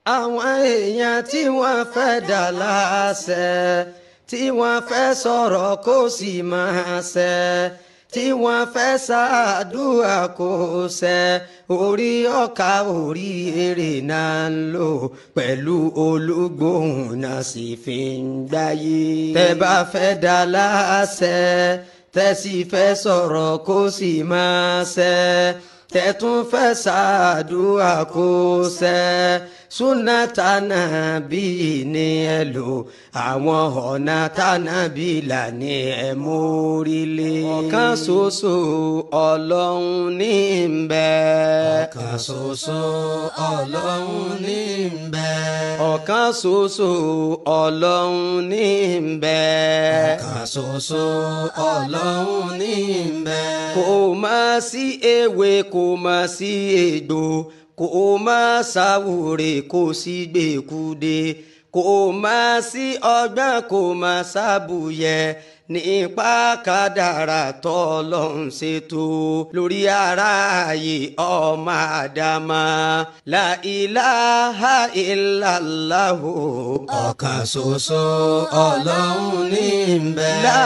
àwọn èèyàn tí wọ́n fẹ́ dà láṣẹ tí wọ́n fẹ́ sọ̀rọ̀ kó sì máa ṣẹ tí wọ́n fẹ́ ṣàdúrà kó ṣẹ orí ọkà orí èrè náà ń lò pẹ̀lú olúgbòhùn náà sì fi ń gbáyé. tẹ́ bá fẹ́ dà láṣẹ tẹ́ sì fẹ́ sọ̀rọ̀ kó sì máa ṣẹ tẹ̀tún fẹ́ ṣàdúrà kó ṣẹ súnà tànàbí ni ẹ lò àwọn ọ̀nà tànàbí là ní ẹ mórílé. ọ̀kan ṣoṣo ọlọ́run ní ń bẹ. ọ̀kan ṣoṣo ọlọ́run ní ń bẹ. ọ̀kan ṣoṣo ọlọ́run ní ń bẹ. ọ̀kan ṣoṣo ọlọ́run ní ń bẹ. kò má sí ewé kò má sí egbò kò má ṣàwúre kò sí gbèkúde kò má sí ọgbọ́n kò má ṣàbùyẹ nípa kádàrà tọ́lọ́hún ṣètò lórí aráàyè ọmọ àdámà la ilaha illallahu. ọ̀kan ṣoṣo ọlọ́run ní ń bẹ. la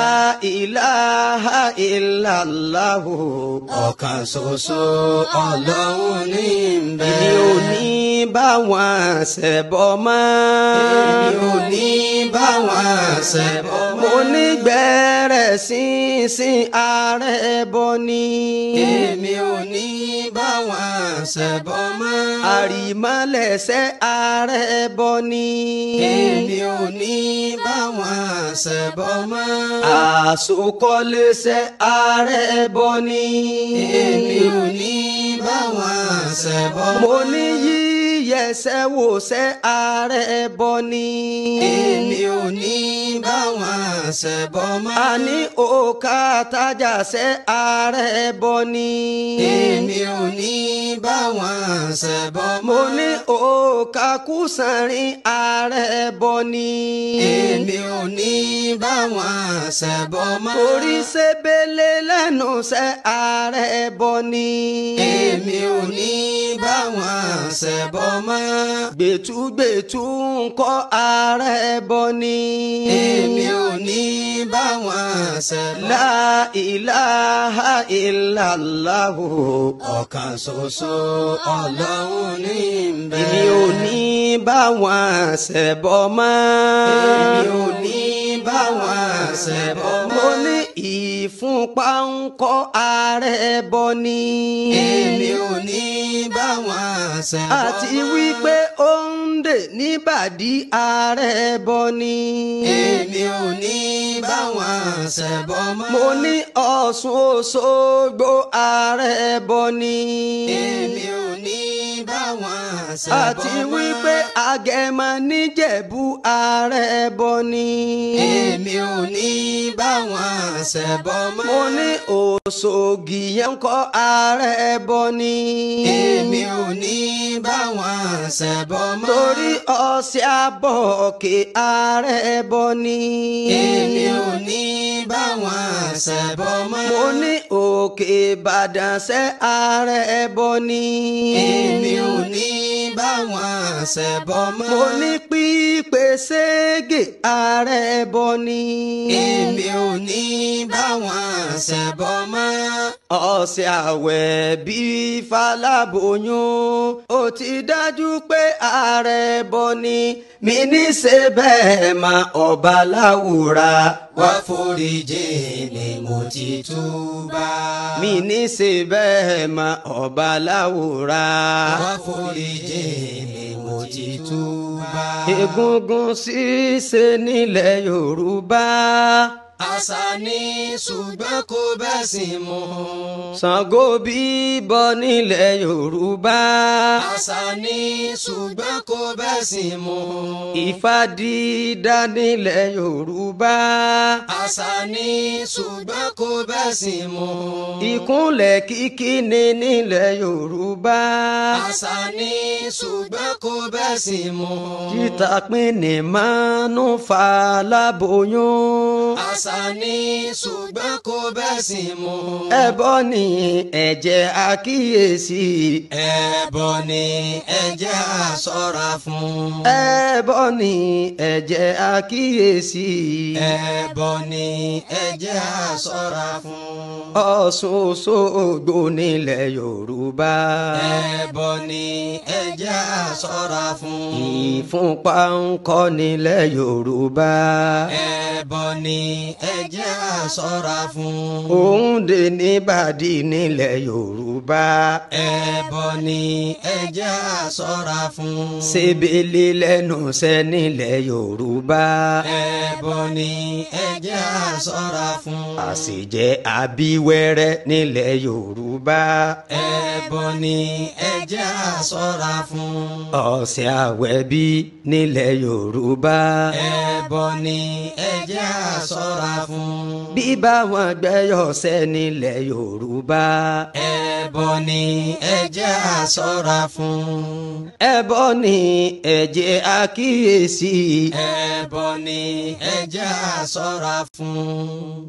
ilaha illallahu. ọ̀kan ṣoṣo ọlọ́run ní ń bẹ. èmi ò ní bá wọn ṣẹbọ mọ́. èmi ò ní bá wọn ṣẹbọ mọ́. mo ní gbẹ́rẹ̀ sínsìn ààrẹ bọ ni. èmi ò ní bá wọn ṣẹbọ mọ́. àrìmọ́lẹ̀ṣẹ̀ ààrẹ bọ ni. èmi ò ní bá wọn ṣẹbọ mọ́. àsokọ́lẹ́ṣẹ̀ ààrẹ bọ ni. èmi ò ní bá wọn ṣẹbọ mọ́. mo ní yíyẹsẹ̀ wòṣẹ̀ ààrẹ bọ ni. èmi ò ní bá wọn ṣẹbọ mọ́. a ní òkà tájàṣẹ́ ààrẹ bọ ni. èmi ò ní bá wọn ṣẹbọ mọ́. mo ní òkà kùsànrin ààrẹ bọ ni. èmi ò ní bá wọn ṣẹbọ mọ́. orí ṣebele lẹ́nu ṣẹ́ ààrẹ bọ ni. èmi ò ní bá wọn ṣẹbọ mọ́. gbẹ̀tùgbẹ̀tù ń kọ́ ààrẹ bọ ni. èmi ò ní bá wọn ṣẹbọ. la ilaha illallahu. ọ̀kan ṣoṣo ọlọ́run ní ń bẹ. èmi ò ní bá wọn ṣẹbọ mọ́. èmi ò ní bá wọn ṣẹbọ mọ́. mo ní ìfúnpá ń kọ́ ààrẹ bọ ni. èmi ò ní bá wọn ṣẹbọ mọ́. àti wípé ó ń dè níbàdí ààrẹ bọ ni. èmi ò ní bá wọn ṣẹbọ mọ́. mo ní Ọ̀ṣun Òṣogbo ààrẹ bọ ni. èmi ò ní bá wọn ṣẹbọ mọ́. àti wípé Agẹmọ níjẹ̀bú ààrẹ bọ ni. èmi ò ní bá wọn ṣẹbọ mọ́. mo ní Òṣògì yẹn ń kọ́ ààrẹ bọ ni. èmi ò ní bá wọn ṣẹbọ mọ́. torí ọ̀sẹ̀ àbọ̀kẹ́ ààrẹ bọ ni. èmi ò ní bá wọn ṣẹbọ mọ́. mo ní òkè Ìbàdàn ṣẹ́ ààrẹ bọ ni. èmi ò ní bá wọn ṣẹbọ mọ́. mo ní pípé ségè ààrẹ bọ ni. èmi ò ní bá wọn ṣẹbọ mọ́. ọ̀sẹ̀ àwẹ̀ bíi faláboyún ó ti dájú pé ààrẹ bọ ni mi ní ṣe bẹ́ẹ̀ mà ọba láwùrà wá foríjì ni mo ti túbà. mi ní ṣe bẹ́ẹ̀ mà ọba láwùrà wá foríjì ni mo ti túbà. egungun ṣíṣe nílẹ̀ Yorùbá. àṣà ni ṣùgbọ́n kò bẹ́sìn mu. Ṣàngó bíbọ nílẹ̀ Yorùbá. àṣà ni ṣùgbọ́n kò bẹ́sìn mu. Ifá dídá nílẹ̀ Yorùbá. àṣà ni ṣùgbọ́n kò bẹ́sìn mu. Ìkúnlẹ̀ kíkí ni nílẹ̀ Yorùbá. àṣà ni ṣùgbọ́n kò bẹ́sìn mu. Títà pín ní mánú fa láboyún. àṣà àṣà ni ṣùgbọ́n kò bẹ́sìn mu. ẹbọ ni ẹ jẹ́ àkíyèsí. ẹbọ ni ẹ jẹ́ á ṣọ́ra fún. ẹbọ ni ẹ jẹ́ àkíyèsí. ẹbọ ni ẹ jẹ́ á ṣọ́ra fún. Ọ̀ṣun Òṣogbo nílẹ̀ Yorùbá. ẹbọ ni ẹ jẹ́ á ṣọ́ra fún. ìfúnpá ń kọ́ nílẹ̀ Yorùbá. ẹbọ ni ẹ jẹ́ á ṣọ́ra fún. Òǹdè níbàdí nílẹ̀ Yorùbá. ẹbọ ni ẹ jẹ́ á ṣọ́ra fún. Sebele lẹ́nu sẹ́ nílẹ̀ Yorùbá. ẹbọ ni ẹ jẹ́ á ṣọ́ra fún. Àṣejẹ abíwẹ́rẹ́ nílẹ̀ Yorùbá. ẹbọ ni ẹ jẹ́ á ṣọ́ra fún. Ọ̀sẹ̀ àwẹ̀bí nílẹ̀ Yorùbá. ẹbọ ni ẹ jẹ́ á ṣọ́ra fún. Bíbá wọn gbẹ́yọ̀sẹ̀ nílẹ̀ Yorùbá. ẹbọ ni ẹ jẹ́ á ṣọ́ra fún. Ẹbọ ni ẹ jẹ́ àkíyèsí. ẹbọ ni ẹ jẹ́ á ṣọ́ra fún.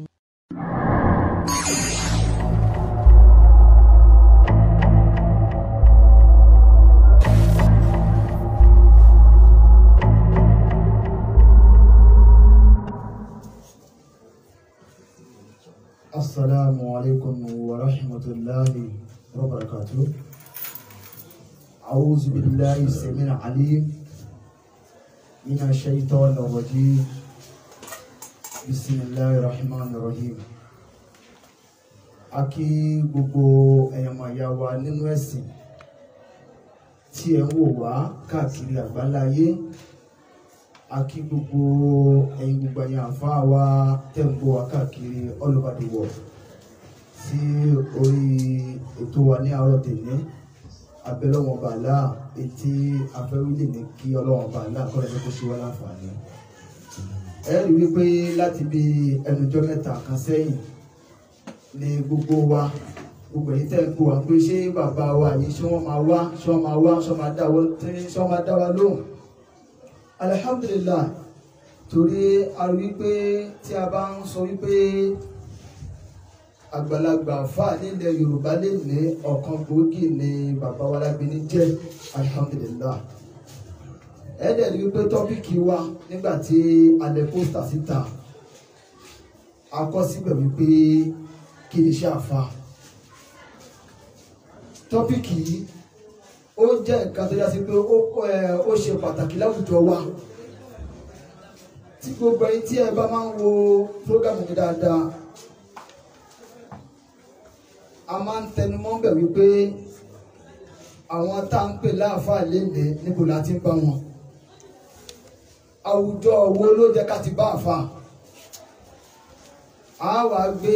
السلام عليكم ورحمة الله وبركاته أعوذ بالله السميع العليم من الشيطان الرجيم بسم الله الرحمن الرحيم a kí gbogbo ẹ̀yàn màyà wa nínú ẹ̀sìn tí ẹ̀ ń wò wá káàkiri àgbáláyé a kí gbogbo ẹ̀yin gbogbo ẹ̀yin àfáà wa tẹ̀ ń gbọ́ wa káàkiri all over the world sí orí ètò wa ní àárọ̀ tèmi abẹ́lọ́wọ̀n bàálà etí afẹ́wílẹ̀ ní kí ọlọ́wọ̀n bàálà kọ́lẹ̀ tó kó ṣe wá láǹfààní. ẹ rí wípé láti bí ẹnujọ́ mẹ́ta kan sẹ́yìn ni gbogbo wa gbogbo èyí tẹ́ ń kó wa pé ṣé bàbá wa yìí ṣé wọ́n máa wá ṣé wọ́n máa wá ṣé wọ́n máa dá wa ṣé wọ́n máa dá wa lóhùn alihamdulilayi torí a rí wípé tí a bá ń sọ wípé àgbàlagbà fà nílẹ̀ yorùbá lè ní ọ̀kan gbòógì ní bàbá wa lágbẹ́ni jẹ́ alihamdulilayi ẹ̀ẹ́dẹ̀ rí wípé tọ́pìkì wa nígbà tí alẹ́ pósítà síta a kọ síbẹ̀ wípé kí ni iṣẹ́ àfa tọ́pìkì yìí ó jẹ́ nǹkan tó yá sí pé ó ẹ ó ṣe pàtàkì láwùjọ wa tí gbogbo ẹ̀yin tí ẹ bá máa ń wo prógámù mi dáadáa a máa ń tẹnumọ́ bẹ̀ wípé àwọn tá à ń pè láàfáà léde níbo la ti ń bá wọn àwùjọ wo ló jẹ́ ká ti bá àfáà a wá gbé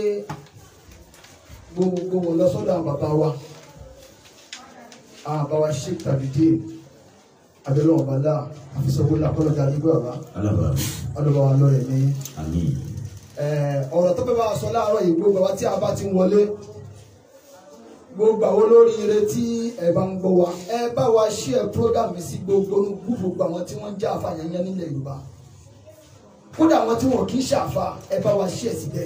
gbogbo wọn lọ sọ́dọ̀ àwọn bàbá wa àwọn bàbá wa ṣe tàbí dé abẹ́lẹ́ wọn bàlá àfisọ́gbó làkọ́lọ́jà nígbà bàbá Alaba. ọlọ́ba wa lọ́rẹ̀ ní Àmín. ọ̀rọ̀ tó fẹ́ bá a sọ láàárọ̀ yìí gbogbo àwa tí a bá ti ń wọlé gbogbo àwọn olóríire tí ẹ bá ń gbọ́ wa ẹ bá wa share program mi sí gbogbo gbogbo àwọn tí wọ́n ń jẹ́ àfàyàn yẹn nílẹ̀ Yorùbá kódà àwọn tí wọn kì í ṣàfà ẹ bá wa share síbẹ̀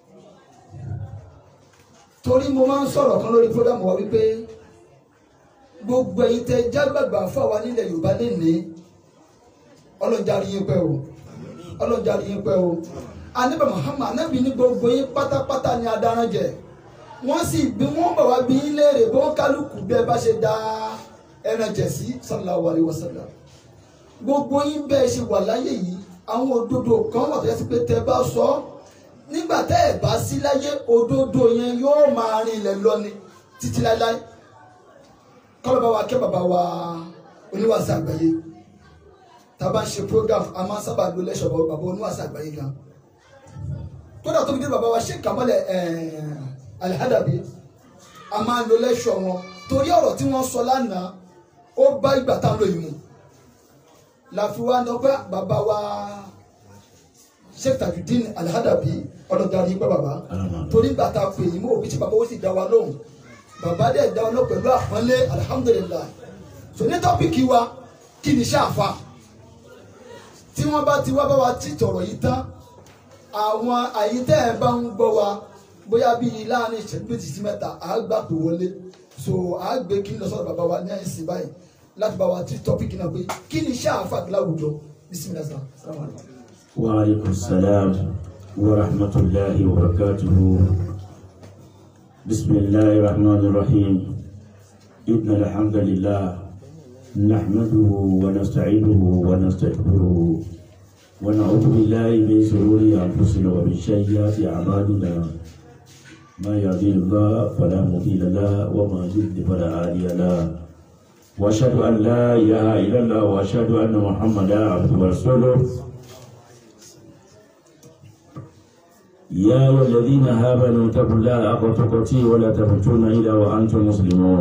torí mo máa ń sọ̀rọ̀ kan lórí program wa wípé gbogbo ẹ̀yin tẹ jágbàgbà fáwa nílẹ̀ Yorùbá lè ní ọlọ́njà rí yín pẹ́ o ọlọ́njà rí yín pẹ́ o anábà Muhammad anábì ní gbogbo yín pátápátá ni adarán jẹ wọ́n sì bí wọ́n bọ̀ wá bí yín léèrè bó kálukú bí ẹ bá ṣe dá ẹran jẹ sí sallallahu alaihi wasallam gbogbo yín bẹ́ẹ̀ ṣe wà láyé yìí àwọn òdodo kan wà tó yẹ sí pé tẹ bá sọ nígbà tẹ́ ẹ̀ bá sí láyé òdodo yẹn yóò máa rin ilẹ̀ lọ ni títí láéláé kọ́lọ́ bá wa kẹ́ bàbá wa oníwàásù àgbáyé tá a bá ń ṣe program a máa ń sábà lo lẹ́sọ̀ bàbá oníwàásù àgbáyé gan kódà tó fi dé bàbá wa ṣe kàmọ́lẹ̀ alihadabi a máa ń lo lẹ́sọ̀ wọn torí ọ̀rọ̀ tí wọ́n sọ lánàá ó bá ìgbà tá a lò yìí mu láfi wá ní ọpẹ́ bàbá wa sheikh tajudeen alihadabi ọlọ́darí pẹ́ bàbá Alaba. torí ìgbà tá a pè yín mọ́ òbí tí bàbá ó sì dá wa lóhùn bàbá dẹ̀ dá wa lóhùn pẹ̀lú àpọ́nlé alihamudulilayi so ní tọ́pìkì wa kí ni ṣáàfà tí wọ́n bá ti wá bá wa tí tọ̀rọ̀ yìí tán àwọn àyítẹ́ ẹ̀ bá ń gbọ́ wa bóyá bíi láàrin ìṣẹ́jú méjì sí mẹ́ta à á gbà pé wọlé so à á gbé kí n lọ sọ́dọ̀ bàbá wa ní àìsí báyìí láti bá wa tí tọ́pìkì náà pé kí ni iṣẹ́ àáfàá láwùjọ bisimilah salaam alaykum. وعليكم السلام ورحمة الله وبركاته بسم الله الرحمن الرحيم إن الحمد لله نحمده ونستعينه ونستغفره ونعوذ بالله من شرور أنفسنا ومن سيئات أعمالنا ما يهدي الله فلا مضل له وما يضلل فلا هادي له وأشهد أن لا إله إلا الله وأشهد أن محمدا عبده ورسوله يا أيها الذين آمنوا اتقوا الله حق تقاته ولا تموتن إلا وأنتم مسلمون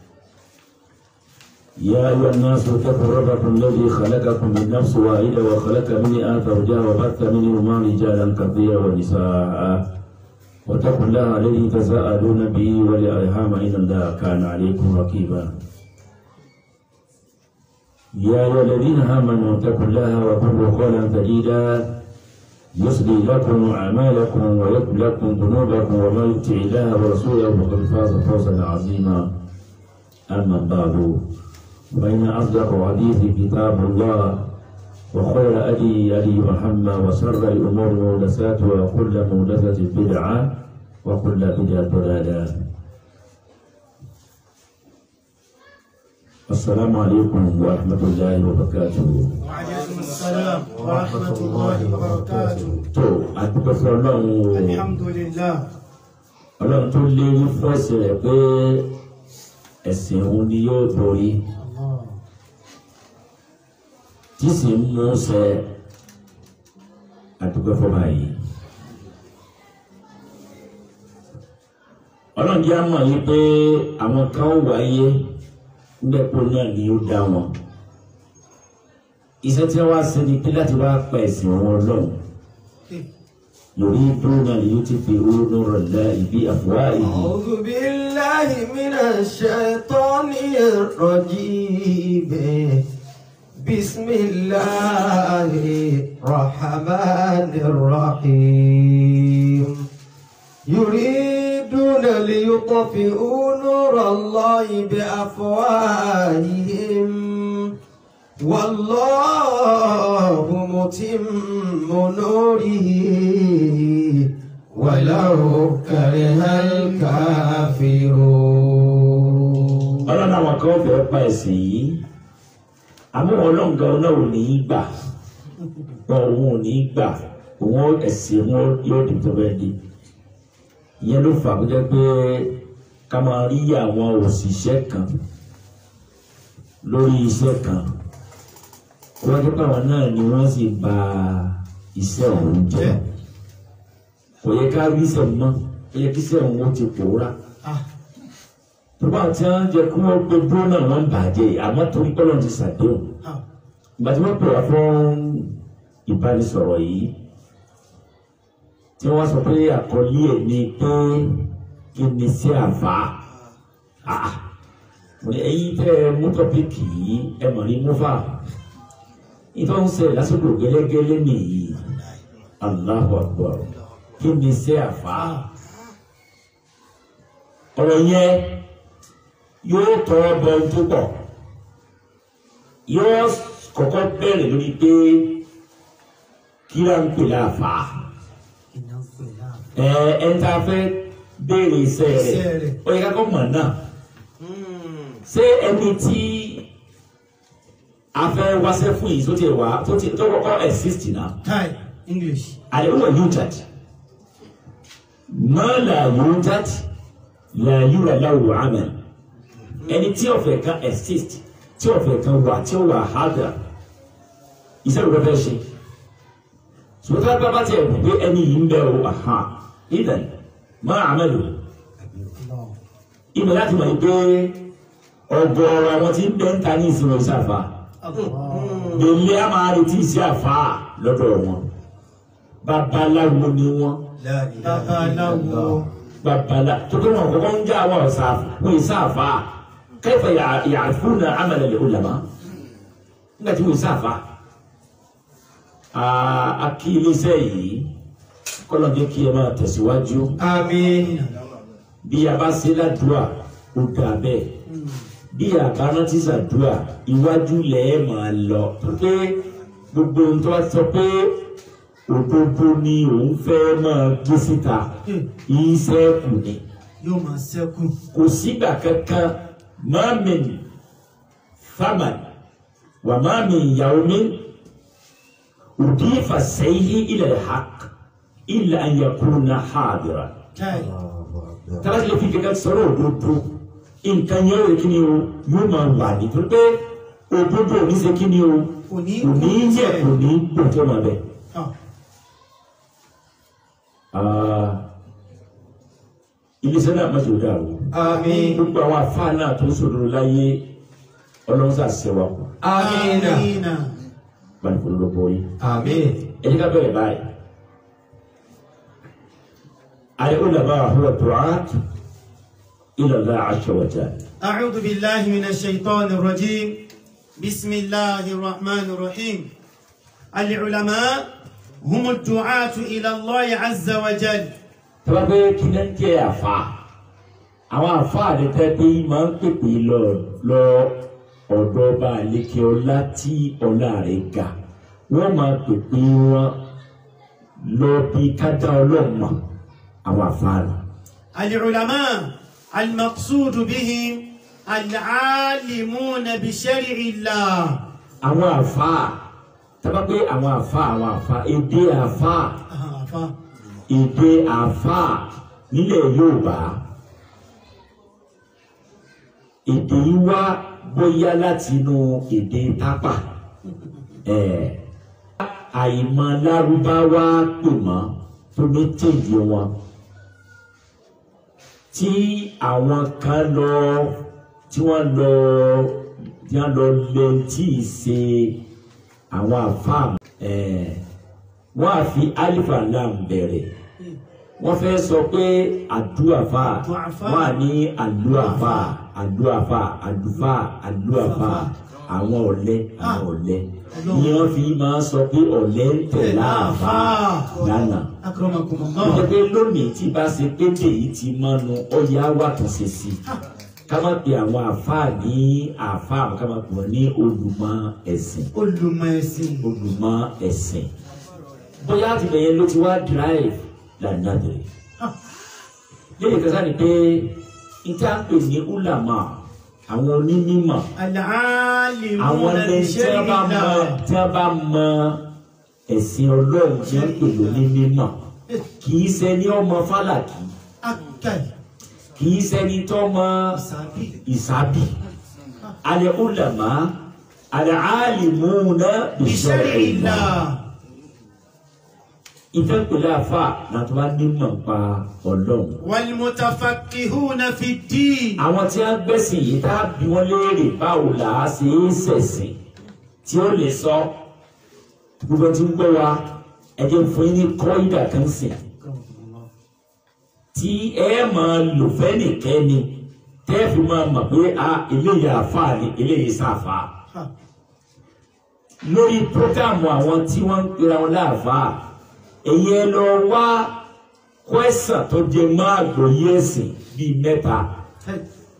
يا أيها الناس اتقوا ربكم الذي خلقكم من نفس واحدة وخلق منها زوجها وبث منهما رجالا كثيرا ونساء واتقوا الله الذي تساءلون به والأرحام إن الله كان عليكم رقيبا يا أيها الذين آمنوا اتقوا الله وقولوا قولا سديدا يصلي لكم أعمالكم ويغفر لكم ذنوبكم ومن يطع الله ورسوله فقد فاز فوزا عظيما أما بعد فإن أصدق الحديث كتاب الله وخير أدي أدي محمد وشر الأمور محدثاتها وكل محدثة بدعة وكل بدعة ضلالة السلام عليكم ورحمة الله وبركاته وعليكم السلام ورحمة الله وبركاته tó àdúgbò fún ọlọ́run o الحمد لله ọlọ́run tó lérí fún ẹ̀sìn rẹ̀ pé ẹ̀sìn òun ni yóò borí الله tí sì ń mú ṣẹ àdúgbò fún báyìí. ọlọ́run jẹ́ àmọ̀ yìí pé àwọn kan ó wáyé nígbàpọ̀ náà ni ó dá wọn. iṣẹ́ tí wọ́n wá sí ni pé láti wá pa ẹ̀sìn wọn lọ́hùn. يريدون ليطفئوا نور الله بأفواههم أعوذ بالله من الشيطان الرجيم بسم الله الرحمن الرحيم يريدون ليطفئوا نور الله بأفواههم والله متم نوره ولو كره الكافرون ọlọ́run àwọn kan fẹ́ pa ẹ̀sìn yìí àmọ́ ọlọ́run gan náà ò ní í gbà wọn òun ò ní í gbà òun ẹ̀sìn wọn yóò di tó bẹ́ẹ̀ di ìyẹn ló fà kó jẹ́ pé ká máa rí àwọn òṣìṣẹ́ kan lórí iṣẹ́ kan kó wájú pé àwọn náà ni wọ́n sì bà iṣẹ́ ọ̀hún jẹ́ kò yẹ ká rí iṣẹ́ mọ́ ó yẹ kí iṣẹ́ ọ̀hún ó ti pòórá tọ́ba tí wọ́n jẹ kí wọ́n gbé dúró náà wọ́n bàjẹ́ àmọ́ torí pé Ọlọ́run ti ṣàdéhùn ìgbà tí wọ́n pè wá fún ìbánisọ̀rọ̀ yìí tí wọ́n sọ pé àkọlé ẹ̀ ni pé kí ni sí àfa Ah, mo ní ẹ̀yin tẹ́ ẹ mú tọ́pìkì yìí ẹ mọ̀ ní múfà ìtọ́ ń ṣe lásìkò gẹ́lẹ́gẹ́lẹ́ nìyí Allahu Akbar kí ni sí àfa ọ̀rọ̀ yẹn yóò tọ́ bọ ohun tó pọ̀ yóò kọ́kọ́ bẹ̀rẹ̀ lórí pé kí ló ń pè láàfà ẹ ẹ ń ta fẹ́ béèrè iṣẹ́ Iṣẹ́ rẹ̀ rẹ̀. ó yẹ ká kọ́ mọ̀ náà ṣé ẹni tí a fẹ́ wáṣẹ́ fún yìí tó ti wá tó ti tó kọ́kọ́ exist náà Thai English àlẹ́ wọ̀ yújàd má là yújàd là yúra láwù àmẹ́ ẹni tí ọ̀fẹ́ kan exist tí ọ̀fẹ́ kan wà tí ó wà hádà iṣẹ́ rẹ̀ fẹ́ ṣe ṣùgbọ́n tá a bá tiẹ̀ wù pé ẹni yìí ń bẹ̀ o àhà ìdàn má àmẹ́lò ibẹ̀ láti mọ̀ pé ọgọ́rọ̀ àwọn tí ń bẹ́ ń ta ní ìsinmi ìṣàfà gbèlè a máa retí iṣẹ́ àfà lọ́dọ̀ wọn babaláwo ni wọn babaláwo babala tókè wọn kọ́kọ́ ń já àwọn ọ̀sà wọn ìṣàfà kẹfẹ yàrfúnà amẹlẹ ulama nígbà tí wọn ìṣàfà akílẹsẹ yìí kọ́lọ̀ jẹ́ kí ẹ máa tẹ̀síwájú àmín bí a bá ṣe ládùúà ó dà bẹ́ẹ̀ bí a bá rántí ṣàdúà iwájú lẹ̀ ẹ́ máa lọ pé gbogbo ohun tó bá sọ pé òdodo ni òun fẹ́ máa gbé síta iṣẹ́ kù ni yóò máa ṣẹ́kù kò sígbà kankan mamin faman wà mamin yawmin udifa sayhi ila alhaq illa an yakuna hadira káì tàbí lè fi kankan sọ̀rọ̀ òdodo nǹkan yẹn rẹ̀ kí ni o yóò máa wà ní tó pé òdodo ò ní ṣe kí ni o kò ní kò ní yẹ kò ní gbòjọ́ máa bẹ̀. Ah, Ah, iléeṣẹ́ náà má ṣe dà o. àmín gbogbo àwọn àfáà náà tó ń sòdodo láyé ọlọ́run sà ṣẹwà kù àmín Amina. báyìí kò ló bọ́ yìí. àmín ẹ jẹ́ ká bẹ̀rẹ̀ báyìí. ayé ó làbá àhúrà du'at ila Allah azza wa jalla. أعوذ بالله من الشيطان الرجيم بسم الله الرحمن الرحيم العلماء هم الدعاة إلى الله عز وجل tọ́lá pé kí ló ń jẹ́ àfa àwọn àfa rẹ tẹ́ pé máa ń pèpè lọ lọ ọ̀dọ̀ ọba àlékè ọlá tí ọlá rẹ̀ ga wọ́n máa pèpè wọn lọ bí kájà ọlọ́mọ àwọn àfa rẹ. العلماء المقصود بهم العالمون بشرع الله àwọn àfa tọ́lá pé àwọn àfa àwọn àfa èdè àfa آه، ف- èdè àfa nílẹ̀ Yorùbá èdè yìí wá bóyá láti inú èdè tápà ẹ̀ àìmọ̀ lárúbáwá pè mọ́ tó ní tèjì wọn tí àwọn kan lọ tí wọ́n lọ tí wọ́n lọ lẹ tí ì ṣe àwọn àfáà ẹ̀ wọ́n á fi alifa lam bẹ̀rẹ̀ wọ́n fẹ́ sọ pé àdúàfà Àdúàfà. wọ́n á ní àdúàfà àdúàfà àdúfà àdúàfà àwọn ọ̀lẹ àwọn ọ̀lẹ ni wọ́n fi máa sọ pé ọ̀lẹ ń tẹ̀lé àfà lánàá أكرمكم ó jẹ́ الله pé lónìí tí bá ṣe pété yìí ti mọ́nu ọ̀yà wà tó ṣe sí ká má pe àwọn àfáà ní àfáà ká má pè wọ́n ní olùmọ̀ ẹ̀sìn olùmọ̀ ẹ̀sìn olùmọ̀ ẹ̀sìn bóyá àtìlẹyìn ló ti wá drive lànà dèrè lẹ́yìn kẹsàn ni pé níta ń pè ní ulama àwọn onímọ̀ العالمون àwọn ẹni tí wọ́n بشرع bá mọ الله tí wọ́n bá mọ ẹ̀sìn ọlọ́run tí wọ́n pè lóní mímọ̀ kì í ṣẹni ọmọ fálàkì أكل kì í ṣẹni tó mọ سابي ìsábì alẹ́ ulama alẹ́ alimuna بشرع bishar'illah الله ìfẹ́ pẹ̀lú àfà náà tó bá nímọ̀ pa ọlọ́run. والمتفقهون في الدين àwọn tí wọ́n gbẹ̀sìn yìí tá a bí wọ́n léèrè báwo là á ṣe é ṣẹ̀sìn tí ó lè sọ gbogbo tí ń gbọ́ wa ẹ̀jẹ̀ fún yín ní kọ́ídà kan sìn tí ẹ máa lò fẹ́nìkẹ́ni tẹ́ fi máa mọ̀ pé a eléyìí àfà ni eléyìí sáfà ها. lórí prógámù àwọn tí wọ́n ń pera wọn láàfáà èyí ẹ lọ wá kwẹ́sàn tó jẹ mọ́ àgbọ́yé ẹ̀sìn bíi mẹ́ta هاي.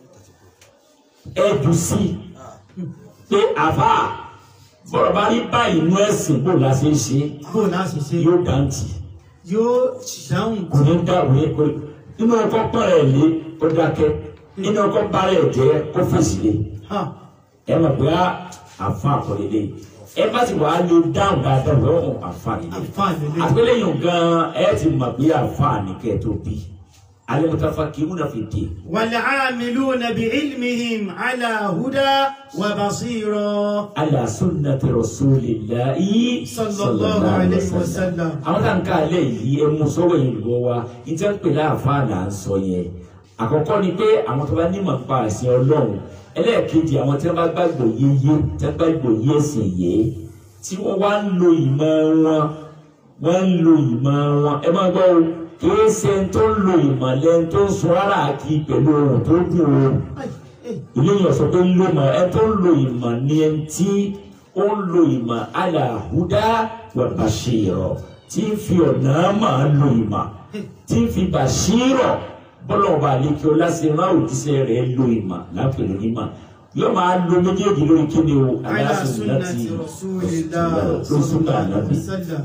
ẹ jù sí pé àfáà bọ̀rọ̀ bá rí báyìí inú ẹ̀sìn bò la ṣe ń ṣe bó náà ṣe ṣe yóò dáǹtì yóò dáhùn kò ní dàrú ní pé inú ọkọ̀ pọ̀ rẹ̀ lé kó dákẹ́ inú ọkọ̀ bá rẹ̀ jẹ́ kó fèsì lé Ha. ẹ mọ̀ pé àfáà kọ́ lélẹ̀ ẹ bá ti wàá lè dáhùn dáadáa lọ́wọ́ àfáà lélẹ̀ àǹfààní lè àgbéléyìn gan ẹ ti mọ̀ pé àfáà ní kẹ́ ẹ tó bí al-mutafaqihuna fi din والعاملون بعلمهم على هدى وبصيرة ala sunnati rasulillahi صلى الله عليه وسلم àwọn tá n ká alẹ́ yìí ẹ mú sọ́wọ́ yìí lọ́wọ́ wa ní tí wọ́n ń pè láàfáà là ń sọ yẹn àkọ́kọ́ ni pé àwọn tó bá nímọ̀ nípa ẹ̀sìn ọlọ́run ẹlẹ́ẹ̀kejì àwọn tí wọ́n bá gbàgbọ́ yéyé tí wọ́n gbàgbọ́ yé ẹ̀sìn yìí tí wọ́n wá ń lo ìmọ̀ wọn wọ́n ń lo ìmọ̀ wọn ẹ máa gbọ́ o kìí ṣe ń tó ń lo ìmọ̀ lẹ́nu tó ń sọ rárá kí pẹ̀lú ohun tó dùn o eléyìí ọ̀sọ̀ tó ń lo ìmọ̀ ẹ tó ń lo ìmọ̀ ni ẹ tí ó ń lo ìmọ̀ aláhùdá wà bàṣírọ̀ tí ń fi ọ̀nà máa lo ìmọ̀ tí ń fi bàṣírọ̀ bọ́lá ọba àlekí ọlá sí rán òjíṣẹ́ rẹ̀ lo ìmọ̀ lápẹ̀lú ìmọ̀ yóò máa lo méjèèjì lórí kíni o على aláṣẹ láti سنة رسول الله lórí صلى súnà الله عليه ànábì وسلم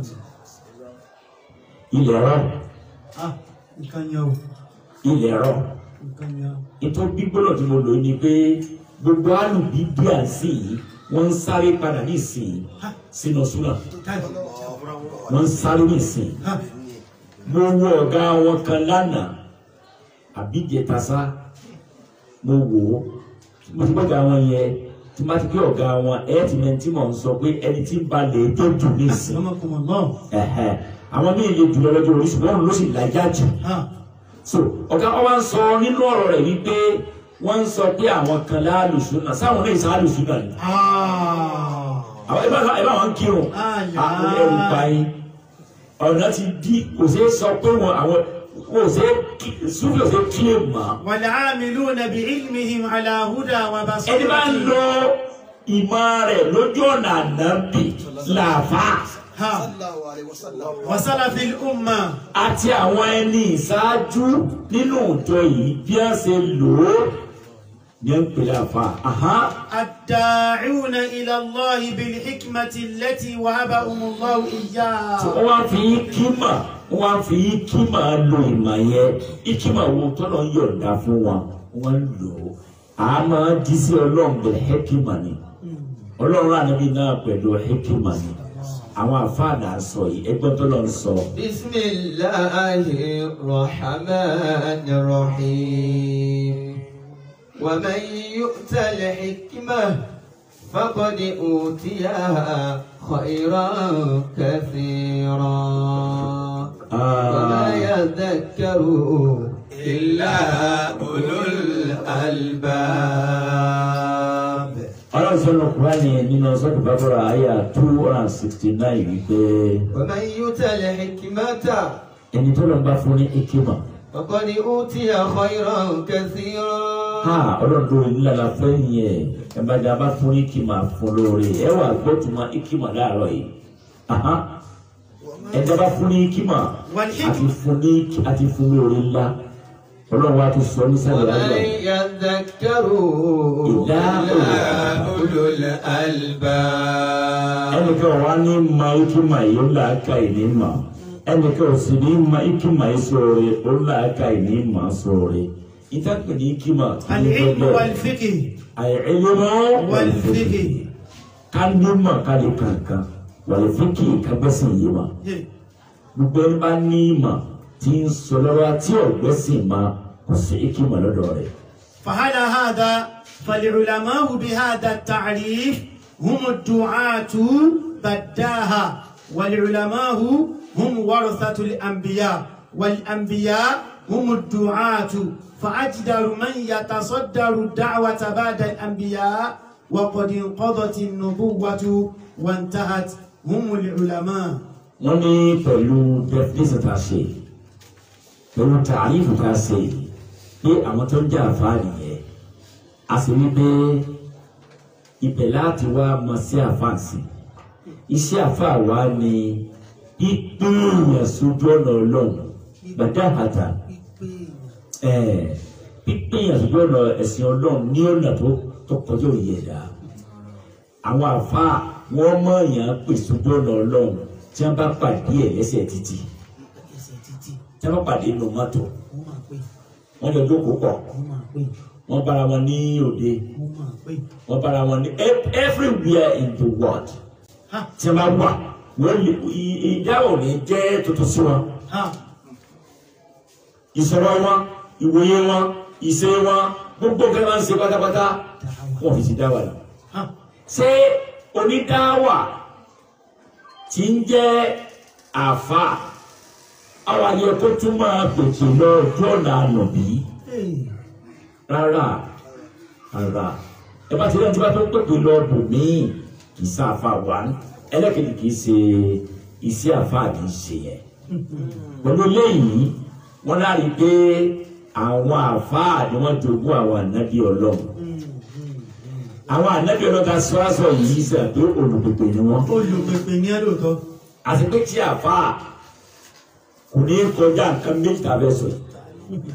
ilẹ̀ rọ ah nǹkan yẹn o ilẹ̀ rọ nǹkan yẹn o ètò gbígbóná tí mo lò ní pé gbogbo alùbí bí à ń sìn yìí wọ́n ń sáré padà ní ìsìn sínú súnà Táì. wọ́n ń sáré ní ìsìn Ha. mo wo ọ̀gá wọn kan lánàá àbíjẹtasá mo wò ó mo ti gbọ́dọ̀ àwọn yẹn tí má ti pé ọ̀gá wọn ẹ̀ ti mẹ́ni tí mò ń sọ pé ẹni tí ń balẹ̀ tó dùn ní ìsìn Akramakumullah. ẹ̀hẹ̀ àwọn míì lè jùlọ lọ́jọ́ orí ṣùgbọ́n òun ló sì lájà jù Ha. so ọ̀gá ọba ń sọ nínú ọ̀rọ̀ rẹ̀ wípé wọ́n ń sọ pé àwọn kan láàlùsùnà sáwọn náà ìsàn àlùsùnà ni Ah. àwọn ẹ bá ẹ bá wọn kírun Àyà. àwọn ẹrù báyìí ọ̀nà ti di kò ṣeé sọ pé wọn àwọn kò ṣeé súnfì ò ṣeé kílè mọ́ والعاملون بعلمهم على هدى ẹni bá ń وبصيرة lo ìmọ̀ rẹ̀ lójú ọ̀nà ànábì làfà ها وسلف الأمة àti àwọn ẹni ìṣáájú nínú ìjọ yìí bí wọ́n ṣe lò ó ní ẹ̀ ń pè láfà. Aha. الداعون إلى الله بالحكمة التي وهبهم الله إياها wọ́n wá fi kímà wọ́n wá fi kímà lo ìmọ̀ yẹn ìkímà wo tọ́lọ̀ ń yọ̀ǹda fún wọn wọ́n lò ó a máa di sí ọlọ́run bẹ̀rẹ̀ hẹ́kímà ni ọlọ́run ànábì náà pẹ̀lú hẹ́kímà ni àwọn àfáàdà sọ yìí ẹgbẹ́ tọ́lọ̀ ń sọ. بسم الله الرحمن الرحيم ومن يؤت الحكمة فقد أوتي خيرا كثيرا وما يذكر إلا أولو الألباب ọlọ́run sọ̀rọ̀ kúránì nínú sọ́dọ̀ bàbára àyà two hundred and sixty nine wípé ومن يؤت الحكمة ẹni tọ́lọ̀ ń bá fún ní hẹ́kímà. فقد أوتي خيرا كثيرا ha ọlọ́run tó ní lára fẹ́ yẹn ẹ bá dá a bá fún ikima fún lóore ẹ wà gbọ́ tó ma ikima láàárọ̀ yìí Aha. ẹ dá a bá fún ní ikima àti fún ní àti fún lóore ńlá ọlọ́run wa ti sọ ní sábẹ̀ ومن ayọ̀ يذكر إلا أولو الألباب ẹnìkan wà ní ma ikima yìí ó làákà yìí ní ma ẹnìkan ò sì ní ma ikima yìí sóore ó làákà yìí ní ma sóore ìtàkùn ní ikima kí ni العلم bẹ́ẹ̀ والفقه àìlèmọ́ والفقه ká ní mọ̀ ká lè kankan wàlẹ̀ fíkì ká gbẹ́sìn yìí mọ̀ gbogbo ẹni bá ní ìmọ̀ tí ń sọ lọ́wọ́ tí ọ̀gbẹ́sìn ma kò sí ìkímọ̀ lọ́dọ̀ rẹ̀. فعلى هذا فالعلماء بهذا التعريف هم الدعاة بداها والعلماء هم ورثة الأنبياء والأنبياء هم الدعاة فأجدر من يتصدر الدعوة بعد الأنبياء وقد انقضت النبوة وانتهت هم العلماء wọ́n ní pẹ̀lú definition tá a ṣe pẹ̀lú tààrífù tá a ṣe pé àwọn tó ń jẹ́ àfáàní yẹn a sì wí pé ibẹ̀ láti wá mọ sí àfáàsì iṣẹ́ àfáà wa ni pípéèyàn sójú ọ̀nà ọlọ́run gbàdáhàtà pípéèyàn sójú ọ̀nà ẹ̀sìn ọlọ́run ní ọ̀nà tó tó kọjá òye ẹ̀dá àwọn àfáà wọ́n mọ̀ yàn pè sójú ọ̀nà ọlọ́run tí wọ́n bá pàdé ẹ̀ lẹ́sẹ̀ títì tí wọ́n bá pàdé inú mọ́tò wọ́n jọ jókòó pọ̀ wọ́n bára wọn ní òde wọ́n bára wọn ní ev- everywhere in the world tí wọ́n bá wà wọ́n lè i- ìdáhùn ní jẹ́ tuntun sí wọn ها ìsọ̀rọ̀ wọn ìwòye wọn ìṣe wọn gbogbo nǹkan máa ń ṣe pátápátá wọn fi ti dá wà lọ. ها ṣé onídáwà tí ń jẹ́ àfà àwọn ayẹ kó tún máa pèsè lọ ojú ọ̀nà ànàbí rárá rárá ẹ bá ti rẹ́ ní bá tó pèpè lọ bò míì kì í sá àfà wá ẹlẹ́kẹ̀lẹ́ kì í ṣe iṣẹ́ àfà kì í ṣe yẹn pẹ̀lú léyìí wọ́n lárí pé àwọn àfà ni wọ́n jogún àwọn ànábì ọlọ́run àwọn ànábì ọlọ́ta sọ́ọ́sọ́ yìí sẹ́ pé olùpèpè ni wọ́n olùpèpè ní ẹ lóòótọ́ àti pé tí àfa kò ní kọjá nǹkan méjì tàbí ẹ̀sọ̀ yìí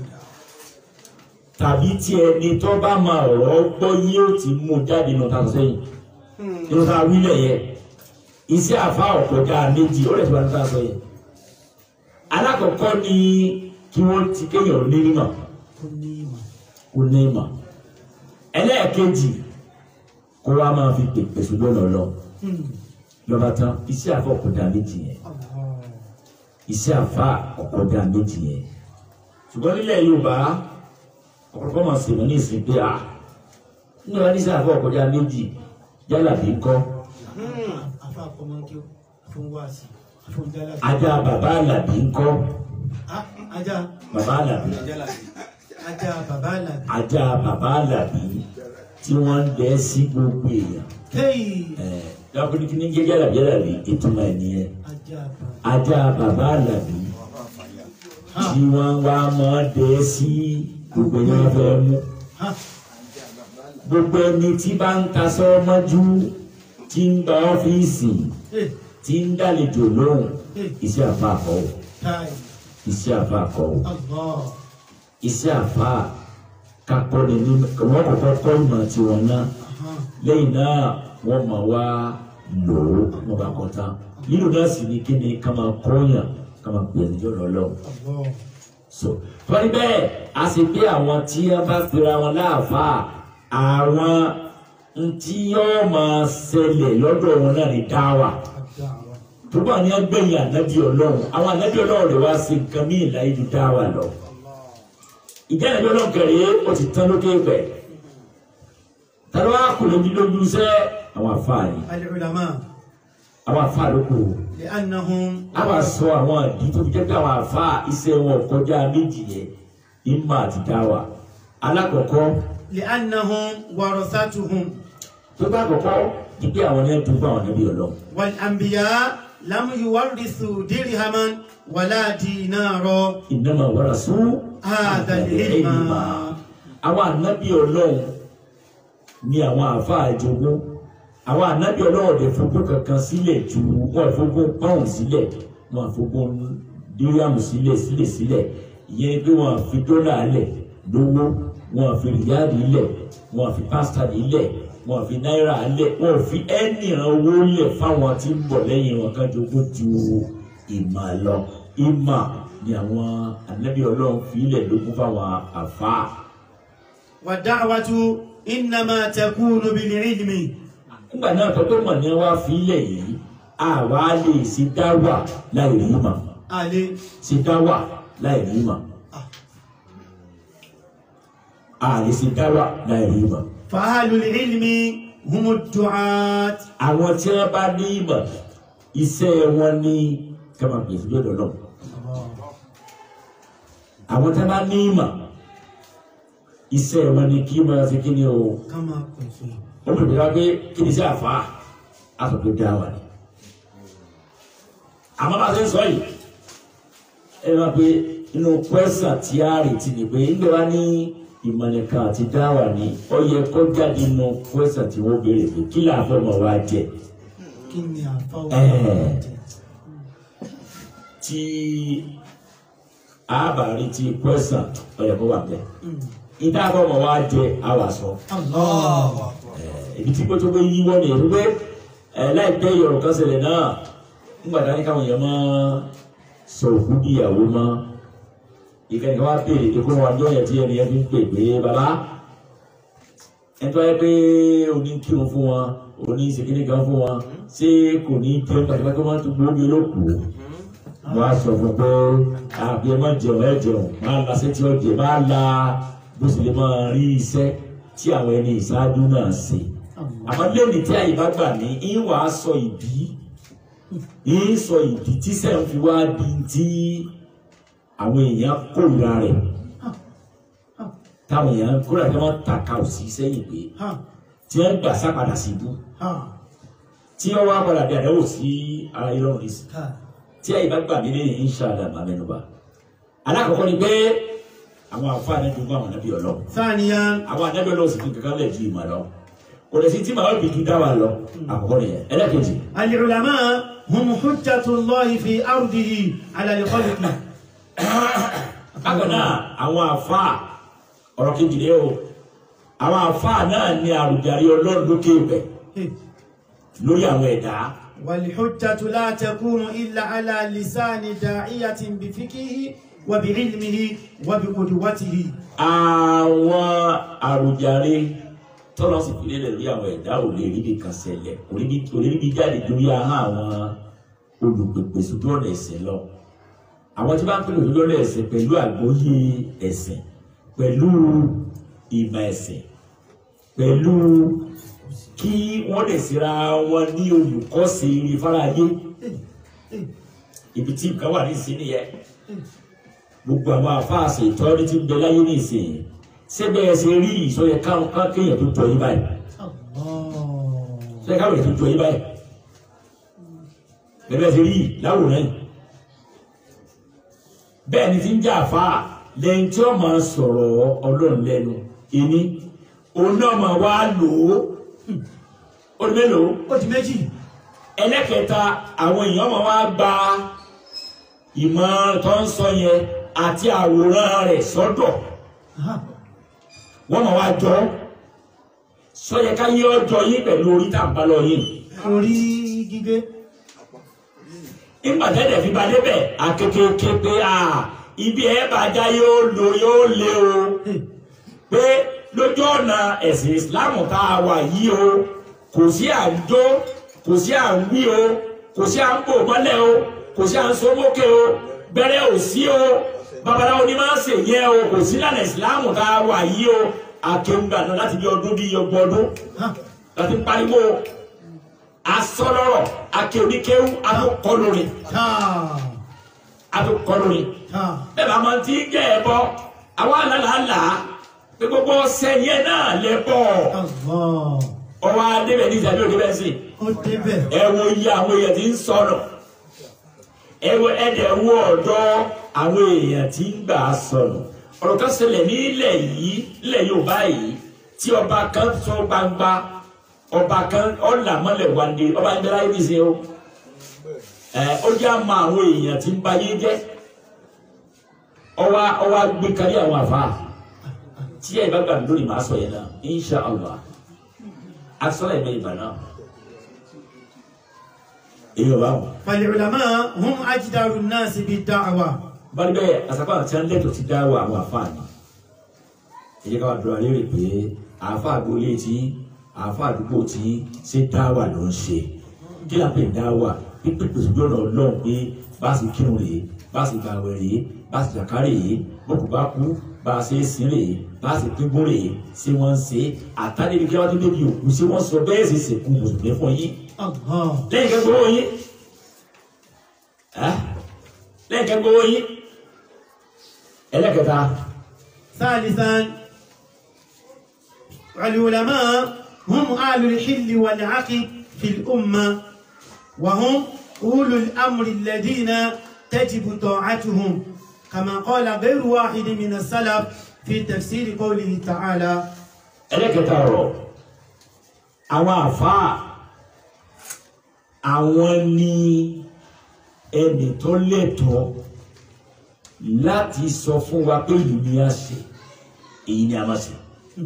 tàbí tí ẹni tó bá máa ọ̀rọ̀ gbọ́ yóò ti mú jáde nù tàbí sẹ́yìn nínú tá a wílẹ̀ yẹ iṣẹ́ àfa ọ̀kọjá méjì ó lè ti wà ní tàbí sẹ́yìn alákọ̀ọ́kọ́ ni kí wọ́n ti kéèyàn ní mímọ̀ kò ní ìmọ̀. kó ní ìmọ̀ ẹlẹ́ẹ̀kejì kó wá máa fi pèpè sójú ọ̀nà lọ lọ́ba tán iṣẹ́ àfa ọ̀kọjá méjì yẹn iṣẹ́ àfa ọ̀kọjá méjì yẹn ṣùgbọ́n nílẹ̀ Yorùbá ọ̀pọ̀lọpọ̀ máa sèmọ́ ní ìsìn pé à ní wọn ní sáà fún ọ̀kọjá méjì yálà bí kọ́ afa kọmọkí fún wáàsí fún jálá. ajá bàbá àlàbí kọ́ Ah, ajá bàbá àlàbí ajá bàbá àlàbí. ajá bàbá àlàbí tí wọ́n ń dẹ́ sí gbogbo èèyàn Hey! ẹ̀ dábòlì kí ní jẹ́jẹ́ àlàbí àlàbí ìtumọ̀ ẹ̀ nìyẹn ajá bàbá. ajá bàbá àlàbí tí wọ́n wá máa dẹ́ sí gbogbo èèyàn fẹ́ mú Ha! gbogbo ẹni tí bá ń tasọ́ mọ́jú tí ń gba ọ́fíìsì Hey! tí ń dálejò lóhùn iṣẹ́ àfa àkọ́wò Tai! iṣẹ́ àfa àkọ́wò Allah! iṣẹ́ àfa kakọ́ni ní wọ́n kọ́kọ́ kọ́ ìmọ̀ tiwọn náà Aha! lẹ́yìn náà wọ́n máa wá lò ó wọ́n bá kọ́ tán lílo náà sì ní kí ni ká máa kọ́yàn ká máa pè é níjọ́ lọ́lọ́ Allah! so torí bẹ́ẹ̀ a sì pé àwọn tí wọ́n bá pera wọn láàfáà àwọn ntí yóò máa ṣẹlẹ̀ lọ́dọ̀ wọn náà ní dáwà Ajá wa. tó bá ní agbẹ̀yìn ànábì ọlọ́run àwọn ànábì ọlọ́run rẹ̀ wá sí nǹkan mí ìlà ìlú dáwà lọ. ìjà ànábì ọlọ́run kẹrì ó ti tán lókè pẹ̀. tàbí wàá kò lójú lójú iṣẹ́ àwọn àfáà yìí Al-ulama àwọn àfáà ló kù. li'annahum a wá sọ àwọn àdí tó fi jẹ́ pé àwọn àfáà iṣẹ́ wọn kọjá méjì yẹn ìmọ̀ àti dáwà. alákọ̀ọ́kọ́ li'annahum warasatuhum tó bá kọ̀kọ́ di pé àwọn yẹn tó bá àwọn ànábì ọlọ́run. wal anbiya lam yuwarrisu dirhaman wala dinara ìnáma wàrà sún hadha al-ilma. àwọn ànábì ọlọ́run ni àwọn àáfàá jogún àwọn ànábì ọlọ́run lè fogún kankan sílẹ̀ ju wọn fogún pọ́ùn sílẹ̀ wọn fogún díríàmù sílẹ̀ sílẹ̀ sílẹ̀ ìyẹn pé wọn fi dọ́là lẹ̀ lówó wọn fi rìyáàdì lẹ̀ wọn fi pásítà lẹ̀ wọn fi náírà lẹ̀ wọn fi ẹnì owó lẹ̀ fáwọn tí ń bọ̀ lẹ́yìn wọn kan jogún ju ìmọ̀ lọ ìmọ̀ ni àwọn ànábì ọlọ́run fi ilẹ̀ lógún fáwọn àfáà. wa da'watu innama takunu bil ilmi nígbà náà tó tó mọ̀ ní wá fi ilẹ̀ yìí àwa lè ṣe dáwà láì rí mọ̀ ale ṣe dáwà láì rí mọ̀ a lè ṣe dáwà láì rí mọ̀. fahalul ilmi humu du'at àwọn tí wọ́n bá ní ìmọ̀ iṣẹ́ wọn ní kama gbèsè lọ́dọ̀ náà àwọn tí wọ́n bá ní ìmọ̀ iṣẹ́ wọn ní kí wọ́n ṣe kí ni o. kama pèsè ó bẹ̀rẹ̀ wá pé kí ni sí àfa àfọ̀pẹ́ dá wà ní. àmọ́ bá a ṣe ń sọ yìí ẹ máa pe inú pẹ́sà tí a retí ni pé ńgbẹ́ wá ní ìmọ̀lẹ́ka àti dáwà ní ó yẹ kó jáde nínú pẹ́sà tí wọ́n béèrè pé kí làáfẹ́ mọ̀ wá jẹ kí ni àfáwọ́ Eh. tí a bá rí ti pẹ́sà ó yẹ kó wà bẹ́ẹ̀ ìdáàbọ̀ mọ̀ wá jẹ àwà sọ Allah ibi tí kótó bẹ yíwọ́ ni ẹ̀rú pé ẹ̀ láìpẹ́ ìyọ̀rọ̀ kan ṣẹlẹ̀ náà nígbà tá ní káwọn èèyàn máa sọ òkú di ìyàwó mọ́ ìkànnì kan wá béèrè pé kó wọn jọ́yẹ̀ tí ẹni yẹn fi ń pè pé bàbá ẹni tó yẹ pé oní kírun fún wọn oní ìṣèkínní kan fún wọn ṣé kò ní jẹun pàtàkì pé wọ́n tún gbóògbé olókùú wọ́n á sọ fún pé àbí ẹ má jẹun ẹ jẹun máa la sétí ọjẹ máa la bó sì lè máa rí iṣẹ́ tí àwọn ẹni ìṣáájú náà ṣe àmọ́ lẹ́yìn tí àyè bá gbà ní ń wà á sọ ìdí ń sọ ìdí tí sẹ́yìn fi wá di tí àwọn èèyàn kórìíra rẹ̀ táwọn èèyàn kórìíra tí wọ́n tàka òsì sẹ́yìn pé ha tí wọ́n gbà sápadà sí ibú ha tí wọ́n wá padà bí àdáwò sí ara irọ́ rẹ̀ sí ha tí àyè bá gbà mí lẹ́yìn inṣàlá máa mẹ́nuba alákọ̀ọ́kọ́ ni pé àwọn àǹfààní dùn àwọn ànábì ọlọ́run ثانيا àwọn ànábì ọlọ́run sì fi kankan lẹ̀ ju ìmọ̀ lọ kò lè sí tí màá bì ju dáwà lọ àkọ́kọ́ nìyẹn ẹlẹ́kejì العلماء هم حجة الله في أرضه على الخلق bákan náà àwọn àfáà ọ̀rọ̀ kejì rẹ o àwọn àfáà náà ní àrùjárí ọlọ́run lókè ibẹ̀ lórí àwọn ẹ̀dá والحجة لا تكون إلا على لسان داعية بفقهه وبعلمه وبقدوته àwọn àrùjárí tọ́lọ́ sì fi lélẹ̀ lórí àwọn ẹ̀dá ò lè ríbi kan ṣẹlẹ̀ kò ríbi- kò lè ríbi jáde lórí ahọ́n àwọn olùpèpè sójú ọ̀nà ẹ̀sìn lọ àwọn tí bá ń pèlè sójú ọ̀nà ẹ̀sìn pẹ̀lú àgbóyé ẹ̀sìn pẹ̀lú ìmọ̀ ẹ̀sìn pẹ̀lú kí wọ́n lè síra wọn ní olùkọ́sí ìfarayé ibi tí nǹkan wà ní ìsìn nìyẹn gbogbo àwọn àfáàsì ìtọ́rí tí ń bẹ láyé ní ìsìn síbẹ̀ ẹ ṣe rí ìsọyẹ káwọn kéèyàn tó jọ yín báyìí sọyẹ káwọn èèyàn tó jọ yín báyìí bẹ́ẹ̀ bẹ́ẹ̀ ṣe rí láwòrán yìí bẹ́ẹ̀ ni ti ń jà àfáà lẹ́yìn tí ó máa sọ̀rọ̀ ọlọ́run lẹ́nu ìní òun náà máa wá lò ó ó ní mélòó ó di méjì ẹlẹ́kẹta àwọn èèyàn máa wá gba ìmọ̀ tó ń sọ yẹn àti àwòrán rẹ̀ sọ́dọ̀ wọ́n máa wá jọ sọ́yẹ ká yé ọjọ́ yín pẹ̀lú orí tá à ń bá lọ yín orí gígé nígbà tẹ́lẹ̀ fi ba débẹ̀ akékèké pé a ibi ẹ̀ bá já yóò lo yóò lé o pé lójú ọ̀nà ẹ̀sìn ìsìláàmù tá a wà yìí o kò sí à ń jó kò sí à ń wí o kò sí à ń bò mọ́lẹ̀ o kò sí à ń sọ́mọ́kẹ́ o bẹ̀rẹ̀ ò sí o babaláwo ni máa ń sè yẹn o kò sí lànà ìsìláàmù tá a wà yìí o akéwùgbà náà láti bí ọdún bí ọgbọ̀n ọdún láti ń pariwo asọ́lọ́rọ̀ akéwìkéwù atúkọlùrin táà atúkọlùrin táà bẹ́ẹ̀ bá máa ti jẹ́ ẹ bọ́ àwọn àlàlà pé gbogbo sẹ́yìn náà lẹ bọ̀ Allah ọwọ́ adébẹ̀ ní ìsàbí òde bẹ́ẹ̀ sí ó débẹ̀ ẹ wo iye àwọn èèyàn tí ń sọnù ẹ wo ẹ̀dẹ̀ wo ọ̀dọ́ àwọn èèyàn tí ń gbà sọnù ọ̀rọ̀ kan ṣẹlẹ̀ nílẹ̀ yìí nílẹ̀ Yorùbá yìí tí ọba kan sọ gbangba ọba kan ọ̀là mọ́lẹ̀ wande ọba ń bẹ láyé bí ṣe o ẹ ó jẹ́ àmọ́ àwọn èèyàn tí ń ba yé jẹ́ ọwá ọwá gbé kárí àwọn àfa tí ẹ bá gbà mí lórí màá sọ yẹn náà insha allah asọ́lá ẹ̀mẹ́ ìgbà náà èyí ọba wọn. فالعلماء هم أجدر الناس بالدعوة báyìí bẹ́ẹ̀ àsàkó àti ẹ̀ńdẹ́tò ti dáwọ́ àwọn àfa ni èyí ká wà dúró alẹ́ rè pé àfa àgbólé tí àfa àdúgbò tí ṣé dáwà ló ń ṣe kí là ń pè ní dáwà pípé pèsè lọ́nà ọlọ́run pé bá a sì kírun rèé bá a sì gbàwẹ̀ rèé bá a sì jàkárè rèé bókù bá kú bá a ṣe é sin rèé bá a sì pínkún rèé ṣé wọ́n ń ṣe àtàlẹ́bí kí wọ́n tó débi òkú ṣé wọ́n sọ bẹ́ẹ̀ sì sèkú mùsùlùmí fún yín الله lẹ́yìn kẹ́kọ̀ọ́ owó yín ẹ́ lẹ́yìn kẹ́kọ̀ọ́ owó yín ẹlẹ́kẹta ثالثا العلماء هم أهل الحل والعقل في الأمة وهم أولو الأمر الذين تجب طاعتهم كما قال غير واحد من السلف في تفسير قوله تعالى ẹlẹ́kẹta ọ̀rọ̀ àwọn àfáà àwọn ní ẹnì tó lẹ́tọ̀ọ́ láti sọ fún wa pé ìlú ni a ṣe èyí ni a máa ṣe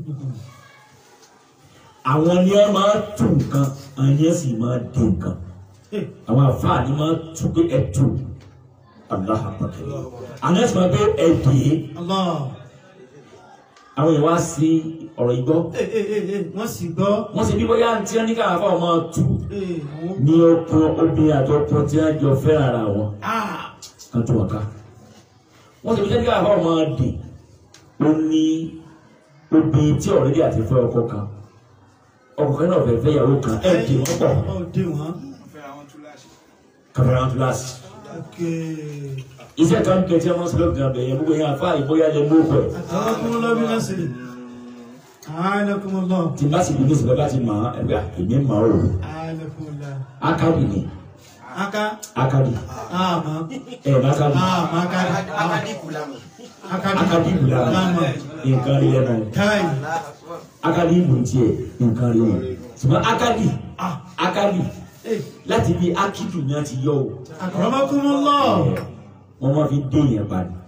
àwọn ni a máa tún nǹkan àwọn ni a sì máa dé nǹkan àwọn àfáà ni máa tún pé ẹ tún aláha pàtàkì àwọn ẹ̀sìn máa pé ẹ dé الله àwọn èèyàn wá sí ọ̀rọ̀ ìgbọ́ إيه إيه إيه إيه wọ́n sì gbọ́ wọ́n sì bí bóyá tí wọ́n ní káwọn afọ́ máa tú إيه àwọn ní ọkọ obìnrin àti ọkọ tí wọ́n jọ fẹ́ràn ara wọn ah kan tó wọn ká wọ́n sì bí sẹ́ni káwọn afọ́ máa dè ó ní obìnrin tí ọ̀rẹ́dì àti fẹ́ ọkọ kan ọkọ kan náà fẹ́ fẹ́ ìyàwó kan ẹ̀ dè wọ́n pọ̀ ó dé wọ́n kàfẹ́ràn kíláàsì ok iṣẹ́ kan kẹ́ tí wọ́n sọ lọ́gbìn abẹ yẹn gbogbo yẹn afá ìbóyá lẹ mú ọkọ ẹ̀ àtàwọn lọ́bí náà sí àánàkùnmọ́lọ́ tí bá sì bí ní sọ̀rọ̀ bá ti mọ̀ ọ́ ẹ̀gbẹ́ èmi mọ̀ ọ́ àánàkùnmọ́lọ́ akadi ni aka akadi àmà ẹ̀ bá akadi àmà akadi akadi akadi ìbùdó àmà nǹkan rí lẹ́nu káì akadi ìbùn tiẹ̀ nǹkan rí wọn ṣùgbọ́n akadi ah akadi eh láti bí akidu náà ti yọ o àkàràmọ́kùnmọ́lọ́ wọ́n máa fi dé yẹn padà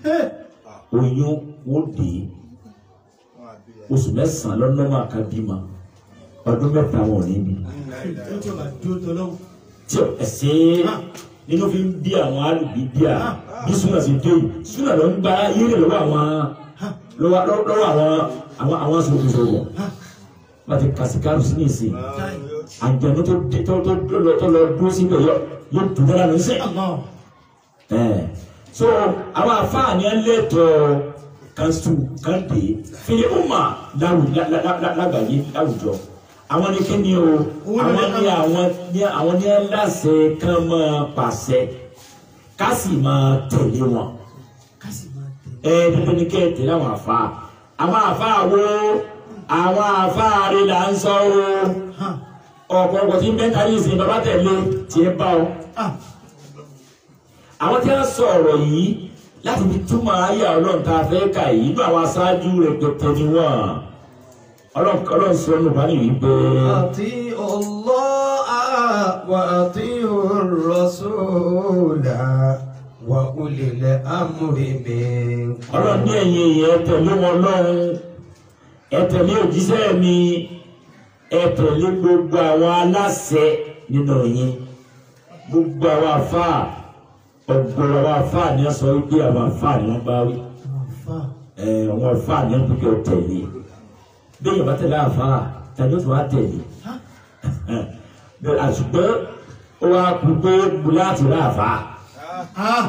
oyún wọ́n dé oṣù mẹ́sàn-án lọ́nà máa ká bímọ ọdún mẹ́ta wọn ò ní bí Ó tí ó bá dúró tọ́lọ́hún. tí ẹsẹ̀ nínú fi ń bí àwọn alùbí bí a bí súnà sí dé yìí súnà ló ń gba yéré lọ́wọ́ àwọn lọ́wọ́ lọ́wọ́ àwọn àwọn àwọn sọ̀rọ̀sọ̀rọ̀ wọ́n ti kàsíkàrù sí ní ìsìn Táì. àjẹmú tó dé tó tó tó lọ tó lọ dúró síbẹ̀ yọ yóò dùn dára lọ sí. Allah. ẹ̀ so àwọn afáàní ẹlẹ́tọ̀ kanṣu kande fìlímùmá lágbàáyé láwùjọ àwọn ní kíni o àwọn ní àwọn ní àwọn ní aláṣẹ kan máa pàṣẹ ká sì máa tẹ̀lé wọn Kásì máa tẹ̀. ẹ dandan ní kẹ́ ẹ tẹ̀lé àwọn àfa àwọn àfa wo àwọn àfa rẹ là ń sọ o ọ̀pọ̀lọpọ̀ tí ń bẹ́ẹ̀ kárí ìsìn bàbá tẹ̀lé tiẹ̀ bá ọ Ah. àwọn tí wọ́n sọ ọ̀rọ̀ yìí láti fi túmọ̀ ayé ọlọ́run tá a fẹ́ kà yìí ní àwọn aṣáájú rẹ̀ pẹ̀tẹ́ ni wọ́n ọlọ́run ọlọ́run sọ ọ́nù bá nìyí pé أطيعوا الله وأطيعوا الرسول وأولي الأمر منكم ọlọ́run ní ẹ̀yìn èèyàn ẹ tẹ̀lé wọn lọ́run ẹ tẹ̀lé òjíṣẹ́ mi ẹ tẹ̀lé gbogbo àwọn aláṣẹ nínú yín gbogbo àwọn àfáà ọ̀gbọ̀n àwọn àfáà ni wọ́n sọ wípé àwọn àfáà ni wọ́n bá wí Àfà. ẹ àwọn àfáà ni wọ́n pè é tẹ̀lé bí èèyàn bá tẹ̀lé àfáà tàbí ó tún wá tẹ̀lé bẹ́ẹ̀ àṣùgbọ́n ó wá kú pé bùlá àti rà àfáà. Ah.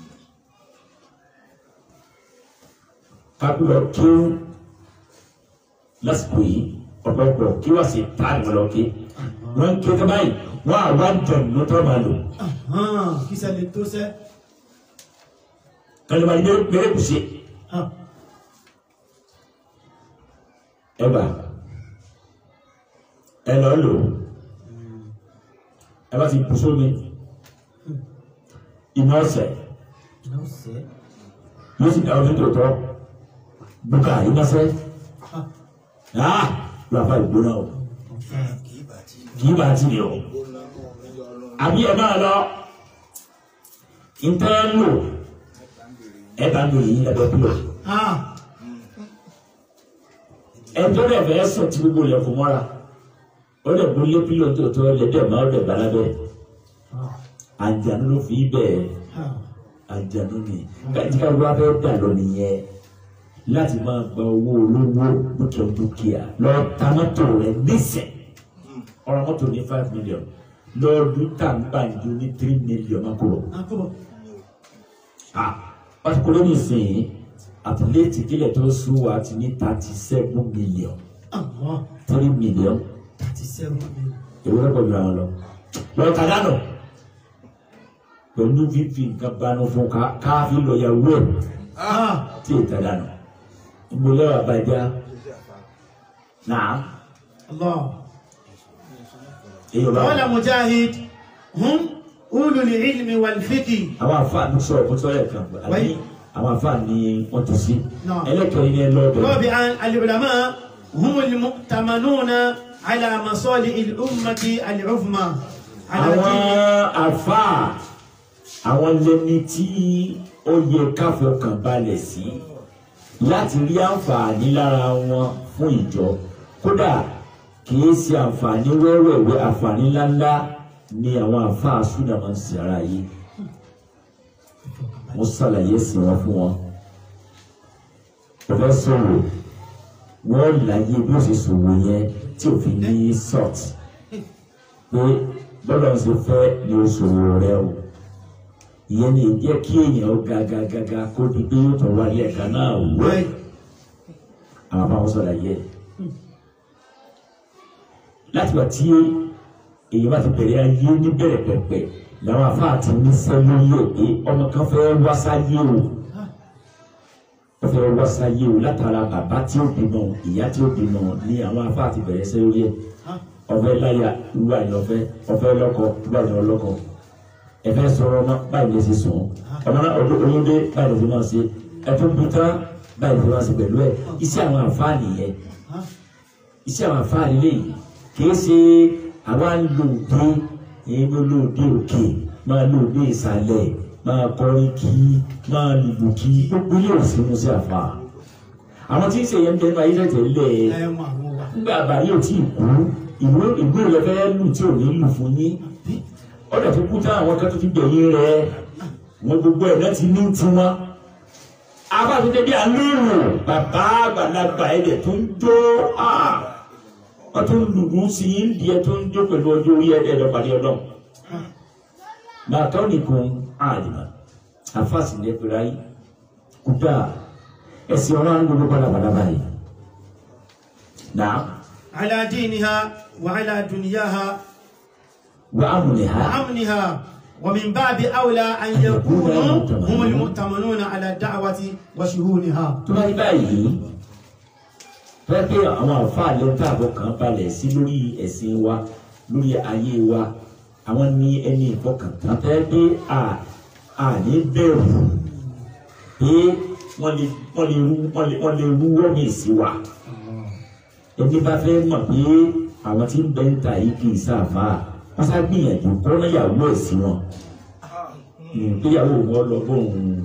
kápẹ́lọ kí ó lásìkò yìí ọ̀pọ̀lọpọ̀ kí wọ́n sì ta ìwọ̀n lọ kí wọ́n ń ké tó báyìí wọ́n á wá jẹ̀mú tó máa lò Ah. Kí sẹ́lẹ̀ tó sẹ́. kálíbà ní bẹ́ẹ̀ kù sí Ah. ẹ bá ẹ lọ lò ó ẹ bá ti bù sómi iná ọ̀sẹ̀ Iná sẹ́. yóò sì dáwọ́ nítorí tọ́ bùkà iná sẹ́ Ah. ah lọ́wọ́ àfa ìgbóná o kì í bá ti ní o. àbí ẹ máa lọ ntẹ́ ń lò ẹ bá ń lò yìí ẹ̀bẹ̀ pílò Ah. ẹjọ́ rẹ̀ fẹ́ sùn tí gbogbo ilẹ̀ fún mọ́ra ó lè mú lé pílò tó tó lẹ́dẹ̀ máa dẹ̀ balabẹ́ Ah. àjànú ló fi bẹ́ẹ̀ Ah. àjànú ni kájíká wá fẹ́ dà lọ nìyẹn láti máa gba owó olówó dúkìá dúkìá lọ ta mọ́tò rẹ̀ nísẹ̀ ọ̀rọ̀ mọ́tò ní five million lọ́ọ̀dún tàǹgbàǹjo ní three million máa kó lọ. Ah. Kọ́bọ̀. Ah, pàtíkùlé nìsín àtìlẹ́tì kílẹ̀ tó sún wa ti ní thirty seven million Allah. three million Thirty seven million. èwo lọ́pọ̀ ju àwọn lọ. lọ́ọ́ ta dànù pẹ̀lú fífi nǹkan banu fún ká káfí lọ ya wúwo Ah. tí ì ta dànù. ìgbòlẹ́ wà bàjẹ́ náà Allah. èyí ò bá قال مجاهد هم أولو العلم والفقه àwọn àfáàní sọ̀rọ̀ kó tọ́lẹ̀ kan àbí Wáyé. àwọn àfáàní wọ́n ti sí Náà. ẹlẹ́kẹ̀ẹ́ ní ẹ lọ́dọ̀ رابعا العلماء هم المؤتمنون على مصالح الأمة العظمى على àwọn دين àfáà àwọn lẹni tí ó yẹ káfọkàn balẹ̀ sí láti rí àǹfààní lára wọn fún ìjọ kódà kìí ṣe àǹfààní wẹ́wẹ́wẹ́ àǹfààní ńláńlá ni àwọn àfáà súnà máa ń ṣe ara yìí mo ṣàlàyé sí wọn fún wọn ọ̀fẹ́ sọ̀rọ̀ wọ́n láyé bí ó ṣe ṣòwò yẹn tí òfin ní sọ́ọ̀tì pé bọ́lá ń ṣe fẹ́ ni o ṣòwò rẹ o ìyẹn ni jẹ́ kí èèyàn ó ga ga ga ga kó di pé yóò tún wálé ẹ̀ka náà wẹ́ àwọn afáwọn sọ̀rọ̀ yẹ láti wà tí èyí bá ti bẹ̀rẹ̀ ayé ní bẹ̀rẹ̀ pẹ̀pẹ̀ làwọn afáà ti ní sẹ́lú yẹ pé ọmọ kan fẹ́ wá sáyé o wọ́n fẹ́ wá sáyé o látara bàbá tí ó bímọ ìyá tí ó bímọ ní àwọn afáà ti bẹ̀rẹ̀ sẹ́lú yẹ ọfẹ láyà ìwà ni ọfẹ ọfẹ lọ́kọ ìwà ni ọlọ́kọ ẹfẹ sọ̀rọ̀ ọmọ báyìí lè ṣe sùn ọmọ náà ọdún olóde báyìí lè ṣe máa ṣe ẹtún bùtá báyìí lè ṣe máa ṣe pẹ̀lú ẹ iṣẹ́ àwọn àǹfààní yẹn iṣẹ́ àwọn àǹfààní lẹ́yìn kìí ṣe àwa ń lo òde èyí ló lo òde òkè máa lo òde ìsàlẹ̀ máa kọrin kí máa lùlù kí gbogbo ilé òsínú sí àfa àwọn tí ń ṣe yẹn ń tẹnu ayé tẹ̀tẹ̀ lẹ̀ ẹ mọ àwọn wa. nígbà àbáyé ò tí ì kú ìwé ìwé rẹ fẹ́ lù tí ò ní lù fún yín ọ̀dọ̀ tó kú tán àwọn kan tó ti gbẹ̀yìn rẹ wọn gbogbo ẹ̀ náà ti ní tiwọn abáfẹ́fẹ́ bí alóòrò bàbá àgbàlagbà ẹ̀dẹ̀ tó ń jó wọ́n tó ń lùlù sí i ń di ẹ tó ń jó pẹ̀lú ọjọ́ orí ẹ̀dẹ̀ lọ́pàdé ọlọ́run bàtọ́ nìkan àdìmọ̀ àfàsì ní ẹgbẹ̀rẹ̀ ayé kúta ẹ̀sìn ọlọ́run gbogbo padàbàdà báyìí náà على دينها وعلى دنياها wà á múlẹ̀ ha وأمنها ومن باب أولى أن يكونوا هم المؤتمنون على الدعوة وشهونها tó bá rí báyìí fẹ́ pé àwọn àfáà lè tá àbọ̀ kan balẹ̀ sí lórí ẹ̀sìn wa lórí ayé wa àwọn ní ẹni ìfọkàntán fẹ́ pé à à ní bẹ̀rù pé wọ́n lè wọ́n lè rú wọ́n lè wọ́n lè rú wọ́mì sí wa ẹni bá fẹ́ mọ̀ pé àwọn tí ń bẹ ń ta yìí kì í sáfà wọ́n sá gbìyànjú kọ́nà ìyàwó ẹ̀ sí wọn ìgbéyàwó wọn lọ bóun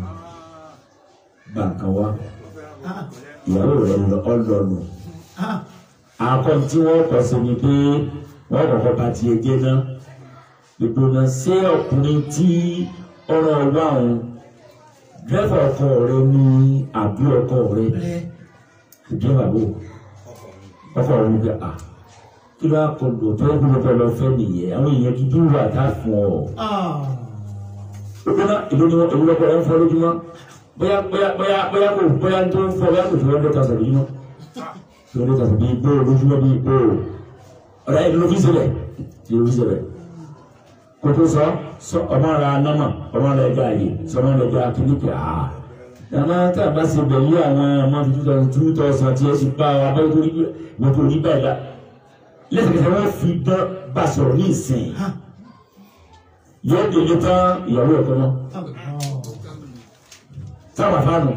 gbà kan wá Ah, ìyàwó rẹ lọ ọlọlù ah, àkọ́ tí wọ́n kọ́ sí ni pé wọ́n kọ́kọ́ bá tiẹ̀ jẹ́ náà gbogbo náà ṣé ọkùnrin tí ọ̀rọ̀ wà ń dẹ́fà ọkọ rẹ ní àbí ọkọ rẹ rẹ. ìjọba bò ọkọ rẹ gbé à kí ló kọ lò tó ń gbé lọ fẹ́ nìyẹn àwọn èèyàn gidi wà tá a fún ọ Ah, gbogbo náà ìlú ni wọn èwo lọkọ rẹ ń fọ lójúmọ́ bóyá bóyá bóyá bóyá kò bóyá tó ń fọ bóyá kò tó wọn lọ́ta sọ̀rọ̀ lójúmọ́ tó wọn lọ́ta sọ̀rọ̀ bíi gbó lójúmọ́ bíi gbó ọ̀rẹ́ ìlú ló fi sílẹ̀ ìlú ló fi sílẹ̀ kò tó sọ sọ ọmọ rẹ anamọ ọmọ rẹ gba àyè sọ ọmọ rẹ gba kíníkì àá yàrá tá a bá ṣe bẹ̀lú àwọn ọmọ fi two thousand two thousand tí ẹ sì bá wa bá tó rí wọn tó rí báyìí la lẹ́sẹ̀kẹsẹ̀ wọ́n fi dán bá sọ̀rọ̀ ní ìsìn yóò délé tán ìyàwó ẹ̀kọ́ náà sábà fáànù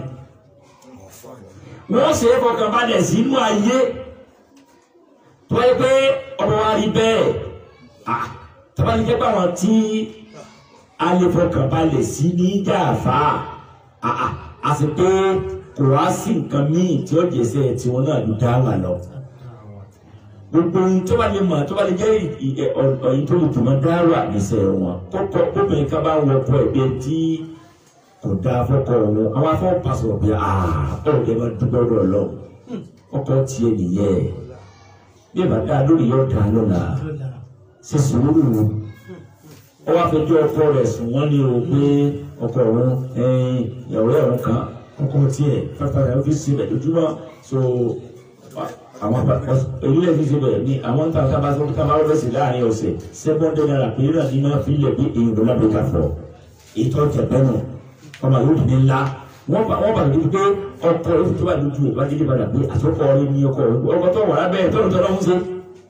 wọ́n ṣe é fọkàn balẹ̀ sínú ayé tó yẹ pé ọmọ wa rí bẹ́ẹ̀ ah tọ́ba ní jẹ́ báwọn tí a lè fọkàn balẹ̀ sí ní jàfá ah ah àti pé kò wá sí nǹkan míì tí ó jẹ́sẹ̀ tí wọ́n náà ló dá wà lọ gbogbo ohun tó bá lè mọ̀ tó bá lè jẹ́ ọ̀yìn tó lè tùmọ̀ dáwà níṣẹ́ wọn kókó kóbìnrin ká bá wọ ọkọ ẹ̀gbẹ́ tí kò dáa fọkọ òun àwọn afọ pàṣẹ ọ̀bẹ àà ọ̀rọ̀ ẹ̀ máa dúpẹ́ ọ̀dọ̀ lọ ọkọ tiẹ̀ nìyẹn bí ẹ bá dáa lórí yóò dáa lọ́la ṣe sùúrù ó wá fẹjọ́ ọkọ rẹ̀ sùn wọ́n ní o pé ọkọ òun ìyàwó ẹ̀rọ kan ọkọ tiẹ̀ fáfá rẹ̀ fi sílẹ̀ lójúmọ́ so àwọn èyílẹ̀ fi ṣe bẹ̀rẹ̀ ní àwọn tá a bá sọ ká máa rọ́bẹ̀sì láàrin ọ̀sẹ̀ sẹ́kọ́ndé náírà pé náà ní máa fi lẹ̀ bí èyí ló lábẹ́ ká fọ́ ètò ọ̀tẹ̀ bẹ́nu ọmọ yóò dùn ní ńlá wọ́n bá wọ́n bá lójú pé ọkọ rẹ̀ tó bá lójú ẹ̀ bá délé padà pé àtọ́kọ rẹ̀ ní ọkọ rẹ̀ ọkọ tó wà lábẹ́ ẹ̀ tọ́lù tọ́lọ́ ń ṣe.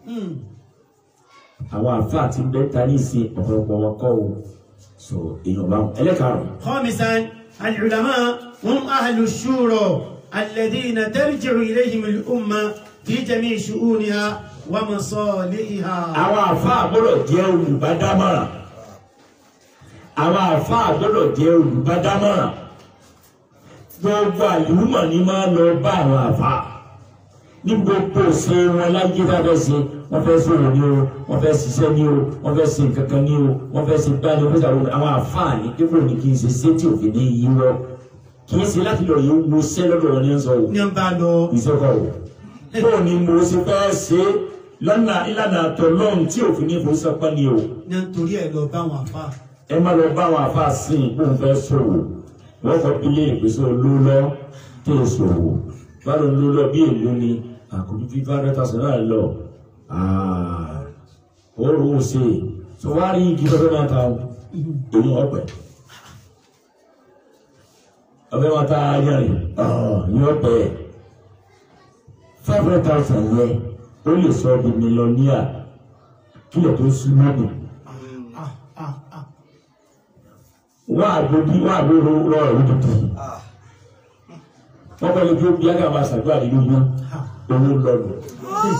àwọn àfa àti bẹ́ńtà ní ìsìn ọ̀pọ̀lọpọ̀ wọn kọ́ o so èèyàn bá wọn ẹlẹ́karùn-ún. خامسا العلماء هم أهل الشورى الذين ترجع إليهم الأمة في جميع شؤونها ومصالحها àwọn àfáà gbọ́dọ̀ jẹ́ olùbádámọ̀ràn àwọn àfáà gbọ́dọ̀ jẹ́ olùbádámọ̀ràn gbogbo àlùmọ̀ ni máa lọ bá àwọn àfáà ní gbogbo ṣe wọn láyé dábẹ́ ṣe wọ́n fẹ́ sọ̀rọ̀ ní o wọ́n fẹ́ ṣiṣẹ́ ní o wọ́n fẹ́ ṣe nǹkan kan ní o wọ́n fẹ́ ṣe gbá ní o fẹ́ ṣàwọn àwọn àfáà ní dípò ní kí n ṣe ṣé tí òfin ní yí wọ́ kì í ṣe láti lọ yìí wo ṣẹ́ lọ́dọ̀ wọn ní sọ o نبالو ìṣẹ́kọ̀ o bóò ni mo ṣe fẹ́ ṣe lọ́nà ìlànà àtọ̀lọ́run tí òfin ní ìfowósọ́pọ̀ ni o nítorí ẹ̀ lọ bá wọn àfa ẹ má lọ bá àwọn àfa sí i bóun fẹ́ ṣòwò wọ́n kọ́ ilé ìpèsè olólọ́ tó ṣòwò báwo ló lọ bí èlò ni àkójú fífa rẹ́ta sọ náà lọ ó rò ó ṣe tó wá rí igi tó fẹ́ máa ta èyí ọ̀pẹ ọ̀fẹ́ máa ta yẹrin ní ọ̀pẹ five hundred thousand yẹ ó lè sọ ọ́ di mílíọ̀nìyà kílẹ̀ tó sún mọ́bù. ah ah ah wọ́n àgbòdì wọ́n àgbòrò lọ́rọ̀ lójútì wọ́n bá lè fi bí ága máa ṣàdúrà nínú yín owó lọ́nu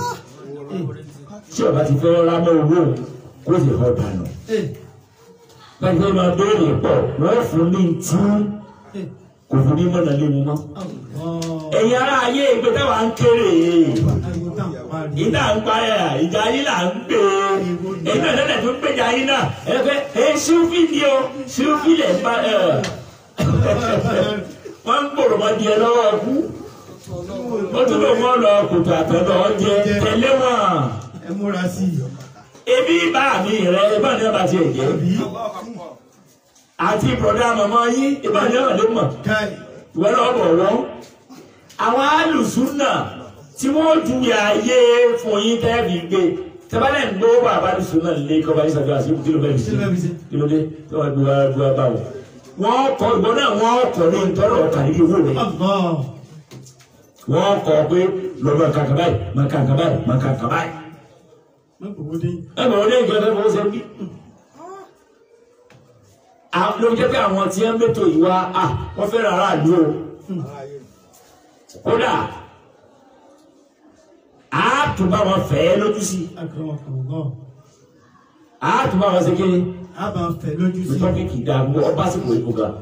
tí ọba ti fẹ́ rámọ́ owó kó sì họ dànù eh báyìí fẹ́ máa béèrè pọ̀ wọ́n fún ní tí kò fún ní mọ̀nà lé mu mọ́. ẹ̀yin ará ayé ìgbé táwa ń kéré ìdá ń parẹ́ à ìjà yín là ń gbé èyí náà lẹ́lẹ̀ tó ń gbèjà yín náà ẹ fẹ́ ẹ ṣíwfì ni o ṣíwfì lẹ̀ ń bá ẹ wọ́n ń gbòòrò mọ́ di ẹ lọ́wọ́ kú ó tún lò wọ́n lọ kòtò àtọ̀dọ̀ ọjẹ tẹ̀lé wọn ẹ múra sí i. ebi bá mi rẹ ibà ní ọba tiẹ̀ jẹ́ àti bùrọ̀dá màmá yín ibà ní ọba lè mọ̀ káì ìwọ náà bọ̀ wọ́n. àwọn alùsùnà tí wọ́n ju ààyè fún yín tẹ́ẹ̀bì gbé tẹ́bálẹ̀ ń gbó bàbá alùsùnà lé kọ́ba yín sàbíà sí kí ló bẹ́ẹ̀ Kí ló bẹ́ẹ̀ fi sí ṣe? kí ló dé tí wọ́n gbé wá gbé wá bá wọn. wọ́n kọ ìwọ náà wọ́n kọ ní ntọ́rọ̀ ọ̀kà níbi owó rẹ̀ Allah wọ́n kọ pé lọ́dọ̀ kankan báyìí máa kankan báyìí máa kankan báyìí. má kò wó dé. ẹ bọ̀ wọ́n ní ìjọba tó fọwọ́ sẹ́yìn. ló jẹ́ pé àwọn tí wọ́n mẹ́tò ìwà wọ́n fẹ́ràn aráàlú o kódà a tún bá wọn fẹ́ lójú sí akramakumullah a tún bá wọn ṣe kí a bá fẹ́ lójú sí. tọ́pìkì dàgbò ọba sì kò ìbò ga.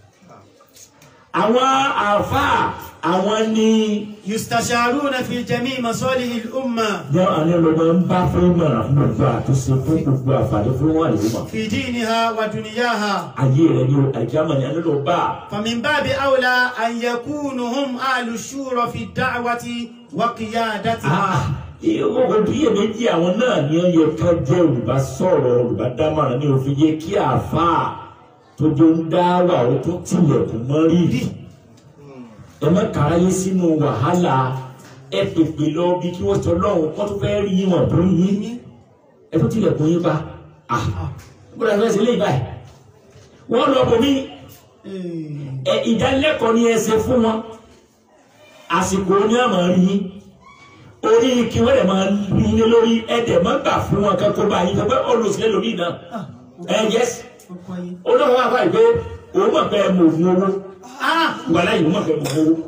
àwọn àáfàá àwọn ní yustasharuna fi jami masalihi al-umma yọ àwọn ọlọmọ ń bá fún ìmọ̀ràn fún gbogbo àtúnṣe fún gbogbo àǹfààní fún wọn àlejò mọ̀. fi diniha wa dunyaha ayé rẹ ni o àìkíyàmọ̀ ni ẹni ló bá a. فمن باب أولى أن يكونوا هم أهل الشورى في الدعوة وقيادتها Ìwọ́n bí èméjì àwọn náà ni ó yẹ ká jẹ́ olùbásọ̀rọ̀ olùbádámọ̀ràn ní òfin yẹ kí àáfàá tó jọ ń dá wà ó tó tilẹ̀kùn mọ́ rírì. Ẹ má káráyé sínú wàhálà ẹ pèpè lọ bí kí wọ́n sọ lọ́hùn kó tó fẹ́ rí wọn tó yín. Ẹ tó tilẹ̀kùn yín pa. Gbọ́dọ̀ fẹ́ sílé ìbáyìí. Wọ́n lọ bò mí ẹ ìdánilẹ́kọ̀ọ́ ni ẹ ṣe fún wọn àsìkò ní àmọ́ rí yín orí kí wọ́n lè máa rí ní lórí ẹ̀dẹ̀ máa gbà fún wọn kankan bá yín tọ́pẹ́ olùsílẹ̀ lórí náà ẹ yẹs olóòwò wà báyìí pé òun mọ̀ pé mo fún owó wà láyé òun mọ̀ pé mo fún owó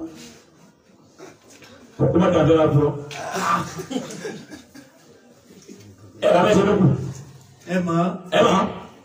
kókó má dàbí wá fún ọ ẹ bá bẹ́ẹ̀ ṣe lókù ẹ mọ̀ ẹ mọ̀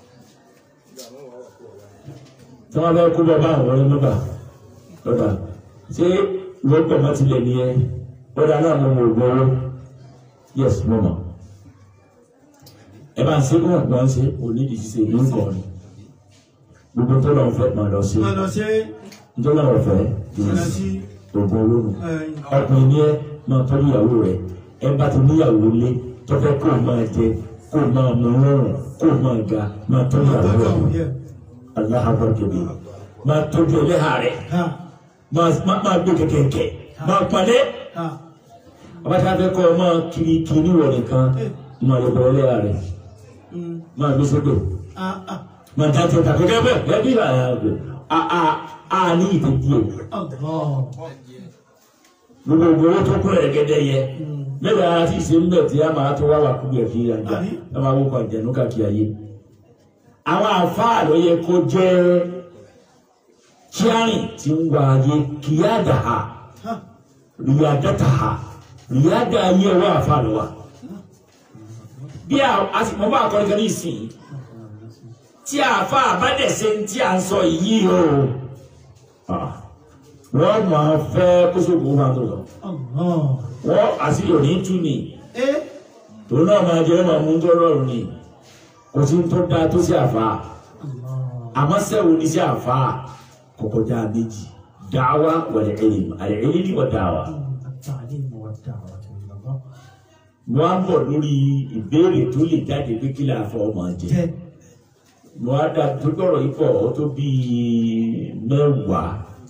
tí wọ́n bá kó bọ́ bá àwọn ọ̀rẹ́ lọ́ba lọ́ba ṣé ìwọ́n pẹ̀ mọ́ tilẹ̀ nìyẹn lọ́dà náà mo mọ̀ ògùn owó yes mo mọ̀ ẹ bá ń ṣe kó wọn ṣe onídìí ṣiṣẹ́ ìlú nǹkan ni gbogbo tó lọ́n fẹ́ máa lọ sí máa lọ sí nítorí náà wọ́n fẹ́ lọ sí ògùn owó nù ẹ̀yìn. ọkùnrin ni ẹ máa tọ́jú ìyàwó rẹ̀ ẹ bá ti níyàwó lé tó fẹ́ kó o máa jẹ kó o máa mú rọrùn kó o máa ga máa tọ́jú ìyàwó rẹ̀ aláhàbọ̀ jẹ̀bi máa tọ́jú ẹlẹ́hà rẹ̀ Ha, máa máa- máa gbé kẹ̀kẹ́ máa palẹ̀ ha. ọba tí a fẹ́ kọ́ ọ máa kiri kiri wọ̀ nìkan máa lọ bọ̀ ẹlẹ́hà rẹ̀ Mm. máa gbé sódò Ah, ah. máa dá tẹ̀ta kẹ́kẹ́ bẹ́ẹ̀ bẹ́ẹ̀ bí àyà rẹ̀ a a a ní ìdí díẹ̀ Allah. gbogbo owó tó kún ẹ̀gẹ́dẹ́ yẹ Mm. mẹ́ta ara tí ì ṣe ń bẹ̀ tí a máa tó wá wà kúbi ẹ̀fí àjà Àbí? ẹ máa wọ́pọ̀ àjẹnú káàkiri ayé àwọn àfáà ló yẹ kó jẹ́ kíárìn tí ń wá ayé kíyàdà ha Ha. rìyàdàtà ha rìyàdà ayé ọwọ́ àfáà ló wà bí a a sì mọ bá akọrin kan ní ìsìn tí àfáà bá dẹ̀ ṣe ń tí a ń sọ yìí o ah, wọ́n máa fẹ́ kó sóògùn máa tó lọ Allah. wọ́n àṣírí òní tú ni Eh, tòun náà máa jẹ́ máa mú tó rọrùn ni kò sí tó dáa tó sí àfa Allah. àmọ́ sẹ́wọ̀n ní sí àfa kọ̀kọ́já méjì dáwà wal ilm al-ilm wa dáwà. التعليم والدعوة إلى الله. wọ́n á bọ̀ lórí ìbéèrè tó lè jáde pé kí láàfọ ọmọ jẹ Jẹ́ wọ́n á dá tó gbọ́rọ̀ yìí pọ̀ ó tó bí mẹ́wàá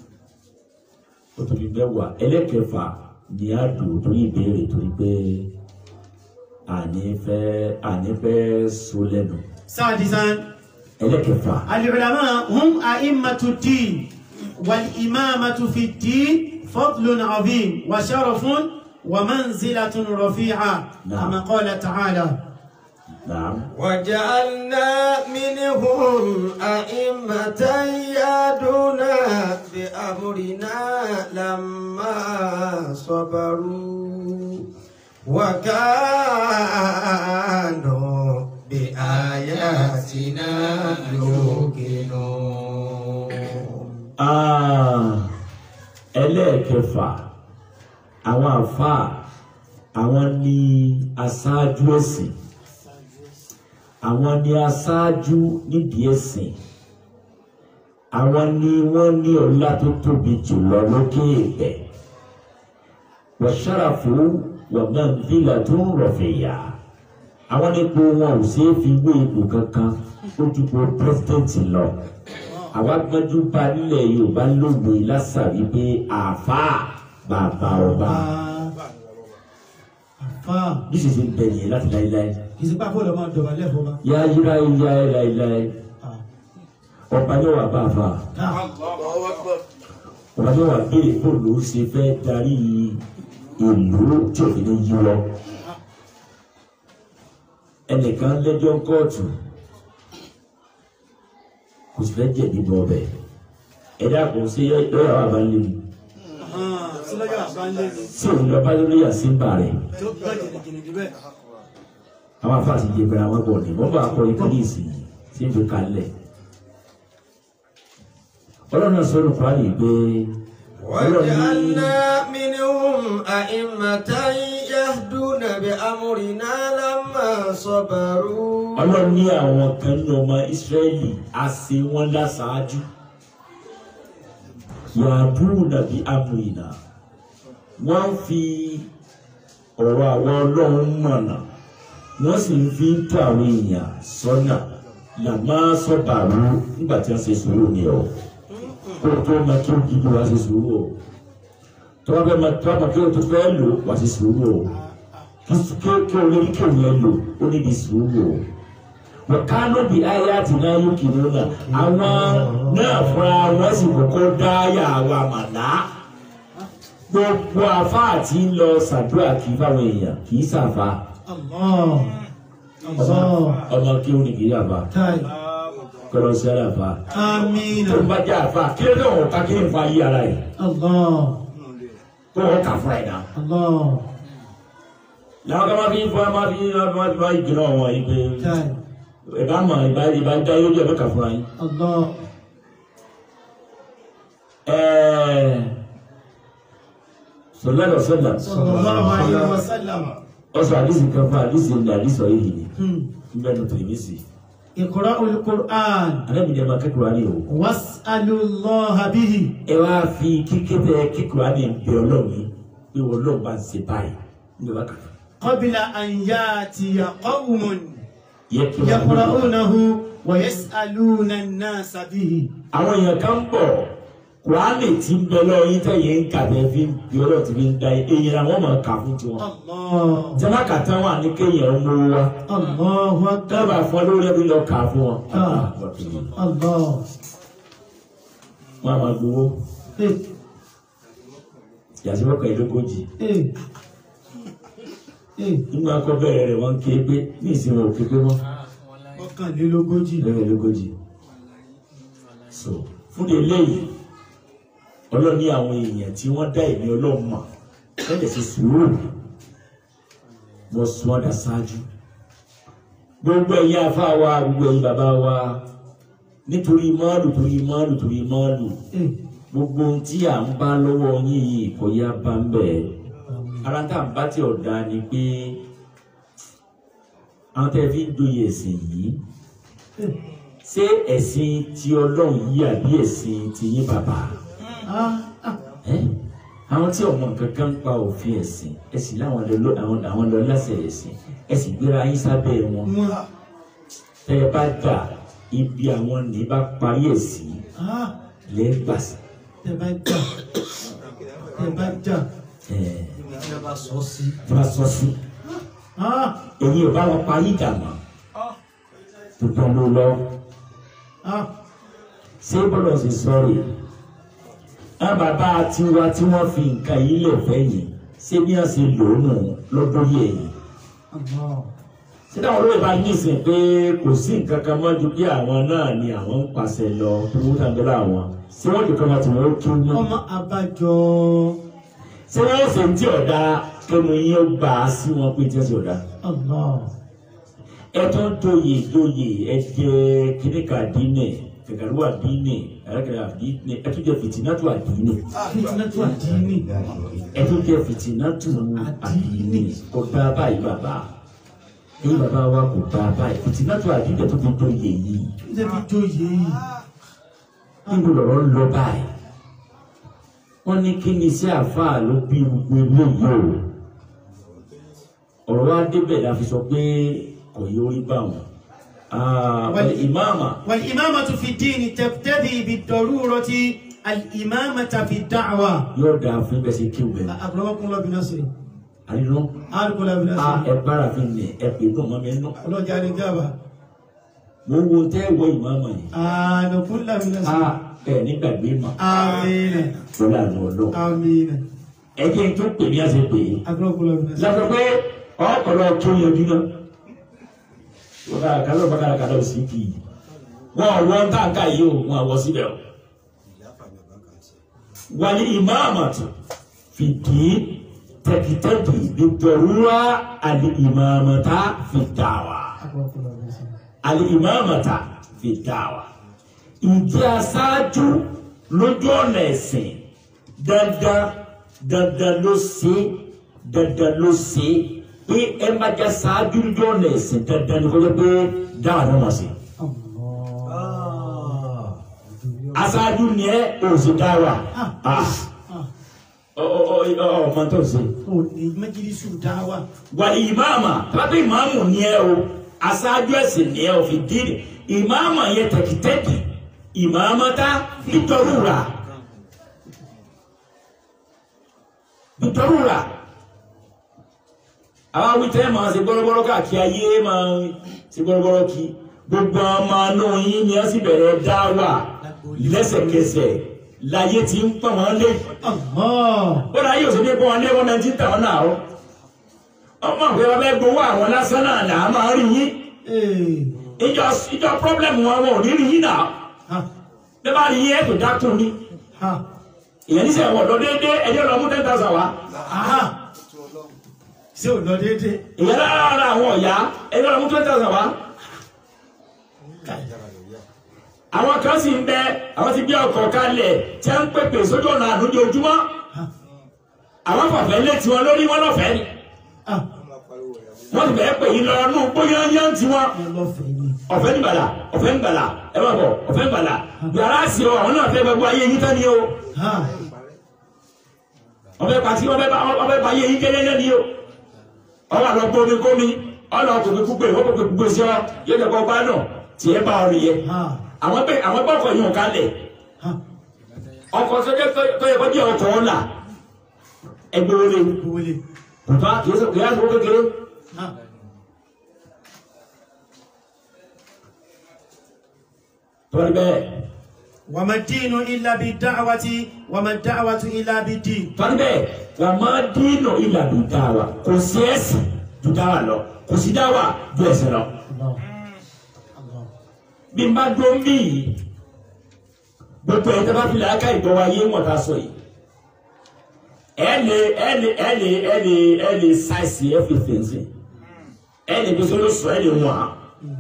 ó tó bí mẹ́wàá ẹlẹ́kẹfà ni á dùn torí ìbéèrè torí pé àní fẹ́ àní fẹ́ so lẹ́nu سادسا ẹlẹ́kẹfà العلماء هم أئمة الدين والإمامة في الدين فضل عظيم وشرف ومنزلة رفيعة نعم. كما قال تعالى naam وجعلنا منهم أئمة يهدون بأمرنا لما صبروا وكانوا بآياتنا آياتنا يوقنون Ah, ẹlẹ́ẹ̀kẹfà àwọn àfáà àwọn ní aṣáájú ẹ̀sìn àwọn ní aṣáájú nídìí ẹ̀sìn àwọn ní wọ́n ní ọlá tó tóbi jùlọ lókè ìpẹ́ wàṣàràfù wàgbàǹdìlà tó ń rọ̀fẹ̀yà àwọn nípò wọn ò ṣeé fi wé ipò kankan ó ju po pírẹsidẹ́ǹtì lọ àwa gbọ́njú bá nílẹ̀ yorùbá lóògbé lásà wípé àáfàá bàbá ọba àfà bí sì ṣe ń bẹ nìyẹn láti láéláé ìsìnkú àfọlọ́ máa dọ̀bálẹ̀ fọba. yá yíra yá ẹ láéláé ọba yóò wà bá a fà ọba yóò wà béèrè bó ló ṣe fẹ́ darí ìlú tí òfin ní yí lọ ẹnìkan lẹ́jọ́ kóòtù kò sì fẹ́ jẹ̀bi bọ̀ ọbẹ̀ ẹ̀dá kò sí lọ́yà wà bá ń lé mi sílọ́yọ̀ àbálẹ̀ ni tí òun lọ bá lórí àsínbà rẹ̀ tó gbọ́ jìnnìjìnnì bẹ́ẹ̀. àwọn afáàsì jẹ pé àwọn bọ̀ ní wọ́n bá kọ ikú ní ìsìn tí ń fi kalẹ̀ ọlọ́run náà sọ̀rọ̀ kúránì pé ọlọ́run ní وجعلنا منهم أئمة يهدون بأمرنا لما صبروا ọlọ́run ní àwọn kan ní ọmọ ìsírẹ́lì á ṣe wọ́n láṣáájú yàdúrú nàbí amúyìnà wọ́n ń fi ọ̀rọ̀ àwọn ọlọ́run mọ̀nà wọ́n sì ń fi ń tó àwọn èèyàn sọ́nà làmá sọ́bàrú nígbà tí wọ́n ṣe sùúrù ni ọ̀ kó tó ma kí ó gidi wá ṣe sùúrù o tó bá fẹ́ ma tó bá ma kí ó tó fẹ́ lò wá ṣe sùúrù o kí kí kí o lè rí kí o yẹn lò ó ní di sùúrù o wọ́kánú bí ayé àti náà yóò kì í lọ́nà àwọn náà fúnra wọn sì kọ́kọ́ dá yà wà màná gbogbo àfáà tí ń lọ ṣàdúrà kì í fáwọn èèyàn kì í ṣàfà Allah Allah ọmọ kí ó ní kì í àfà tai kọlọ sí àlàfà amina tó ń bá jẹ́ àfà kí ló dé wọn ká kí ní fa yí ara yìí Allah kó wọn kà fúnra ẹ̀ náà. Allah làwọn kan máa fi ń fọ máa fi ń máa fi máa jìnnà wọn yìí pé tai ẹ bá mọ ìbá ìbá dá yóò jẹ mẹ́ka fúnra yín. Allah ẹẹ sọlá lọ sọlá sallallahu alaihi wasallam ọsọ àdìsí kan fún àdìsí ní àdìsọ yìí ni hmm níbẹ̀ ní tìrìmìsì iqra'ul Qur'an anábìyẹn máa kẹ́kọ̀ọ́ ní o. was'alullaha bihi ẹ wá fi kíkétẹ kíkọ̀ọ́ ní ìbí ọlọ́run yìí pé wọ́n lọ́ọ̀ bá ń ṣe báyìí ní bá kà qabla an ya'tiya qawmun yẹ kí wọ́n yaqra'unahu wa yas'aluna an-nasa bihi àwọn èèyàn kan ń bọ̀ kùránì tí ń bẹ lọ́wọ́ yín tẹ̀yẹ ń kà tẹ́ fi ń bí ọlọ́run ti fi ń da èyí ra wọ́n máa kà fún tiwọn. Allah jẹ́nà kàtà wà ní kéèyàn ń mú wa Allahu akbar dábàá fún ọ lórí ẹbí lọ kà fún wọn. Ah. Allah wọn a máa gbowó eh yàtí wọ́n kà ìlógójì eh eh nínú akọ bẹ̀rẹ̀ rẹ̀ wọ́n ké pé ní ìsinmi òkè pé wọ́n ọ̀kànlélógójì lẹ́yìn ìlógójì. so fún de eléyìí ọlọ́ni àwọn èèyàn tí wọ́n dá ìní ọlọ́run mọ̀ lẹ́yìn sí sùúrù wọ́n sún ọ̀dà ṣáájú gbogbo ẹ̀yin afá wa gbogbo ẹ̀yin bàbá wa nítorí máàlù torí máàlù torí máàlù eh gbogbo ohun tí à ń bá lọ́wọ́ yín yìí kò yá bá ń bẹ̀ ara tá à ń bá tí ọ̀dà ni pé àwọn tẹ́ fi ń doyè ẹ̀sìn yìí eh ṣé ẹ̀sìn ti ọlọ́run yìí àbí ẹ̀sìn ti yín bàbá ah ah ẹ́ àwọn tí ọmọ nǹkan kan ń pa òfin ẹ̀sìn ẹ̀sìn láwọn lọ àwọn àwọn lọ lásẹ̀ ẹ̀sìn ẹ̀sìn gbéra yín sábẹ́ wọn wọn tẹ́ ẹ bá gbà ibi àwọn ní bá parí ẹ̀sìn ah lẹ́gbàsí tẹ bá jà tẹ bá jà ẹ̀ tí a bá sọ sí tí wọ́n sọ sí. ah èyí ò bá wọn parí ìjà mọ́ tuntun ló lọ ah ṣé bọ́lọ̀ ṣe sọ̀rọ̀ àwọn bàbá tiwa tí wọ́n fi nǹkan yìí lè fẹ́ yìí ṣé bí wọ́n ṣe lò ó nù lọ́dún yẹ̀ yìí Allah ṣé táwọn olóyè bá ní ìsìn pé kò sí nǹkan kan mọ́ ju bí àwọn náà ni àwọn ń pàṣẹ lọ tó wọ́n tàbí láwọn ṣé wọ́n jù kan máa tì wọ́n kí wọ́n ọmọ abájọ ṣé wọ́n ṣe ń tí ọ̀dà kẹ́mu yín ó gbà á sí wọn pé tí wọ́n ṣe ọ̀dà Allah ẹ tó ń joyè joyè ẹ jẹ kíníkà dínì kẹkẹrúwà dínì ẹrẹkẹrẹ dínì ẹ tó jẹ fìtínátù àdínì fitinatu àdínì ẹ tó jẹ fìtínátù àdínì kò dá báyìí bàbá ní bàbá wa kò dá báyìí fìtínátù àdínì tó fi joyè yìí ṣe fi joyè yìí níbo lọ̀rọ̀ ń lọ báyìí wọ́n ní kí ni sí àáfàá ló bí gbogbo eléyìí o ọ̀rọ̀ wa débẹ̀ la fi sọ pé kò yí orí bá wọn. Wal- ìmáàmà والإمامة في الدين تقتضي بالضرورة الإمامة في الدعوة yóò dáa fún bẹ́ẹ̀ sí kí o bẹ̀rẹ̀. أكرمكم الله بنصره àdínú أرجو الله a بنصره ẹ bára fi nẹ ẹ pè dùn mọ́ mi nù. الله جعل إجابة mo wo tẹ́ wọ ìmáàmà yìí. آن كل a بنصره ẹ nígbàgbé mà آمين lọ́la àná ọlọ́. آمين ẹ jẹ́ n tó pè ní àṣẹ pè é. أكرمكم الله بنصره lọ́sọ̀ pé ọ̀pọ̀lọ̀ tó yanjú náà. wọ́n ká kálọ̀ bá kára kálọ̀ sí kì í. wọ́n wọ́n táǹkà yìí o wọ́n àwọ̀ síbẹ̀ o. wàlí ìmáàmàtù fìdí tẹkítẹkì nítorúwá àlì ìmáàmàtà fìdáwà أكرمكم الله بنصره àlì ìmáàmàtà fìdáwà. ìjẹ́ aṣáájú lójú ọ̀nà ẹ̀sìn dandan dandan ló ṣe dandan ló ṣe pé ẹ má jẹ́ aṣáájú lójú ọ̀nà ẹ̀sìn dandan ni kó jẹ́ pé dáwà náà máa ṣe. الله aṣáájú ni ẹ òsì dáwà. Ah. Ọ- ọ- ọ- ọ- ọmọ tó ṣe. òní mẹjìlísù dáwà wàlí ìmáàmà tàbí ìmáàmù ni ẹ o aṣáájú ẹ̀sìn ni ẹ o fi dín ìmáàmà yẹn tẹkítẹkì ìmáàmà tá bìtọrùrà bìtọrùrà àwọn awítẹ́ máa ṣe gbọ́rọ́gbọ́rọ́ káàkiri ayé máa ṣe gbọ́rọ́gbọ́rọ́ kí gbogbo ọmọ inú yín ni ẹ sì bẹ̀rẹ̀ dá wà lẹ́sẹ̀kẹsẹ̀ láyé tí ń pọ̀ wọ́n lé Allah ó dáa yóò sì ní kó wọn lé wọn náà ti ń tà wọn náà o ọmọ ìwé wọn bẹ gbowó àwọn lásán náà là á máa rí yín ee ìjọ ìjọ pírọ́blẹ̀mù wọn wọn ò ní rí yín náà ha bí bá rí yín ẹ̀ tó dákun ni ha ìyẹn ní sẹ́wọ̀n lọ déédéé ẹjọ́ lọ mú ten thousand wá aha ṣé ò lọ déédéé ìyẹn lára àwọn ọ̀yá ẹjọ́ lọ mú ten thousand wá àwọn kan sì ń bẹ àwọn ti bí ọkọ̀ kalẹ̀ tí wọ́n ń pèpè sójú ọ̀nà àdójoojúmọ́ ha àwọn fàfẹ́ lé tiwọn lórí wọn lọ́fẹ̀ẹ́ ni ha wọ́n ti bẹ̀ẹ́ pè yín lọ nú bóyá yá ń tiwọn. ẹ lọ fẹ ni ọ̀fẹ́ ní bàlà ọ̀fẹ́ ní bàlà ẹ bá bọ̀ ọ̀fẹ́ ní bàlà yàrá sí o àwọn náà fẹ́ gbogbo ayé yín tán ni o ha ọ̀fẹ́ pàtí ọ̀fẹ́ bá ọ̀fẹ́ bá ayé yín kẹ́lẹ́ lẹ́ni o ọ̀wọ́ àlọ́ gbómi gómi ọ̀nà ọkùnrin kúgbè wọ́n kò gbogbo sí ọ yóò jẹ́ kó bá nà tí ẹ bá ọ nìyẹn ha àwọn bẹ àwọn bọ́kọ̀ yìí ò kalẹ̀ ha ọkọ̀ sọ́jọ́ tó yẹ kó jẹ́ ọkọ̀ ọ̀la ẹgbẹ́ wọlé wọlé kò tó kìí sọ kìí sọ kékeré ha tọ́lí bẹ́ẹ̀ wàmà dínú ilà bí dáwàtí wàmà dáwàtú ilà bí dín tọ́lí bẹ́ẹ̀ wà má dínà ìlà bí dáwà kò sí ẹ̀sìn ju dáwà lọ kò sí dáwà ju ẹ̀sìn lọ. Allah Allah bí n bá dún bí yìí gbogbo ẹ̀ tẹ́ bá fi lè aka ìgbọ́ wa yé wọ̀n ta sọ yìí ẹ lè ẹ lè ẹ lè ẹ lè ẹ lè ṣàìsì ẹ fi fèsì ẹ lè bí sọ́dọ̀ sọ ẹ lè wọ̀n á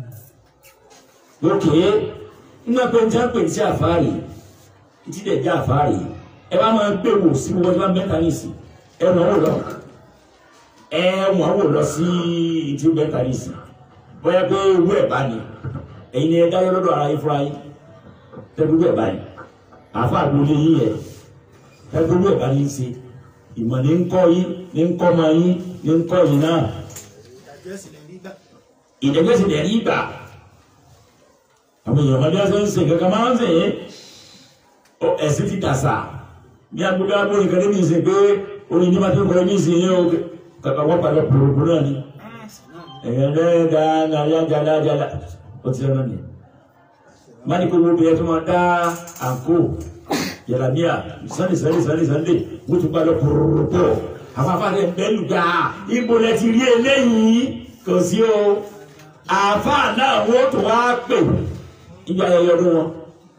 lókè ńgbà pé njẹ́ pé ní sí àfáàrí títí dẹ̀ jẹ́ àfáàrí ẹ bá máa ń gbé wò sí gbogbo ọjọ́ mẹ́ta nìsí ẹ ràn wò lọ ẹ wọ́n wò lọ sí ìtú mẹ́ta nìsí bóyá pé owó ẹ̀ bá ní ẹ̀yin ni ẹ dáyọ́ lọ́dọ̀ ara yín fúnra yín tẹ́gbẹ́ ẹ̀ báyìí àáfàá gbolé yín yẹ tẹ́gbẹ́ ẹ̀ bá ní í ṣe ìmọ̀ ní ń kọ́ yín ní ń kọ́ ọmọ yín ní ń kọ́ yín náà ìdájọ́ ìsìlẹ̀ nígbà ìdẹ́gbẹ́sì lẹ̀ rí gbà àwọn èèyàn ọmọdé ọsẹ ń sè kankan máa ń sè é ó ẹ̀sìn ti dàsà bí agbóbi agbóni kan níbi ìsìn pé orin ní ma tó kọrin ní ìsìn yẹn o kàkà wọ́n padà pòròpò náà ni ẹ̀yàn lẹ́yìn dáadáa yá jala jala ó ti rán ni mani ko wo bẹ̀rẹ̀ tó máa dá àǹkó yàrá sànni sànni sànni sànni wọ́n tún padà pòròpò àwọn afáàlẹ̀ bẹ́ẹ̀lù gbà ibo lẹ ti rí eléyìí kò sí o àáfàá náà wọ́n tún wá pè ìgbà ayẹyẹ ọdún wọn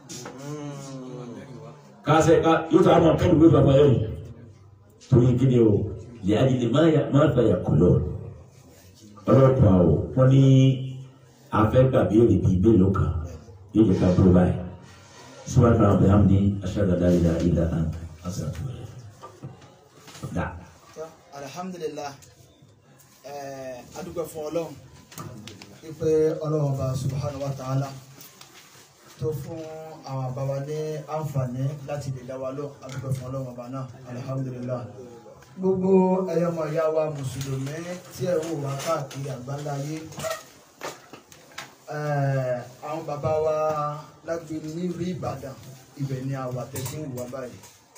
kásẹ̀ ká yóò tó àwọn akẹ́lù gbé bàbá yẹn torí kíni o lè adìlẹ̀ máa fàyà kúlọ̀ ọlọ́pàá o wọ́n ní afẹ́ gbàgbé èrè bíi mélòó kan yóò jẹ́ ká dúró báyìí sọ́wọ́n kan àbẹ̀ hàmdi aṣáájú ìlà ìlà àn ọ̀sán tó wẹ̀. dà alhamdulilah adúgbò fún ọlọ́run wípé ọlọ́run ọba subhanahu wa ta'ala tó fún àwọn àbáwá ní àǹfààní láti lè dá wa lọ adúgbò fún ọlọ́run ọba náà alhamdulilah gbogbo ẹyọmọ ìyá wa mùsùlùmí tí ẹ wò wá káàkiri àgbáńlá ayé eh, àwọn bàbá wa lágbèrè nílùú ìbàdàn ibẹ̀ ni àwa tẹ̀sí ń wà báyìí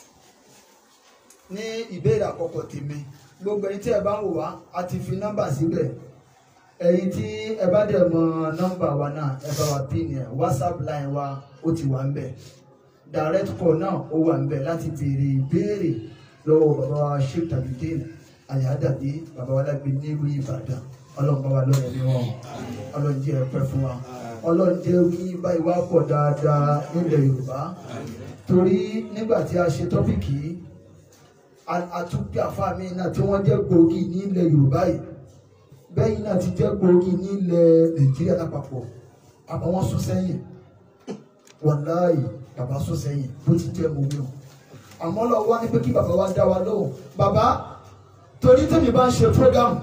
ní ìbéèrè àkọ́kọ́ tèmi gbogbo ẹ̀yin tí ẹ bá ń wò wá a ti fi nọ́mbà síbẹ̀ ẹ̀yin tí ẹ bá dẹ̀ mọ nọ́mbà wa náà ẹ bá wa pín ẹ̀ whatsapp line wa ó ti wà ń bẹ̀ direct call náà ó wà ń bẹ̀ láti béèrè ìbéèrè lọ́wọ́ bàbá wa sheikh tabidin ayadabi bàbá wa lágbè nílùú ìbàdàn ọlọ́run bá wa lọ́rẹ̀ ní wọn ọlọ́run jẹ́ ẹ pẹ́ fún wa ọlọ́run jẹ́ wí báyìí wá pọ̀ dáadáa nílẹ̀ yorùbá torí nígbà tí a ṣe tọ́pìkì yìí àtúnkì àfáàmì náà tí wọ́n jẹ́ gbòógì ní ilẹ̀ yorùbá yìí bẹ́yìn náà ti jẹ́ gbòógì ní ilẹ̀ nàìjíríà lápapọ̀ àmọ́ wọ́n sún sẹ́yìn wàláyé bàbá sún sẹ́yìn bó ti jẹ́ mọ̀ wíwọ̀n àmọ́ lọ wá ní pé kí bàbá wa dá wa lóhùn bàbá torí tèmi bá ń ṣe program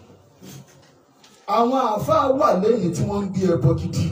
àwọn àáfàá wà lẹ́yìn tí wọ́n ń gbé ẹbọ gidi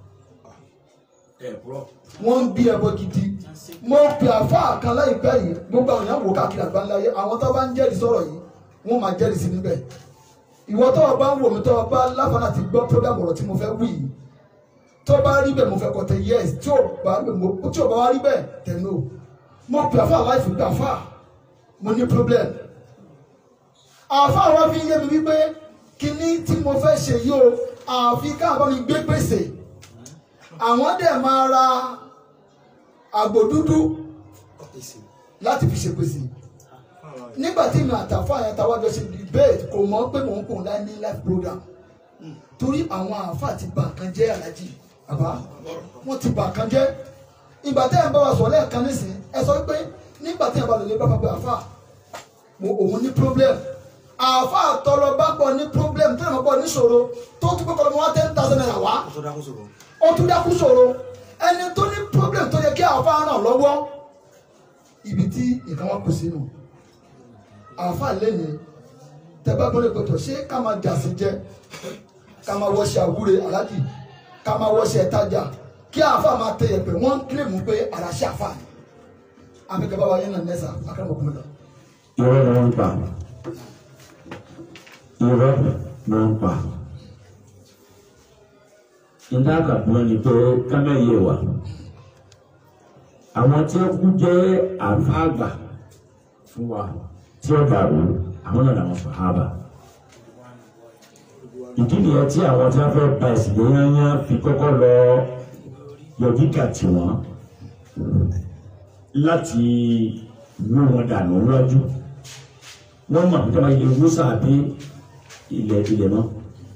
wọ́n ń bí ẹbọ gidi mo pe àfáà kan láìpẹ́ yìí gbogbo àwọn èèyàn wò káàkiri àgbáńláyé àwọn tó bá ń jẹ́rìí sọ̀rọ̀ yìí wọ́n máa jẹ́rìí sí níbẹ̀ ìwọ tó o bá ń wò mí tó o bá láfààní àti gbọ́ program ọ̀rọ̀ tí mo fẹ́ wí yìí tó bá rí bẹ́ẹ̀ mo fẹ́ kọ́ tẹ yes tí ò bá tí ò bá wá rí bẹ́ẹ̀ tẹ̀ no mo pe àfáà láìfù pé àfáà mo ní problem àfáà wa fi ń yé mi wípé kíní tí mo fẹ́ ṣe yìí o àfi káàbá mi gbé pèsè àwọn dẹ̀ máa ra àgbò dúdú láti fi ṣe pèsè nígbà tí mi àtàfà yẹn táwa jọ ṣe debate kò mọ̀ pé mò ń pò láì ní life program torí àwọn àáfà ti bà kan jẹ́ alájì bàbá wọ́n ti bà kan jẹ́ ìgbà tẹ́ ẹ̀ ń bá wa sọ lẹ́ẹ̀kan nísìnyí ẹ sọ pé nígbà tí ẹ̀ bá lè lè bá bá pé àáfà mo òun ní problem àáfà tọrọ bá pọ̀ ní problem tó lè mọ̀ pọ̀ níṣòro tó tún pé kọ́ lọ́mọ wá ten thousand naira wá ó tún dákú ṣòro ẹni tó ní problem tó yẹ kí àáfà ràn lọ́wọ́ ibi tí nǹkan wọn kù sínú àáfà lẹ́yìn tẹ́gbẹ́ gbọ́dọ̀ gbọ́dọ̀ ṣé ká máa dàsí jẹ ká máa wọṣẹ àwúre aláàjì ká máa wọṣẹ ẹ̀tajà kí àáfà máa tẹ ẹ̀pẹ̀ wọ́n kílèmù pé àràṣẹ àáfà ni àbíkẹ́ bá wa yẹn náà nẹ́sà akẹ́mọ̀kùnrin lọ. irọ́ ni wọ́n ń pa irọ́ ni wọ́n ń pa nígbà kàdúrà ni pé kámẹ́yẹ wà àwọn tí ó kú jẹ́ àfáàgbà fún wa tí ó dàrú àwọn náà làwọn sàhábà ìdí nìyẹn tí àwọn tí wọ́n fẹ́ ba ìsìnkú yányá fi kọ́kọ́ lọ yọjú kà tí wọ́n láti wú wọn dànù wájú wọ́n mọ̀ nípa ilé wúsà bí ilẹ̀ ilẹ̀ náà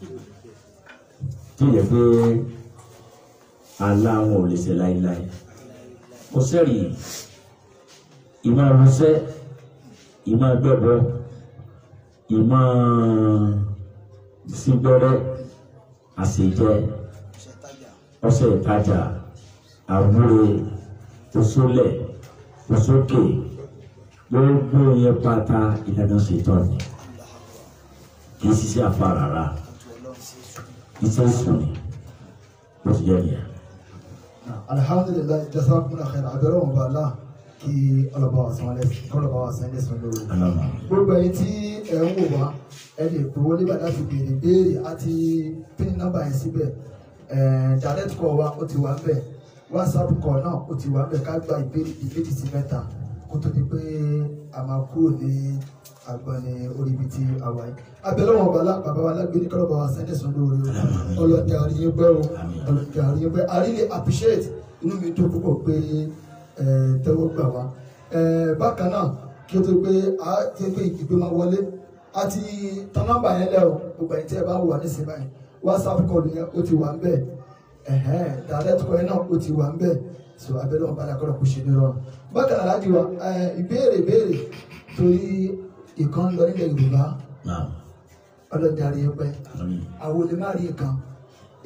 tí yẹ pé àlá wọn ò lè ṣe láéláé kò sẹ́rì ìmọ̀ ọ̀rọ̀ṣẹ́ ìmọ̀ gbẹ́bọ ìmọ̀ sígbẹ́rẹ́ àṣejẹ ọṣẹ ìtajà àwúre oṣólẹ̀ oṣókè gbogbo yẹn pátá ìdáná ṣètò ni kì í ṣiṣẹ́ àfa rárá iṣẹ́ sùn ni bó ti jẹ́ nìyẹn. alhamdulilayi jazakumullahu khairan abẹ́rẹ́ wọn bá a la kí ọlọ́ba wa sanwó lẹ́sìn kọ́lọ́ba wa sanwó lẹ́sìn lórí. Alama. gbogbo ẹ̀yin tí ẹ ń wò wá ẹ lè pè wọlé bá láti béèrè béèrè àti pin nọ́mbà yẹn síbẹ̀ ẹ̀ẹ́n direct call wa ó ti wà ń bẹ̀ whatsapp call náà ó ti wà ń bẹ̀ ká gba ìbéèrè ìbéèrè sí mẹ́ta kó tó di pé a máa kúrò ní agbani orí ibi tí a wà yìí. abẹ́lẹ́ wọn bàbá bàbá wa lágbé ní kọ́lọ́ba wa sanwó lẹ́sìn lórí o ọlọ́dẹ àríyìn pẹ́ o ọlọ́dẹ àríyìn pẹ́ I really appreciate inú mi dùn púpọ̀ pé ẹ̀ tẹ́wọ́ gbà wá ẹ̀ bákan náà kí o tó pé a ti pé ìgbé máa wọlé a ti tan nọ́mbà yẹn lẹ o gbogbo ẹ̀yin tí ẹ bá wà nísìnyí báyìí whatsapp call yẹn ó ti wà ń bẹ ẹhẹn direct call yẹn náà ó ti wà ń bẹ so abẹ́lẹ́ wọn bá dà kọ́ra kó ṣe ní rọrùn bákan náà láti wá ẹ ìbéèrè ìbéèrè torí ìkan lọ nílẹ̀ yorùbá Naam. ọlọ́dẹ àríyé pẹ́ Àmín. àwọn olè má rí nǹkan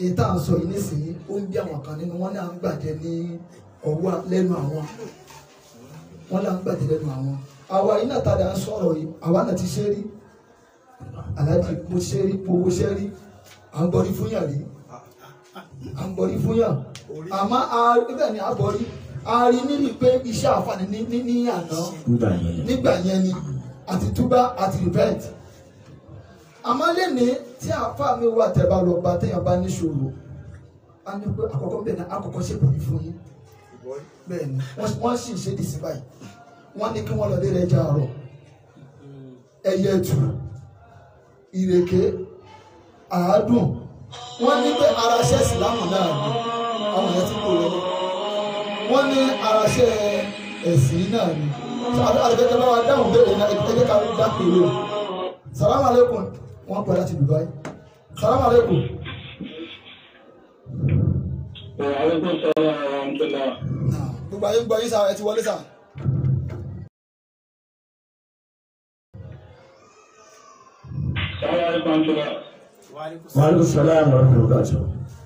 èyí tá à ń sọ yìí nísìnyí ó ń bí àwọn kan nínú wọn ní à ń gbàjẹ ní ọwọ́ lẹ́nu àwọn wọn là ń gbàjẹ lẹ́nu àwọn àwa yìí náà tàdá ń sọ̀rọ̀ yìí àwa náà ti ṣe rí aláàjì mo ṣe rí mo wo ṣe rí à ń gbọ́rí fún yàn rí à ń gbọ́rí fún yàn àmọ́ a- bẹ́ẹ̀ ni a gbọ́rí a rí nínú pé iṣẹ́ àǹfààní ní ní ní àná nígbà yẹn nígbà yẹn ni àti túbá àti repent àmọ́ lẹ́ni tí àáfà mi wà tẹ́ bá lọ bá téèyàn bá níṣòro a ní pé àkọ́kọ́ bẹ́ẹ̀ ni àkọ́kọ́ ṣe bòrí fún yín bẹ́ẹ̀ ni wọ́n wọ́n sì ń ṣe dì sí báyìí wọ́n ní kí wọ́n lọ lé rẹ̀ jàrọ̀ ẹyẹ tù ìrèké àádùn wọ́n ní pé ara ṣẹ́ ìsìlámù náà ni àwọn yẹn ti kó lọ wọ́n ní ara ṣẹ́ ẹ̀sìn náà ni àdìgẹ́gẹ́ bá wa dáhùn bẹ́ẹ̀ ní ẹgbẹ́ ká dá pèrè o salamu aleykum wọ́n pẹ́ láti Dubai salamu aleykum وعليكم السلام ورحمة الله gbogbo ayé ń gbọ́ yín sá ẹ ti wọlé sá. السلام عليكم ورحمة الله wàhálà sàlámù ọ̀rọ̀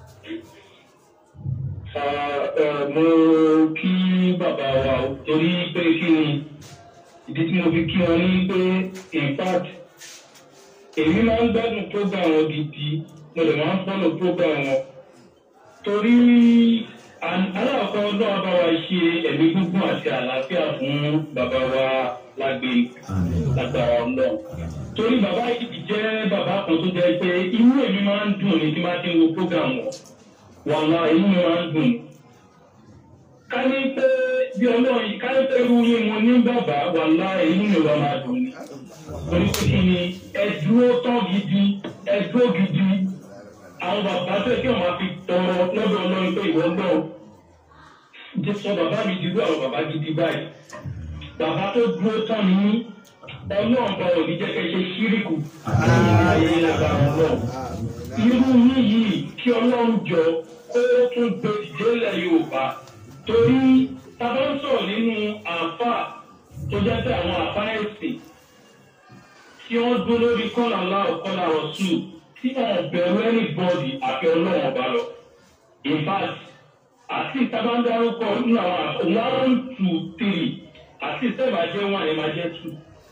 mo kí bàbá wa o torí pé kí ni ìdí tí mo fi kí wọn ní pé in fact èmi máa ń gbádùn program wọn gidi mo lè máa ń fọ́lọ̀ program wọn torí an- aláàkọ́ náà bá wa ṣe ẹ̀mí gígùn àti àlàáfíà fún bàbá wa lágbè lágbára ọlọ́run torí bàbá yìí jẹ́ bàbá kan tó jẹ́ pé inú èmi máa ń dùn ní tí máa ti ń wo program wọn wàhálà inú mi máa ń dùn. ká ní pé bí ọlọ́run yìí ká ní pé irú yín mo ní bàbá wàhálà inú mi wà máa dùn ní. torí pé kí ni ẹ dúró tán gidi ẹ dúró gidi àwọn bàbá tó yẹ kí wọn máa fi tọrọ lọ́dọ̀ ọlọ́run pé ìwọ náà jẹ́ sọ bàbá mi di irú àwọn bàbá gidi báyìí bàbá tó dúró tán ní ọlọ́run bá òní jẹ́ kẹ́ ṣe ṣíríkù ayé lágbára ọlọ́run irú yín yìí kí ọlọ́run jọ kó tún gbé ìdílé yorùbá torí tábà ń sọ̀rọ̀ nínú àáfà tó jẹ́ pé àwọn àáfà ẹ̀sìn tí wọ́n dúró lórí kọ́là láò kọ́là ọ̀ṣù tí wọ́n bẹ̀rù ẹni bọ́ọ̀dì àfi ọlọ́run ọba lọ. in fact àti tábà ń dárúkọ nínú àwọn àáfà one two three àti sẹ́ẹ̀bà jẹ́ one ẹ̀ máa jẹ́ two.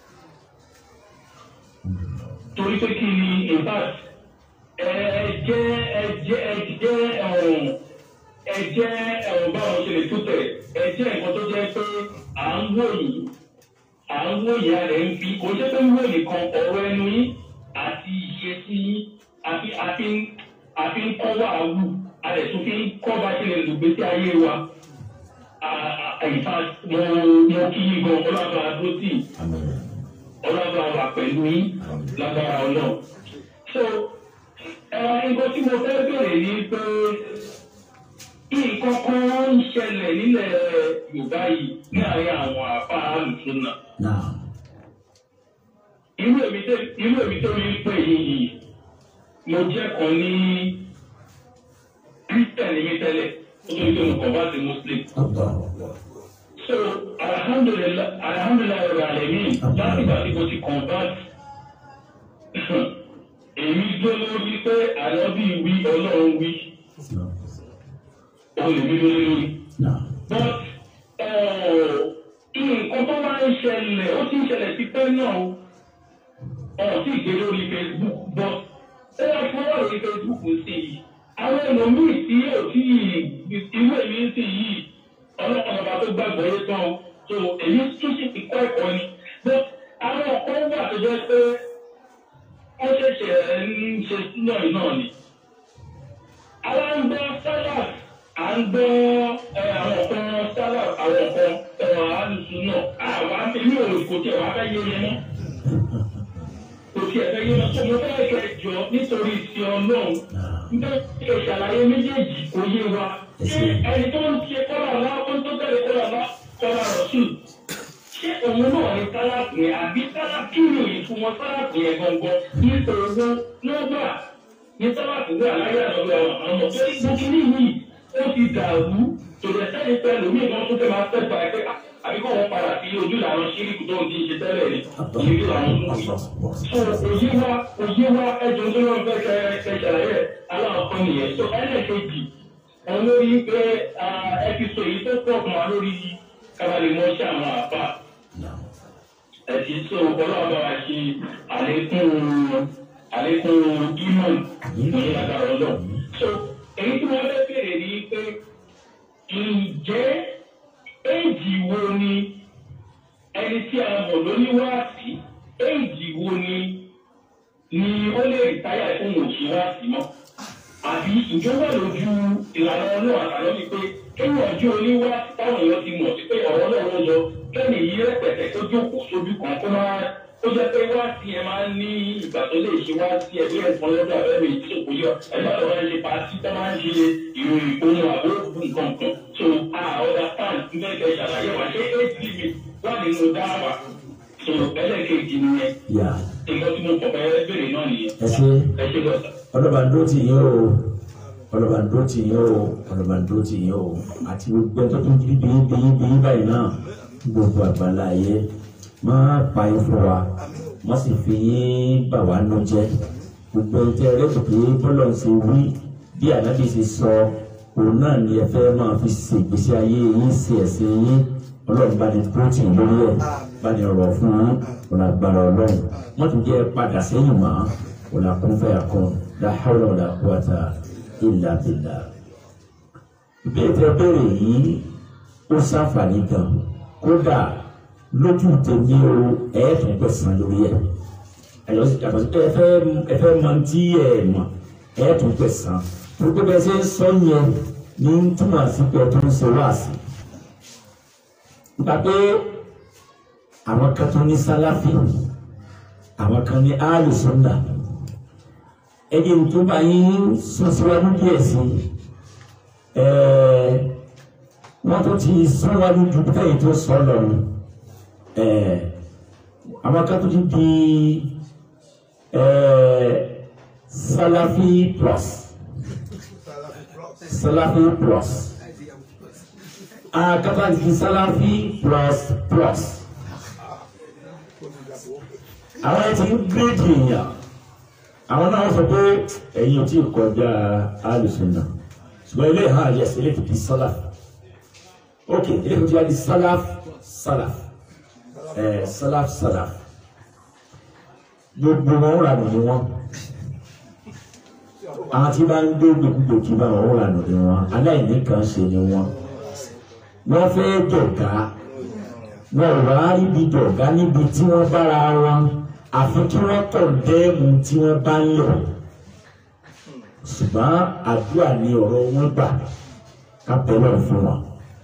torí pé kí ni in fact ẹjẹ ẹjẹ ẹjẹ ẹwọn ẹjẹ ẹwọn báwọn ṣe lè tó tẹ ẹjẹ nǹkan tó jẹ pé à ń wò yìí à ń wò yìí a lè ń fi kò ṣe pé ń wò nìkan ọ̀rọ̀ ẹnu yín àti ìṣesí yín àfi àfi ń àfi ń kọ́ wà wù a lè tún fi ń kọ́ bá ṣe lè lò gbèsè ayé wa àyíká mo mo kí yín gan ọlọ́dọ̀ adótì ọlọ́dọ̀ àwà pẹ̀lú yín lágbára ọlọ́ọ̀ so nǹkan tí mo fẹ́ bèrè ni pé nǹkan kan ń ṣẹlẹ̀ nílẹ̀ yorùbá yìí ní àárín àwọn àfa àlùsùnà. náà irú èmi tó irú èmi tó rí pé yìí mo jẹ́ kan ní kírísítẹ̀nì mi tẹ́lẹ̀ ó tó ní pé mo kàn bá ti muslim. ọ̀gbà so alhamdulilayi alhamdulilayi ọ̀rọ̀ àlẹ́ mi láti ìgbà tí mo ti convert èmi dúró lórí pé àlọ́bí wí ọlọ́run wí òun lèmi lórí lórí. náà but eh, nǹkan tó máa ń ṣẹlẹ̀ ó ti ń ṣẹlẹ̀ sí pé náà o ọ̀rọ̀ tí ìgbé lórí facebook but ó wá fún ọ̀rọ̀ lórí facebook sí i àwọn ẹlòmíì tí yóò tí ìwé mi ń sìn yìí ọlọ́run ọba tó gbàgbọ́ yé tán o so èyí tún sì ti kọ́ ẹ̀kọ́ ni but àwọn ọ̀kan wà tó jẹ́ pé wọ́n ṣẹ̀ṣẹ̀ ń ṣe náà náà ni. Àwa ń gbọ́ sálàd, à ń gbọ́ ẹ, àwọn kan sálàd, àwọn kan ẹ̀rọ àlùsùn náà. Àwa inú òòlù kò tiẹ̀ wá fẹ́ yé yẹn mọ́. Kò tiẹ̀ fẹ́ yé mọ́. Sọ mo fẹ́ kẹ́ jọ nítorí ti ọlọ́run. Nítorí kẹ́ ṣàlàyé méjèèjì kò yé wa. Ṣé ẹni tó ń ṣe kọ́là ńlá ó ń tó tẹ̀lé kọ́là ńlá kọ́là rọ̀ṣùn? ṣé òun náà ní sáláàpù yẹn àbí sáláàpù yìí fún wọn sáláàpù yẹn gangan nítorí owó lọ́gbà ní sáláàpù wà láyé àlọ́gbà àwọn ọmọ tó ní gbókínì yìí ó ti dàrú tòlẹ̀ sẹ́yìn pẹ̀lú mí ìbọn tó fẹ́ máa fẹ́ gba ẹgbẹ́ àbí kó wọn padà sí ojú làwọn ṣíríkù tó ń ti ṣe tẹ́lẹ̀ ni ìrírí làwọn tó ń fi. so òye wa òye wa ẹjọ́ tó lọ́n fẹ́ kẹ kẹ ṣàlàyé aláwọ̀kọ́ nìyẹn tó ẹlẹ́ẹ̀kejì wọn lórí pé ẹ ti sọ èyí tó pọ̀ fún wa lórí kábàlì mọ́ṣẹ́ àwọn àbá ẹ̀sìn tó ọlọ́run bá wa ṣe àlékún àlékún gímọ̀n ní agbára ọlọ́run. so èyí tí wọ́n fẹ́ bèrè ni pé ǹjẹ́ éèjì wo ni ẹni tí a mọ̀ lóní wáàsí éèjì wo ni ni ó lè rìtáyà fún òṣì wáàsí mọ́ àbí ìjọba lójú ìlànà ọlọ́run àtàlọ́ ni pé kéwọ́n ojú oníwá táwọn èèyàn ti mọ̀ sí pé ọ̀rọ̀ ọlọ́run lọ kẹ́ni yí rẹpẹtẹ tó jókòó sójú kan kó máa ó jẹ́ pé wá sí ẹ máa ń ní ìgbà tó lè ṣe wá sí ẹbí ẹ̀fọn lọ́dọ̀ abẹ́rẹ́ ìṣòkò yọ ẹgbẹ́ tó máa ń ṣe pàtí tó máa ń ṣe ìròyìn ìponu àbóògùn nǹkan kan so a ọ̀dà pan mẹ́kẹ́ ṣàlàyé wa ṣé eight limit wà nínú dáhàwá so ẹlẹ́ẹ̀kejì nìyẹn yà nǹkan tí mo kọ̀ bẹ́ẹ̀ bèrè náà nìyẹn ẹ ṣe ẹ ṣe lọ́sà. ọlọ́bàndó tì yín o ọlọ́bàndó tì yín o ọlọ́bàndó tì yín o àti gbogbo ẹjọ́ tó ń jí bíyí bíyí bíyí báyìí náà gbogbo àgbàlá ayé máa pa yín fún wa má sì fi yín bà wá nú jẹ́ gbogbo ẹjọ́ rẹ̀ tó pé bọ́lọ̀ ń ṣe wí bí ànábì ṣe sọ òun náà ni ẹ fẹ́ máa fi ṣe ìgbésí ayé yín ṣe ẹ̀sìn yín ọlọ́run bá ní pírọ́tì lórí ẹ̀ bá ní ọ̀rọ̀ fún yín ọ̀nà agbára ọlọ́run wọ́n tún jẹ́ padà sẹ́yìn mọ́ ọ̀nà kúnfẹ́ àkọ́n la hawla wala quwwata illa billah. ìbéèrè tẹ́ bẹ̀rẹ̀ yìí ó ṣàǹfààní gan kódà lójú tèmi o ẹ̀ẹ́dùn pẹ̀sán lórí ẹ̀ ẹ̀yọ́ sì yàtọ̀ sí pé ẹ fẹ́ ẹ fẹ́ mọ tí ẹ̀ mọ̀ ẹ̀ẹ́dùn pẹ̀sán gbogbo bẹ́ẹ̀ ṣe ń sọ yẹn ní túmọ̀ sí pé ẹ tó ń ṣe wáàsí. nípa pé àwọn kan tó ní sálàfì àwọn kan ní alùsùnà ẹni tó bá yín sún síwájú díẹ̀ sí ẹ̀ẹ́ wọ́n tó ti síwájú ju tẹ́yìn tó sọ lọ ni ẹ̀ẹ́ àwọn kan tó ti di ẹ̀ẹ́ sálàfì plus sálàfì plus àkàtà ti sálàfì plus plus àwọn ẹtì ń gírèdì èèyàn àwọn náà sọ pé ẹ̀yin ò tí ì kọjá alùsùnà ṣùgbọ́n ilé ìhàn àyẹ̀ sí ilé tó di sálàf ok ilé tó di sálàf sálàf ẹ̀ sálàf sálàf gbogbo wọn rà nù ní wọn àwọn tí bá ń gbé gbogbo kí bá wọn rà nù ní wọn aláìní kan ṣe ni wọn wọn fẹ́ dọ̀gá wọn ò wá ríbi dọ̀gá níbi tí wọ́n bára wọn àfi kí wọ́n kọ̀ dẹ́ẹ̀mù tí wọ́n bá ń lọ ṣùgbọ́n àdúrà ní ọ̀rọ̀ wọn gbà ká bẹ̀rẹ̀ fún wọn.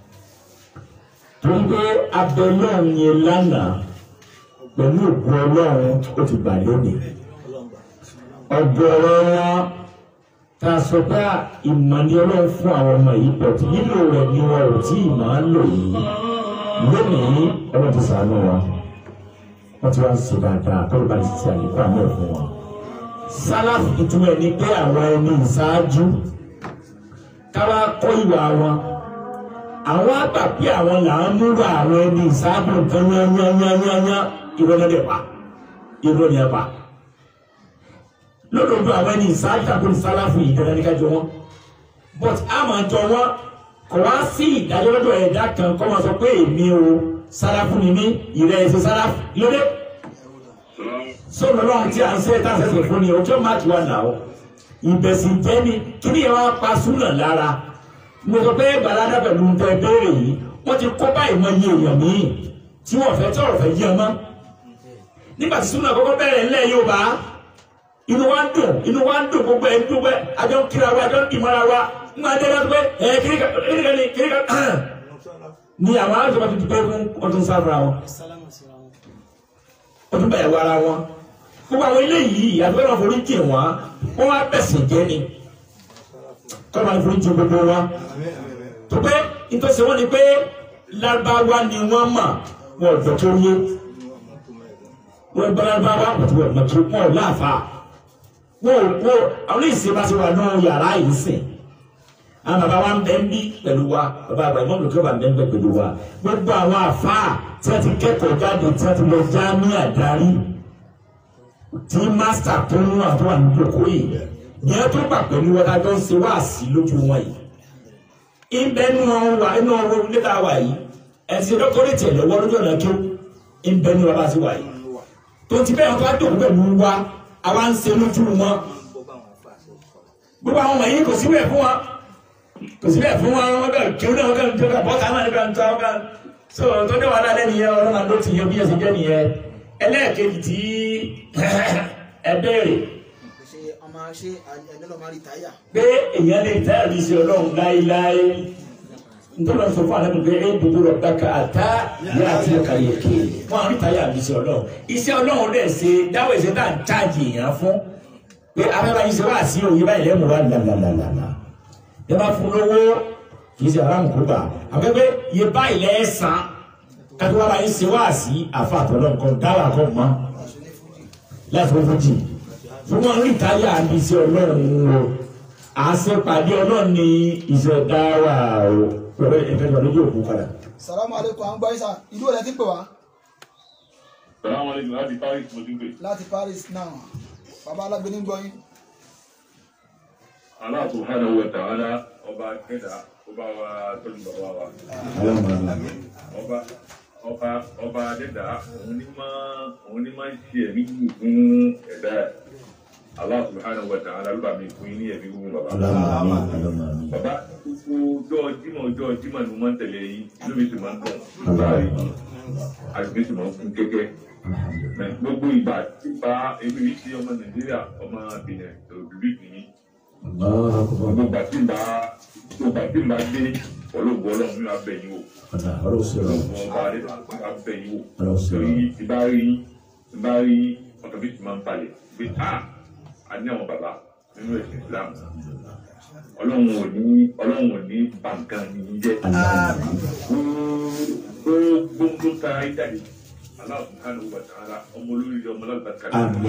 torí pé abẹ́lẹ́ yẹn lánàá pẹ̀lú òkú ọlọ́run ó ti gbà lónìí. ọ̀gọ̀ọ̀rọ̀ wọn ta sọ pé ìmọ̀ ni ọlọ́run fún àwọn ọmọ yìí pọ̀ tí lílò rẹ̀ ni wọn ò tí ì máa ń lò yìí lónìí ọlọ́run ti sàánú wọn wọ́n ti wá ń ṣe dáadáa kọ́ ló bá ti ṣe àlékún àmọ́ ẹ̀ fún wọn. sálàf ìtumọ̀ ẹ̀ ni pé àwọn ẹni ìṣáájú káwá kọ́ ìwà wọn àwọn àgbà pé àwọn là ń múra àwọn ẹni ìṣáájú nǹkan yányányányányá ìrọ̀lẹ́dẹ̀ pa ìrọ̀lẹ́ pa lọ́dọọdún àwọn ẹni ìṣáájú àkóni sálàfù yìí dandan ní ká jọ wọn but a máa jọ wọn kò wá sí ìdájọ́ lọ́dọ̀ ẹ̀dá kan kọ́ máa sọ pé èmi o sálàfù ni mí ìrẹ́ ẹ̀sẹ̀ sálàfù lóde sọ̀rọ̀ náà tí a ń sẹ́ tá a sẹ́sẹ̀ fún ni ọjọ́ máàkì wà náà o ìbẹ̀sìn jẹ́ ni kí ni ẹ wá pa súnà lára mo sọ pé balada pẹ̀lú ń tẹ béèrè yìí wọ́n ti kó báyìí mọ iye èèyàn míì tí wọ́n fẹ́ tí ọ̀rọ̀ fẹ́ yí ọmọ nígbà tí súnà kọ́kọ́ bẹ̀rẹ̀ ńlẹ̀ yóò bá inú wa ń dùn inú wa ń dùn gbogbo ẹ̀ ń dùn pé àjọ ń kíra wa àjọ ń dìmọ́ra wa ń máa dẹ́gbẹ́ pé ẹ̀ kíríkà kíríkà ni kíríkà ni àwọn alájọba ti dùgbẹ́ fún ọdún sáfara wọn ọdún bẹ̀rẹ̀ wara wọn gbogbo àwọn eléyìí àtúbọ̀ náà forí jì wọ́n wọ́n wá bẹ̀sìn jẹ́ ni kọ́ máa forí jì gbogbo wọn tó pé nítorí wọn ni pé lábáwá ni wọ́n mọ̀ wọn ọ̀dọ̀ tó yé wọn gbọ́ lábáwá àti wọn ọ̀dọ̀ tó pọ̀ láàfà wọn ò kó àwọn ìsìn bá ti wà ní yàrá yìí sìn àwọn bàbá wa ń bẹ ń bí pẹ̀lú wa bàbá àgbà ìmọ̀ olùkọ́ bá ń bẹ ń bẹ pẹ̀lú wa gbogbo àwọn àfáà tí wọ́n ti kẹ́kọ̀ọ́ jáde tí wọ́n ti lọ já ní àdarí tí mástà tó ń wà tó wà ní ìjókòó yìí ìyẹn tó gbà pẹ̀lú wọn lájọ́ ń ṣe wáàsí lójú wọn yìí ìbẹ́nu wa inú ọwọ́ ilé tá a wà yìí ẹ̀sìn dọ́kítọ́rẹ́tì ẹ̀ lọ́wọ́ lójú ọ̀nà kí ó ìbẹ́nu wa bá ti wà yìí tó ti bẹ́ẹ̀ tó bá dòkú pẹ̀lú wa àwa ń ṣe lójú wọn gbogbo àwọn wọ̀nyí kò síbẹ̀ fún wa kò síbẹ̀ fún wa wọn bẹ̀ kí ó náà wọn kàn tó kà bọ́ta náà nígbà tó wọn kàn so tó dé wàhálà lẹ́nu yẹn ọlọ́run àdó ti yẹ bí ẹsẹ̀ jẹ́ nìyẹn ẹlẹ́ẹ̀kejì tí ẹ béèrè ṣe ọmọ ṣe ẹni lọ máa rí táyà. pé èèyàn lè tẹ́ àrí sí ọlọ́run láéláé nítorí wọn sọ fún àlẹ́ pé ẹ gbogbo rẹ̀ bá ka àtá yẹ àti ẹ̀ka yẹ ké wọn àrí táyà àrí sí ọlọ́run iṣẹ́ ọlọ́run dẹ̀ ṣe dáwọ́ ìṣe tá à ń chájì èèyàn fún pé abẹ́bá yìí ṣe wá sí òye báyìí lẹ́mu wá làlàlàlà ẹ bá fún lówó kì í ṣe aráàmù kó gbà àbẹ́bẹ́ yẹ báyìí lẹ́ẹ̀sán kátó wá báyìí ṣe wá sí àfa àtọ̀lọ́ nǹkan dáwà kọ́ mọ́ láti fún fújì fún wọn rí táyà àbí iṣẹ́ ọlọ́run o àṣepàdé ọlọ́run ní iṣẹ́ dáwà o pẹ̀lú ìfẹ́jọ́ lójú òkú padà. salamu aleykum à ń gbọ́ isa ìlú ọ̀lẹ́ ti pè wá Salaam alaikum láti Paris mo ti ń pè. láti Paris náà bàbá alágbé ní gbọ́ yín Allah subhanahu wa ta'ala ọba kẹta ọba wa tọ́jú bàbá wa. Ọba ọba ọba dẹ́dà òun ní máa òun ní máa ń ṣe ẹ̀mí gbù fún ẹ̀dá ẹ̀. Allah subhanahu wa ta'ala ló bá mi fún yín ní ẹ̀mí gbù bàbá. Bàbá gbogbo ọjọ́ Jímọ̀ ọjọ́ Jímọ̀ ni mo máa ń tẹ̀lé yín inú mi sì máa ń dùn. Báyìí àgbẹ̀ sì máa ń fún kẹ́kẹ́ gbogbo ìgbà tí bá ebi yìí sí ọmọ nàìjíríà ọmọ benin òbí nìyí gbogbo ìgbà tí bá gbogbo ìgbà tí bá dé ọlọ́gbọ́ ọlọ́run ní abẹ́ yìí o ọlọ́run ọba adé ní abẹ́ yìí o torí ìbá rí ìbá rí ọ̀tọ̀ bí ti máa ń balẹ̀ pé a a ní àwọn bàbá nínú ẹ̀sìn islam ọlọ́run ò ní ọlọ́run ò ní bàǹkan nìyí jẹ́ gbogbo tó ta ayé jáde. Allah subhanahu wa ta'ala ọmọ olórí ọmọ alábàtà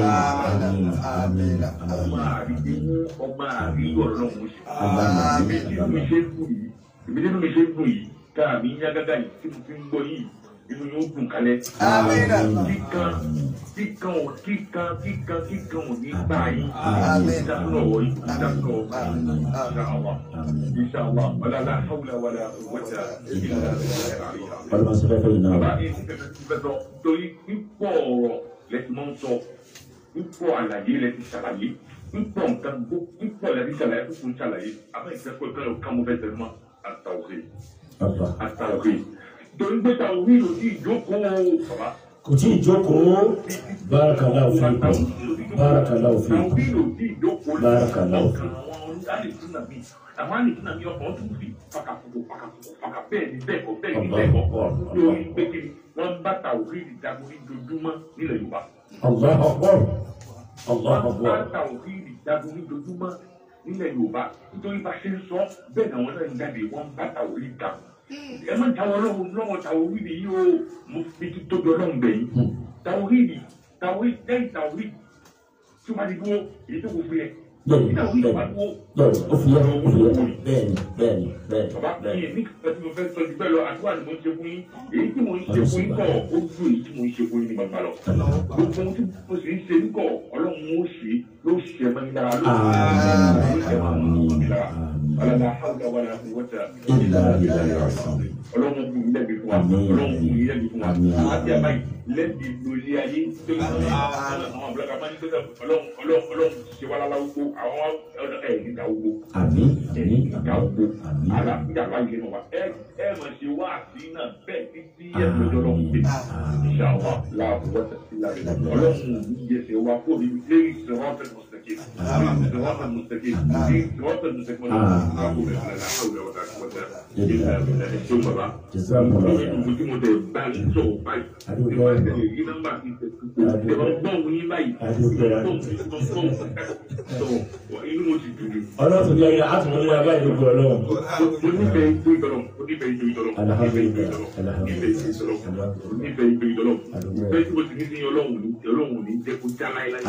ọmọ àrídé ọmọ àríyọ lọ́wọ́ sí ìbí mi ṣe ń dùn yìí ìbí nínú mi ṣe ń dùn yìí tá a mi ń yá gágá yìí tí mo fi ń gbọ́ yìí inú yóò dùn kálẹ̀ kíkan kíkan ò kíkan kíkan kíkan ò ní gbà yìí ìdáhùn ọ̀wọ́ yìí ìdáhùn ọ̀wọ́ ìṣàwọ̀ ìṣàwọ̀ ọ̀làlá hàwùlà wàlà wàjà ìlà àríyá ọlọ́mọ sọ fẹ́fẹ́ yìí náà bàbá yìí ti fẹ́fẹ́ ti fẹ́fẹ́ torí pípọ̀ ọ̀rọ̀ lẹ́tí máa ń sọ pípọ̀ àlàyé lẹ́tí ṣàlàyé pípọ̀ nǹkan gbó pípọ̀ lẹ́tí ṣàlàyé pípọ̀ ń ṣàlàyé àbẹ́ ìfẹ́kọ̀ ìkànnì ọ̀ká mo fẹ́ tẹ̀lé mọ́ àtàwọ̀kẹ́ ọ̀pá àtàwọ̀kẹ́ torí pé tàwọ̀kẹ́ yóò di ìjókòó bàbá kò tí ì jókòó barakallahu fikum barakallahu fikum tàwọ̀kẹ́ yóò di ìjókòó Barakallahu. ọkàn àwọn alìsúnà mi àwọn alìsúnà mi ọkàn ọdún fi fàkàfùkù fàkàfùkù fàkà bẹ́ẹ̀ ni bẹ́ẹ̀ kọ́ bẹ́ẹ̀ ni bẹ́ẹ̀ kọ́ lórí pé kí ni wọ́n bá tàwọ̀kẹ́ ìdìjagun ní dojúmọ́ nílẹ̀ Yorùbá. Allahu akbar Allahu wọ́n bá akbar tàwọ̀kìrì jagun ní dojúmọ́ nílẹ̀ yorùbá nítorí bá ṣe ń sọ bẹ́ẹ̀ náà wọ́n náà ń jáde wọ́n bá tàwọ̀kìrì jagun. ẹ má jáwọ́ lọ́wọ́ lọ́wọ́ tàwọ̀kìrì yìí o mo fi ti tóbi ọlọ́run bẹ̀ yìí. tàwọ̀kìrì tàwọ̀kìrì lẹ́yìn tàwọ̀kìrì tí wọ́n bá ti dúró èyí tó kò fi yẹ. bẹ́ẹ̀ni tàwọ̀kìrì bá bẹ́ẹ̀ni dúró. bẹ́ẹ̀ni ó fi yẹ ó fi yẹ bẹ́ẹ̀ni bẹ́ẹ̀ni bẹ́ẹ̀ni bàbá mi bẹ́ẹ̀ni ní kí mo fẹ́ sọ jù bẹ́ẹ̀ lọ àdúrà ni mo ń ṣe fún yín èyí tí mo ń ṣe fún yín kọ̀ ó ju èyí tí mo ń ṣe fún yín ní gbàgbà lọ. gbogbo ohun tí mo sì ń ṣe ń kọ̀ ọlọ́run ó ṣe ló ṣe mọ́ ní dára Ọlọ́run àhàwùdà wà láti wọ́tà. Ọlọ́run kù ní lẹ́bi fún wa. Ọlọ́run kù ní lẹ́bi fún wa. Àti àbáyé lẹ́bi lórí ayé tó ń sọ àwọn àbúrò máa ń gbé ọlọ́run ọlọ́run ọlọ́run ṣe wá lára gbogbo àwọn ẹ̀ níta gbogbo. àmín Ẹ̀ àmín níta gbogbo. àmín Àlàáfíà láyé nù wa. Ẹ ẹ mọ̀ ṣe wá àti náà bẹ́ẹ̀ títí ẹ̀ lọ́jọ́ lọ́wọ́ pé ìṣàwọ̀ láàbù wọ́tà sí láàbù. Ọlọ́run ò ní yẹ ṣe wá fún mi lérí ìṣòro المستقيم الصراط المستقيم الصراط المستقيم لا حول ولا قوة إلا بالله ثم بعد jazakum Allah gbogbo tí mo tẹ bá ń sọ̀rọ̀ báyìí nípa ìtẹ̀lẹ̀ yìí nọ́mbà ti tẹ̀ tẹ̀ bá gbọ́n yín báyìí gbọ́n gbọ́n inú mo ti dùn ní. ọlọ́run ní ayé àtúntò ní abáyé gbogbo ọlọ́run mo nífẹ̀ẹ́ ìgbó ìdọ́lọ́ mo nífẹ̀ẹ́ ìgbó ìdọ́lọ́ mo nífẹ̀ẹ́ ìgbó ìdọ́lọ́ mo nífẹ̀ẹ́ ìgbó ìdọ́lọ́ mo nífẹ̀ẹ́ ìgbó ìdọ́lọ́ bẹ́ẹ̀ tí mo ti ní sí ọlọ́run ní ọlọ́run ní jẹ́ kó já láéláé.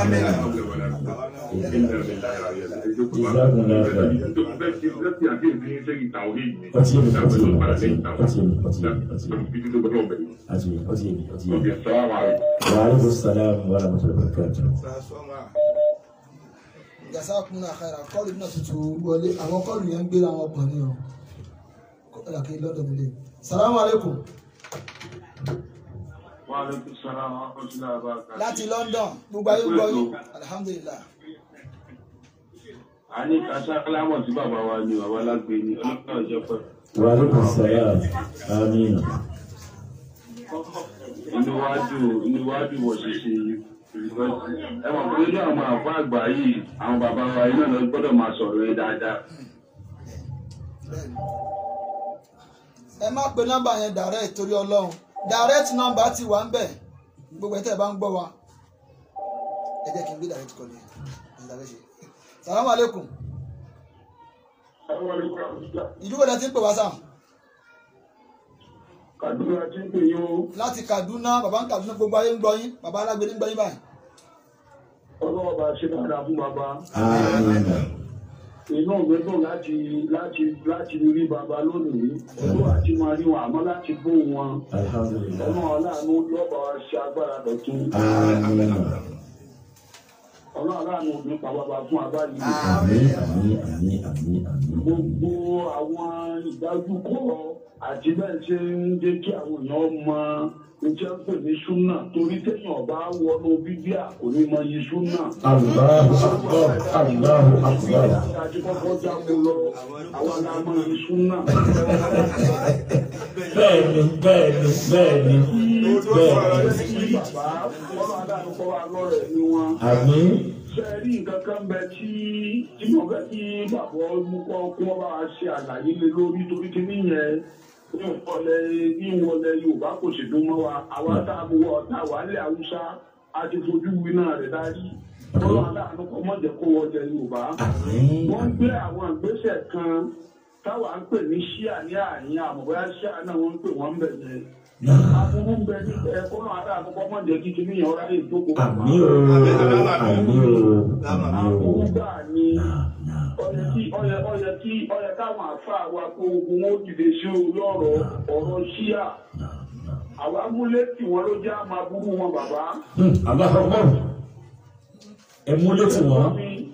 ọtí èmi ọtí èmi ọtí èmi ọtí èmi ọtí èmi ọtí èmi ọtí èmi ọtí èmi ọtí èmi. wa aleykum salaam wa rahmatulahi wa barakatuh. jazakumullahu khairan kọ́ọ̀lù náà tuntun wọlé àwọn kọ́ọ̀lù yẹn ń gbéra wọn pọ̀ ní o kọ́ọ̀lù àkè lọ́dọ̀ nílé salamu alaikum Wa alaikum salaam wa rahmatullahi wa barakatuh. láti London gbogbo ayé gbọ́ yín alhamdulillah a ní kásá lámọ̀ tí bàbá wa ni bàbá lágbè ni ọlọ́pàá ọjọ́ pẹ́. wa alaikum salam àmín inú wa dùn inú wa dùn wọ̀ ṣíṣe ẹ mọ̀ pé nínú àwọn àfọ àgbà yìí àwọn bàbá wa yìí náà lọ gbọ́dọ̀ máa sọ̀rọ̀ yẹn dáadáa. bẹ́ẹ̀ni ẹ má pe nọ́mbà yẹn direct torí Ọlọ́run direct nọ́mbà ti wà ń bẹ̀ gbogbo ẹ̀ tẹ́ ẹ bá ń gbọ́ wa ẹ jẹ́ kí n gbé direct call yẹn ìdàbẹ̀ṣe salamu alaikum ìlú wo lẹ ti ń pè wá sáà Kàdúrà tí ń pè yín o láti Kaduna bàbá ń Kaduna gbogbo ayé ń gbọ́ yín bàbá alágbèrè ń gbọ́ yín báyìí ọlọ́wọ́ bá ṣe dáadáa fún bàbá. àmín inú mi dùn láti láti láti rí bàbá lónìí olú àti máa rí wọn àmọ́ láti bó wọn alhamdulillah ọmọ aláàánú lọ́ba wa ṣe agbára dọ̀tún àmín ọlọ́run aláàánú nípa bàbá fún abáyé àmín àmín àmín àmín àmín gbogbo àwọn ìdájúkọ àti bẹ́ẹ̀ ṣe ń jẹ́ kí àwọn èèyàn mọ iṣẹ́ ń pè ní súnà torí téèyàn bá wọnú bíbíà kò ní mọ iye súnà. Allahu akbar Allahu akbar àti kọ́kọ́ jáwé lọ àwọn aláàmọ iye súnà. bẹ́ẹ̀ni bẹ́ẹ̀ni bẹ́ẹ̀ni bẹ́ẹ̀ni sí bàbá ọlọ́run adáàánú kọ́ wa lọ́rẹ̀ ni wọn. àmín ṣe rí nǹkan kan bẹ tí tí mo fẹ́ kí bàbá mú kọ́ kí wọ́n bá wa ṣe àlàyé lé lórí torí kí nìyẹn ní ìwọlẹ̀ ní ìwọlẹ̀ yorùbá kò sì dún mọ́ wa àwa tá a wọ tá a wà lẹ̀ haúsá a ti fojú winá rẹ̀ dárí ọlọ́run adáàánú kọ́ mọ̀jẹ̀ kó wọ́n jẹ yorùbá. àmín wọ́n gbé àwọn ìgbésẹ̀ kan táwa ń pè ní ṣíà ní àárín àmọ̀bọ́yá ṣíà náà wọ́n ń pè wọ́n ń bẹ̀ yẹn aburú bẹ ní ẹ̀kọ́ náà adá àkọ́kọ́ mọ̀ jẹ́ kí kíní yẹn ọ̀rá yìí jókòó. àmín o àmín o àmín aburú o gbà ní náà náà ọyẹ kí ọyẹ ọyẹ kí ọyẹ káwọn àfa wa kó ogun wọn dìde sí orí ọ̀rọ̀ ọ̀rọ̀ ṣíà náà náà. àwọn amúlé tí wọn ló jẹ́ àmọ́ aburú wọn bàbá. Hmm, Allahu akbar ẹ mú létí wọn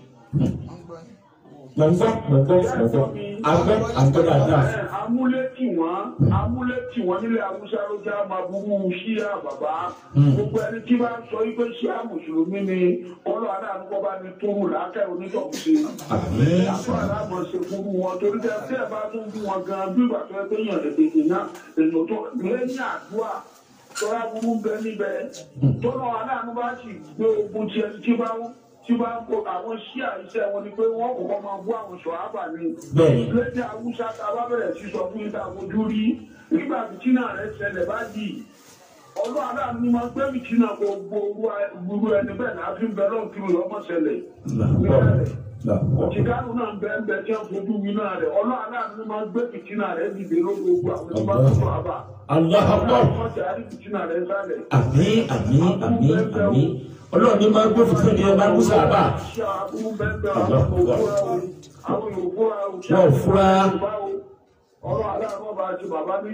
wọ́n ń gbọ́ yín mọ̀ ń gbọ́ mọ̀ ń gbọ́ mọ̀ ń gbọ́ agbọ́ agbọ́ dáadáa Ẹ, amúlé tí wọn amúlé tí wọn nílẹ̀ haúsá ló jẹ́ àmọ́ aburú ṣíà bàbá. Hmm. gbogbo ẹni tí bá ń sọ wípé ṣíà mùsùlùmí ni ọlọ́ adáàbò bá ní tóru làákẹ́ onítọ̀hún sí i. àmín àbúrò aláàmọ̀ ṣe fún wọn torí tẹ tí ẹ bá tún bí wọn gan bí ìgbà tó ẹ pé yàn lè tètè náà èèyàn tó lẹ́yìn àdúrà tọ́lá burú bẹ níbẹ̀ tọ́lá aláàánú bá sì gbé ogun tí ẹni tí bá ń tí bá ń kó àwọn ṣíà iṣẹ́ wọn ni pé wọ́n kọ́kọ́ máa bú àwọn ṣọ̀hábà ni bẹ́ẹ̀ni lédè haúsá tá a bá bẹ̀rẹ̀ sí sọ fún ìta fojú rí nígbà fìtínà rẹ̀ ṣẹlẹ̀ báyìí ọlọ́ aláàánú ni máa gbé fìtínà gbogbo gbogbo ẹni bẹ́ẹ̀ náà fi ń bẹ lọ́n kiri ọmọ ṣẹlẹ̀ níbẹ̀rẹ̀ Chicago náà ń bẹ ń bẹ tí wọ́n fojú wí náà rẹ̀ ọlọ́ aláàánú ni máa gbé fìtínà rẹ̀ dìde lórí gbogbo àwọn tí wọ́n tó àbá Allahu akbar wọ́n ti àrí fìtínà rẹ̀ sálẹ̀. àmín àmín àmín àmín ọlọ́run ní máa gbé fìtínà ní ẹ máa ń sábà Ṣé àbúrú bẹ́ẹ̀ bẹ́ẹ̀ àwọn òfúra o àwọn òfúra o ṣé Wọ́n ò fura. ọlọ́ aláàánú ọba àti bàbá ní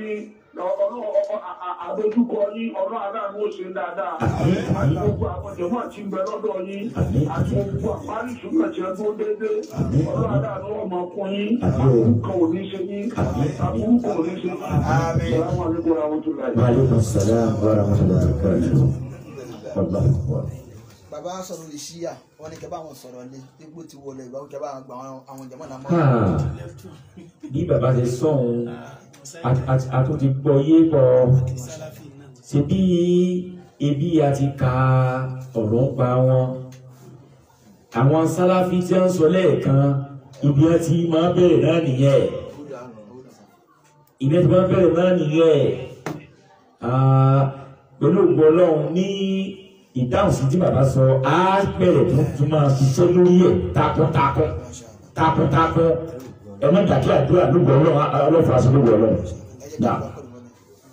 àdójúkọ yín ọlọ́ aláàánú ó ṣe dáadáa Àmín, àti àmín. gbogbo àwọn jẹ̀mọ́ àti ń bẹ lọ́dọ̀ yín Àmín, àti àmín. gbogbo àparí ìṣúná tí ẹ tó dédé Àmín, ọlọ́ àmín. aláàánú ọmọ fún yín Àmín. àbúrú kan ò ní ṣe yín Àmín, àbúrú kan ò ní ṣe yín. Assalamu alaikum warahmatullahi. wa alaikum salam wa rahmatullahi wa barakatuh Allahu akbar bàbá sọ̀rọ̀ lè ṣíyà wọ́n ní kẹ́bà àwọn sọ̀rọ̀ ní ipò tí wọlé ìgbà ó kẹ́bà àgbà àwọn jẹ̀mọ́ náà mọ́. Ah, bí bàbá ṣe sọ̀hún a tún ti gbọ́ yé bọ̀ ṣe bí ebi a ti ka ọ̀rọ̀ ń pa wọn àwọn sáláfí tí wọ́n sọ lẹ́ẹ̀kan ibi wọn ti máa bẹ̀rẹ̀ náà nìyẹn ibi wọn ti máa bẹ̀rẹ̀ náà nìyẹn Ah, pẹ̀lú ògbó ọlọ́run ní ìdáhùn sí tí bàbá sọ á bẹ̀rẹ̀ tó tún máa ṣiṣẹ́ lórí ẹ̀ takuntakun takuntakun ẹ má dàkí àdúrà lóògùn ọlọ́run ọlọ́fà sí lóògùn ọlọ́run. ẹ jẹ́ kí Náà. wọ́n kọ́ ìwọ́n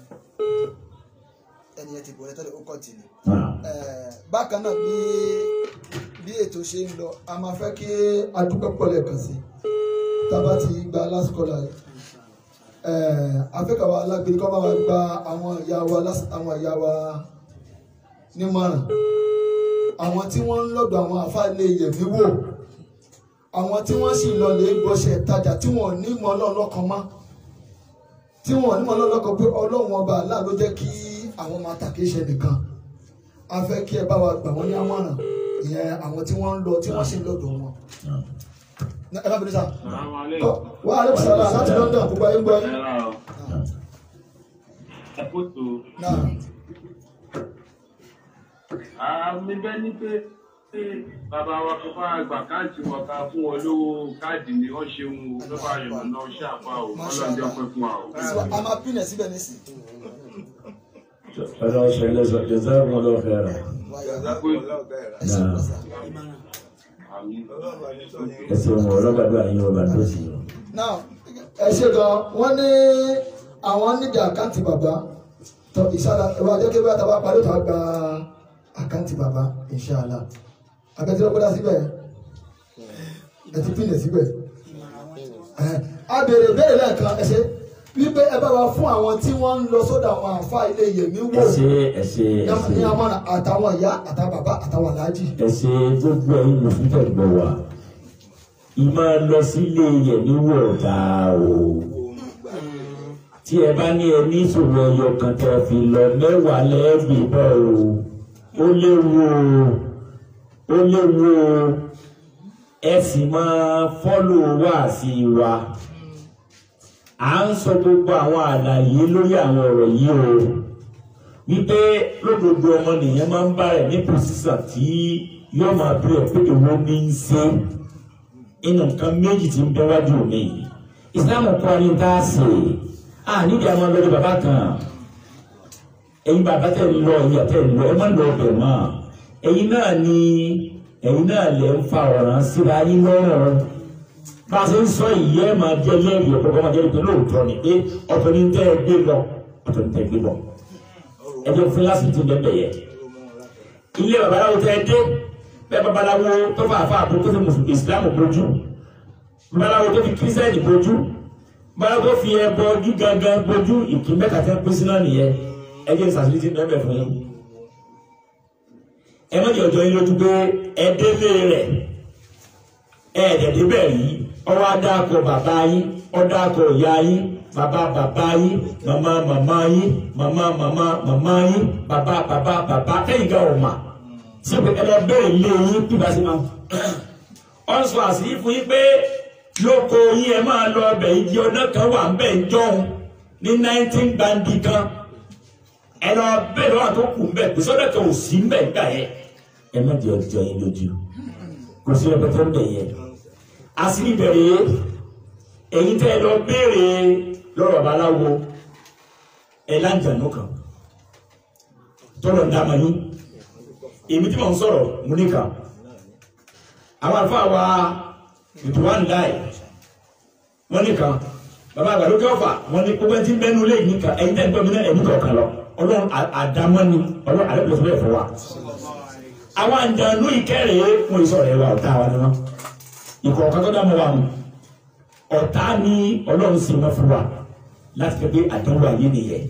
ẹni yẹn ti bọ̀rẹ̀ tẹ́lẹ̀ ó kọ́ tì ní. Náà. bákan náà bí bí ètò ṣe ń lọ a máa fẹ́ kí adúpẹ́ pọ̀ lẹ́ẹ̀kan sí tá a bá ti gba last caller yìí afẹ́kàwá alágbèrè kọ́ bá wa gba àwọn ìyá wa lás- àwọn ìyá wa nímọ̀ràn àwọn tí wọ́n ń lọ́dọ̀ àwọn àfáàlẹ̀ yẹ̀mí wò àwọn tí wọ́n sì lọ lè gbọ́sẹ̀ tajà tí wọ́n ní mọ́ ọlọ́run lọ́kàn mọ́ tí wọ́n ní mọ́ ọlọ́run lọ́kàn pé ọlọ́run ọba àlá ló jẹ́ kí àwọn máa tàkì ṣe nìkan a fẹ́ kí ẹ bá wa gbà wọ́n ní àmọ̀ràn ìyẹn àwọn tí wọ́n ń lọ tí wọ́n sì ń lọ́dọ̀ wọn. ẹ bá bẹ̀rẹ̀ sá wà á lè sọ̀rọ̀ láti London gbogbo ayé ń gbọ́ yín. náà àmì bẹ́ẹ̀ ni pé pé bàbá wa kò bá gbà káàdì wọn ká fún wọn lówó káàdì ni wọ́n ṣe ń wo ló bá yọ̀ náà ṣàpá o ọlọ́jọ́ pẹ́ fún wa o. a máa pín ẹ̀ síbẹ̀ nísìn. ọlọ́run ṣe lẹ́sọ̀ jẹ́sẹ̀ wọn lọ́ọ́ fẹ́ rà. ẹ ṣe Náà. pàṣẹ. Àmì. ẹsẹ̀ wọn ọlọ́gbàdúrà yín ọba tó sì yọ. now ẹ ṣe gan wọ́n ní àwọn níbi àkáǹtì bàbá tó ìṣàlá ìwà jẹ́ kí wọ́n tàbá parí tó gba àkáǹtì bàbá ìṣàlá abẹ́tí lọ́gbọ́dá síbẹ̀ ẹ ti pín ẹ̀ síbẹ̀ ẹ̀ a béèrè béèrè lẹ́ẹ̀kan ẹ ṣe wípé ẹ bá wa fún àwọn tí wọ́n ń lọ sọ́dọ̀ àwọn àǹfà ilé yèmí wò ẹsẹ̀ ẹsẹ̀ ní ẹsẹ̀ àmọ́nà àtàwọn ìyá àtàwọn bàbá àtàwọn aláàjì ẹsẹ̀ gbogbo ẹ̀yin mùsùlùmí tẹ̀ gbọ́ wa ìmọ̀ lọ sílé yẹ̀ ní wọ̀ọ̀dà o tí ẹ bá ní ẹ ní ìṣòro ẹyọ kan tẹ́ fi lọ mẹ́wàá lẹ́ẹ̀bì bọ́ o ó léwu o ó léwu o ẹ sì máa fọ́lò wá sí wa à ń sọ gbogbo àwọn àlàyé lórí àwọn ọ̀rọ̀ yìí o wípé lódodo ọmọnìyàn máa ń bá rẹ̀ ní pòsísà tí yóò máa bí ẹ̀ pé èwo ní í ṣe inú nǹkan méjì tí ń bẹ wájú mi ìsìlámù kọ́ ni tá a ṣe à nídìí àwọn ọlọ́dẹ bàbá kan ẹ̀yin bàbá tẹ̀ ń lọ ẹ̀yin àtẹ̀ ń lọ ẹ má lọ ọbẹ̀ mọ́ ẹ̀yin náà ni ẹ̀yin náà lè ń fa ọ̀ràn síra yín lọ́rùn bá a ṣe ń sọ ìyẹ́ máa jẹ́ lẹ́rìí ọ̀pọ̀ máa jẹ́ pé lóòótọ́ ni pé ọ̀tọ̀ ni tẹ́ ẹ gbé lọ ọ̀tọ̀ ni tẹ́ ẹ gbé lọ ẹjọ́ fún lásìkò tó bẹ́ẹ̀ yẹ ilé babaláwo tẹ́ ẹ dé bẹ́ẹ̀ babaláwo tó fà fà àpò tó fi mùsùlùmí ìsìlámù bójú babaláwo tó fi kírísítẹ́nì bójú babaláwo tó fi ẹbọ gígangan bójú ìpín mẹ́ta tẹ́ pín sí náà nìyẹn ẹjẹ́ ìsàsílẹ̀ ti bẹ́ẹ̀ fún yín ẹ má jẹ́ ọjọ́ yín lójú pé ẹ délé rẹ̀ ẹ ẹ̀dẹ̀dẹ̀ bẹ́ẹ̀ rí ọwọ́ adáko bàbá yín ọdáko ìyá yín bàbá bàbá yín màmá màmá yín màmá màmá màmá yín bàbá bàbá bàbá kẹ́yìn gan ọ̀ma sí pé ẹ lọ bẹ́ẹ̀ lé yín bí bá ṣe máa ọ ń sọ àṣírí fún yín pé lóko yín ẹ máa lọ ọbẹ̀ igi ọdún kan wà ń bẹ̀ ń jọun ní nineteen gbandi kan ẹ lọ bẹ́ẹ̀ lọ́wọ́ tó kù ń bẹ̀ pèsè ọdún kan ò sí ń bẹ̀ gbà yẹn ẹ má di ọjọ́ yín lójú kò sí ẹgbẹ́ ń bẹ̀ yẹn àṣírí bẹ̀rẹ̀ èyí tẹ́ ẹ lọ béèrè lọ́rọ̀ babaláwo ẹ láǹjànú kan tọ́lọ̀ ń dáma yín èmi tí mò ń sọ̀rọ̀ mo ní kan àwọn àlùfáà wa ìtura ń láì wọ́n ní kan bàbá àgbàdo kẹfà wọ́n ní gbogbo ẹni tí ń bẹ́nu lé yìí kan ẹ̀yin tẹ́ ń gbọ́ mi náà ẹ̀mí kọ̀ọ̀kan lọ ọlọ́run àdámọ́ ni ọlọ́run àdébùsọ̀ bẹ́ẹ̀ fún wa àwọn àǹjànú ìkẹrẹ̀ẹ́ fún ìsọ̀rọ̀ ẹ̀ wa ọ̀tá wa ni wọ́n ìkọ̀ọ̀kan tó dá mọ́ wa mu ọ̀tá ni ọlọ́run sì wọ́n fún wa láti fi pé àdánwò ayé nìyẹn.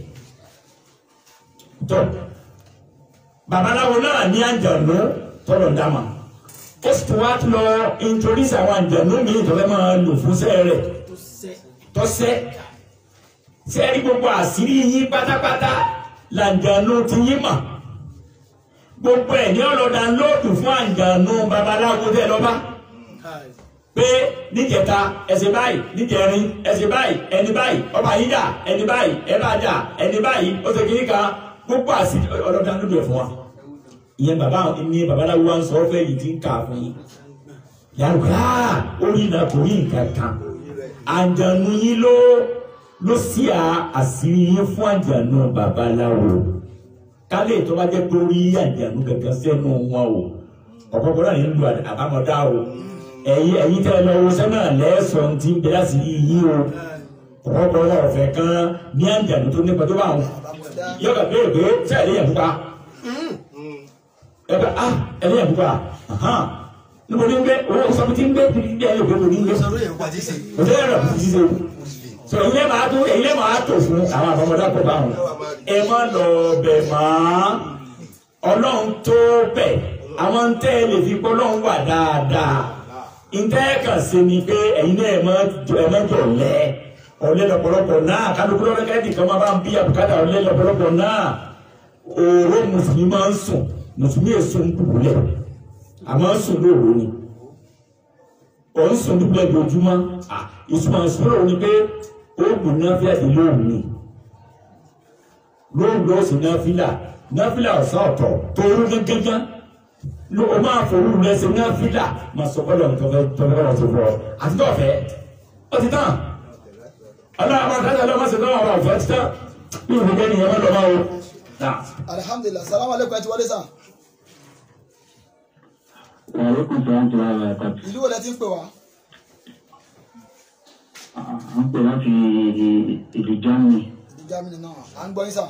tọ́ babaláwo náà ní àǹjànú tọ́lọ̀ ń dáma ó sì tún wá lọ introduce àwọn àǹjànú mi ìtọ́fẹ́ máa lò fún sẹ́ẹ̀ rẹ̀ tọ́sẹ́ sẹ́ẹ̀rí gbogbo àṣírí yín pátápátá làǹjànú ti yín mọ̀ gbogbo ẹ̀ ní ọlọ́dà lóòdù fún àǹjànú babaláwo tẹ́ lọ́ba pé níjẹta ẹsẹ báyìí níjẹrin ẹsẹ báyìí ẹni báyìí ọba yìí dà ẹni báyìí ẹ bá dà ẹni báyìí ó ṣe kiri kan gbogbo àti ọlọ́dà ló dẹ̀ fún wa. ìyẹn bàbá ní babaláwo wa ń sọ fẹ́ yìí ti ń kà fún yín. yàrá orí náà kò rí nǹkan kan. àǹjànú yín ló ló sí àṣírí yín fún àǹjànú babaláwo. kálí tó bá jẹ́ pé orí àǹjànú gẹ́gẹ́ sẹ́nu wọn o ọ̀pọ̀pọ̀ náà ń lu àbámọ̀dá o ẹ̀yin ẹ̀yin tẹ́ ẹ lọ wo sẹ́nà lẹ́sọ̀n tí ń bẹ láti yí o ọ̀pọ̀lọpọ̀ wọn ọ̀fẹ́ kan ní àǹjànú tó nípa tó bá wọn yóò kà béèrè pé ṣé ẹ̀ léyìn pupa ẹ bá a ẹ̀ léyìn pupa níbo ní ń gbé owó sọ́mi tí ń gbé kiri bí ẹ yóò gbé mo ní ń gbé o tẹ́ ẹ̀rọ kùtì ṣe sọ èyí lẹ́ máa tó èyí lẹ́ máa tó fún àwọn àbámọ́dá kọ̀ bá wọn ẹ má lọ bẹ̀ mọ́ ọlọ́run tó bẹ̀ àwọn tẹ́ ẹ lè fi gbọ́ ọlọ́run wà dáadáa nǹkan ẹ̀ kàn sí ni pé ẹ̀yin náà ẹ̀ má jọ ẹ̀ má jọ lẹ́ ọ̀lẹ́ lọ́pọ̀lọpọ̀ náà kálukú lọ́rẹ́ kẹ́hìndì kan máa bá ń bí àbùkádà ọ̀lẹ́ lọ́pọ̀lọpọ̀ náà òòró mùsùlùmí máa ń sùn mùsùlùmí èso ń dùbúlẹ̀ àmọ́ ń sùn lóòró ni ọ̀ ń sùn dùbúlẹ̀ lójúmọ́ ìsúnmọ̀ ìsúnmọ̀ òun ni pé oògùn náà fi àdé lóòrùn ni lóòrùn ló sì náà fílà náà fílà ọ̀sán ọ̀tọ̀ tóóró gángan ló o máa forú rẹ ṣe náà fílà máa sọ fọlọ́ ní tọ́fẹ́ tọ́fẹ́ kọ́ ṣe fọ́ àti tọ́fẹ́ ó ti tán ọlọ́run àwọn àtàkùn ọlọ́run ṣe náà wà ọ̀fẹ́ ti tán bí ìwé kẹ́ni ìyẹn lọ́ máa wo. alihamdulilayi salamu aleykum ẹ ti wọlé sàn Wàlékún sọ́wọ́n tó wà láta. ìlú wo lẹ ti ń pè wá À ń pè láti ìlú Germany. ìlú Germany náà à ń gbọ́ yín sàn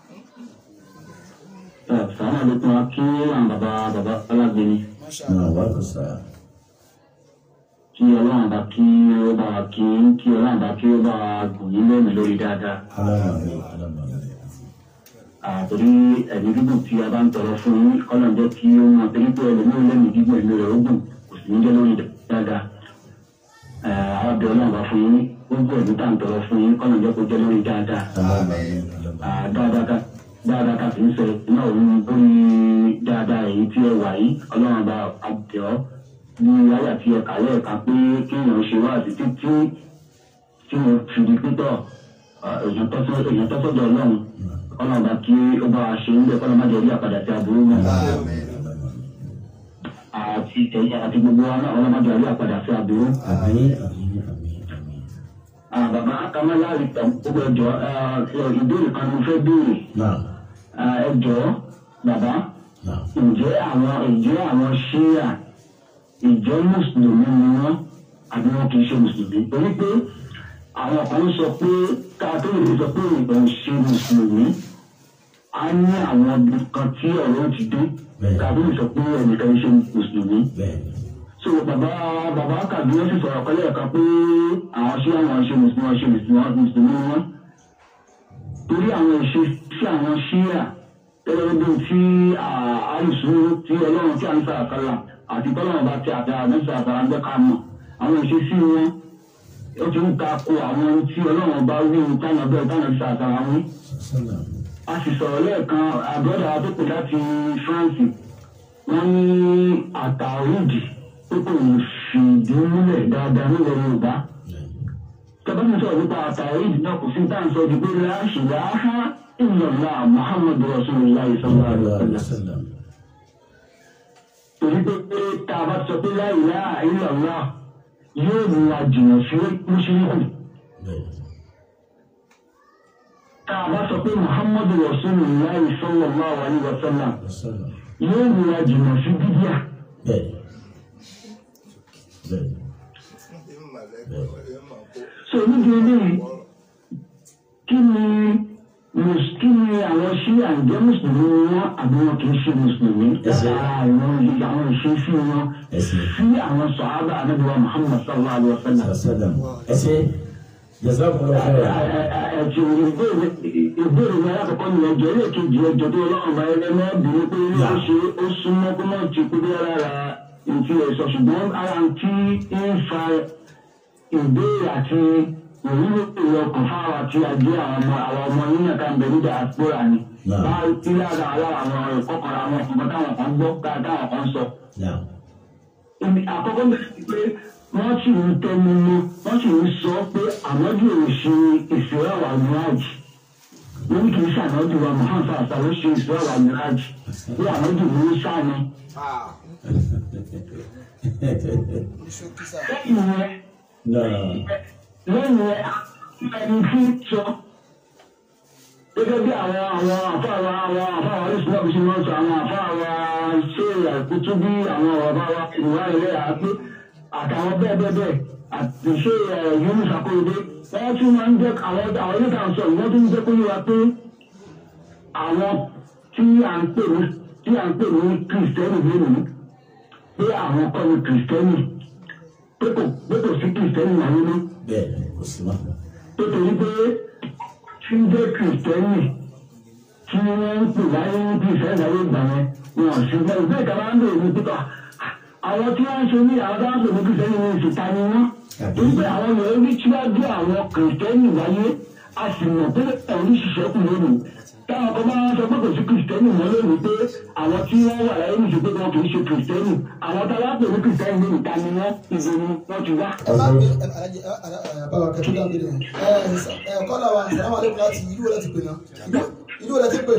Sàmà lókun wa kí àwọn bàbá bàbá alágbé ni. masha náà Allah wà kó sáà. Kí ọlọ́run bá kí ó bá wa kí kí ọlọ́run bá kí ó bá wa gùn yín lẹ́nu lórí dáadáa. alámàmì alámàmì. Àtòrí ẹ̀mí gígùn tí a bá ń tọrọ fún yín kọ́nà jẹ́ kí ó mọ torí pé ẹlòmíràn lẹ́mí gígùn ẹ̀mí rẹ̀ ó gùn kò sì ní jẹ́ lórí dáadáa. Àwọn abẹ́ ọlọ́run bá fún yín ó gbọ́ ẹ̀mí tá à ń tọrọ fún yín kọ́nà jẹ́ kó jẹ́ lórí dáadáa. alámàmì alámàmì. dáadáa ká dáadáa ká fi ń sọ náà òun lórí dáadáa èyí tí ẹ wà yìí ọlọ́run bá àbẹ̀ ọ́ ní ayà tí ẹ kàlẹ́ ẹ̀ka pé kéèyàn ṣe wá àti títí tí mo fi di pítọ̀ èèyàn tọ́sọ́dọ̀ ọlọ́run ọlọ́run bá kí ó bá wa ṣe ń bẹ̀ kọ́lọ́ má jẹ́ orí àpàdà tí aburú mọ́ àti ẹ̀yà àti gbogbo wa náà ọlọ́run má jẹ́ orí àpàdà tí aburú. àmì àmì àmì àmì. Ah, bàbá kamala gbogbo ẹjọ́ ìbéèrè kan ni mo fẹ́ béèrè náà Ah, ẹjọ́ bàbá náà. ǹjẹ́ àwọn ǹjẹ́ àwọn ṣíà ìjọ mùsùlùmí ni wọ́n àbí wọn kì í ṣe mùsùlùmí torí pé àwọn kan sọ pé ká tó lè sọ pé ìbọn ṣe mùsùlùmí á ní àwọn ibi kan tí ọ̀rọ̀ ti dé Bẹ́ẹ̀. ká tó lè sọ pé ẹnìkan ṣe mùsùlùmí bẹ́ẹ̀ni. so bàbá bàbá kàbí wọn sì sọ̀rọ̀ kọ́lé ẹ̀ka pé àwọn ṣé àwọn ṣe mùsùlùmí wọn ṣe mùsùlùmí mùsùlùmí wọn torí àwọn ìṣe sí àwọn ṣíà gẹ́gẹ́ bí tí àìsùn tí ọlọ́run tí a ń sàkálà àti tọ́lọ́run bá ti àdá mẹ́sàn àtàrà ń jẹ́ ká mọ̀ àwọn ìṣe sí wọn ó ti ń ta ko àwọn ohun tí ọlọ́run bá wí ohun táwọn bẹ́ẹ̀ táwọn ṣe àtàrà wí sọ́nà. a sì sọ̀rọ̀ lẹ́ẹ̀kan àbọ̀dà tó pè láti France wọ́n ní àtàrídì tó kò ní fìdí múlẹ̀ dáadáa nílẹ̀ Yorùbá tọ́ba mi sọ̀rọ̀ nípa àtàrídì náà kò sí táà ń sọ ju pé láṣì láhá ìlọ̀lá Muhammadu Rasulullah sallallahu alaihi wasallam torí pé pé tá a bá sọ pé la ilaha illallah yóò mú wa jìnnà sí mùsùlùmí tá a bá sọ pé Muhammadu Rasulullah sallallahu alaihi wasallam sọ́nà. yóò mú wa jìnnà sí bíbíà. bẹ́ẹ̀ni. bẹ́ẹ̀ni. so níbi eléyìí kí ni mus- kí ni àwọn ṣí àǹjẹ́ mùsùlùmí ni wọ́n àbí wọn kì í ṣe mùsùlùmí Ẹsẹ̀. látara àwọn ìdí àwọn ìṣesí wọn Ẹsẹ̀. sí àwọn sọ̀hábà anábìwá Muhammad sallallahu alayhi wa sallam. sọ́nà. ẹsẹ̀ jazakumullahu khairan. ẹ̀jẹ̀ ìbéèrè ìbéèrè ní alákọ̀ọ́kọ́ ni ẹ̀jẹ̀ ẹlẹ́ẹ̀kejì ẹ̀jẹ̀ tó ọlọ́run bá ẹlẹ́ mọ́ bìnrin pé ó ṣe ó súnmọ́ kó má ti kú bí ara ìtì ẹ̀sọ́ ṣùgbọ́n ara ń tí ń fa ìbéèrè àti ìwúlò ìlọkàn fáwọn àti àjẹ́ àwọn ọmọ àwọn ọmọ yín náà ká ń bẹ ní diaspora ni. Náà. bá tí lára aláwọ̀ àwọn ẹ̀kọ́ kan àwọn ọ̀kan táwọn kan gbọ́ táwọn kan sọ náà. ibi àkọ́kọ́ bẹ̀rẹ̀ sí pé wọ́n sì ń tẹnu mọ́ wọ́n sì ń sọ pé àmọ́jú ò ṣe ìṣúra wà mìíràjì wọ́n ní kì í ṣàmọ́jú wa Muhammad àṣà ló ṣe ìṣúra wà mìíràjì bí àmọ́jú mi ń ṣàní. ṣókí sà lẹ́yìn yẹn náà. lẹ́yìn yẹn ẹni tí ń sọ gẹ́gẹ́ bí àwọn àwọn àfáàwà àwọn àfáàwà oríṣiríṣi bí ṣe máa ń sọ àwọn àfáàwà ṣé àìkútú bí àwọn ọ̀rọ̀ wa ìwà ilẹ̀ àgbé àtàwọn bẹ́ẹ̀ bẹ́ẹ̀ bẹ́ẹ̀ àti ṣé Yunus Akorede wọ́n tún máa ń jẹ́ àwọn àwọn ilé ìtàn sọ wọ́n tún ń jẹ́ kó yé wa pé àwọn tí à ń pè ní tí à ń pè ní kìrìsìtẹ́nì lónìí pé àwọn kọ́ ni kìrìsìtẹ́nì pé kò pé kò sí kìrìsìtẹ́nì láyé mọ́ bẹ́ẹ̀ni kò sí mọ́. nítorí pé tí ń jẹ́ kìrìsìtẹ́nì tí wọ́n ń pè láyé ní kìrìsìtẹ́nì láyé ìgbà yẹn wọn ò sí bẹ́ẹ̀ bẹ́ẹ̀ ká máa ń lò ní pípa àwọn tí wọ́n ń ṣe ní àwọn tó ń pè ní kìrìsìtẹ́nì ní ìṣèta ni wọ́n torí pé àwọn èèyàn rí síwájú àwọn kìrìsìtẹ́nì wáyé a sì mọ̀ pé ẹ̀rí ṣiṣẹ́ kù lónìí táwọn kan bá wọn sọ pé kò sí kìrìsìtẹ́nì mọ́ lónìí pé àwọn tí wọ́n wà láyé nìṣe pé wọn kì í ṣe kìrìsìtẹ́nì àwọn tá a bá pè ní kìrìsìtẹ́nì ní ìta ni wọ́n ìbò ni wọ́n ti wá. ẹ má gbé ẹ alájẹ ẹ ẹ bàbá kẹtù dáhùn bíi ẹ ẹ kọ́lá wa sàlámù aleykum láti ìlú wo láti pè náà ìlú wo láti pè.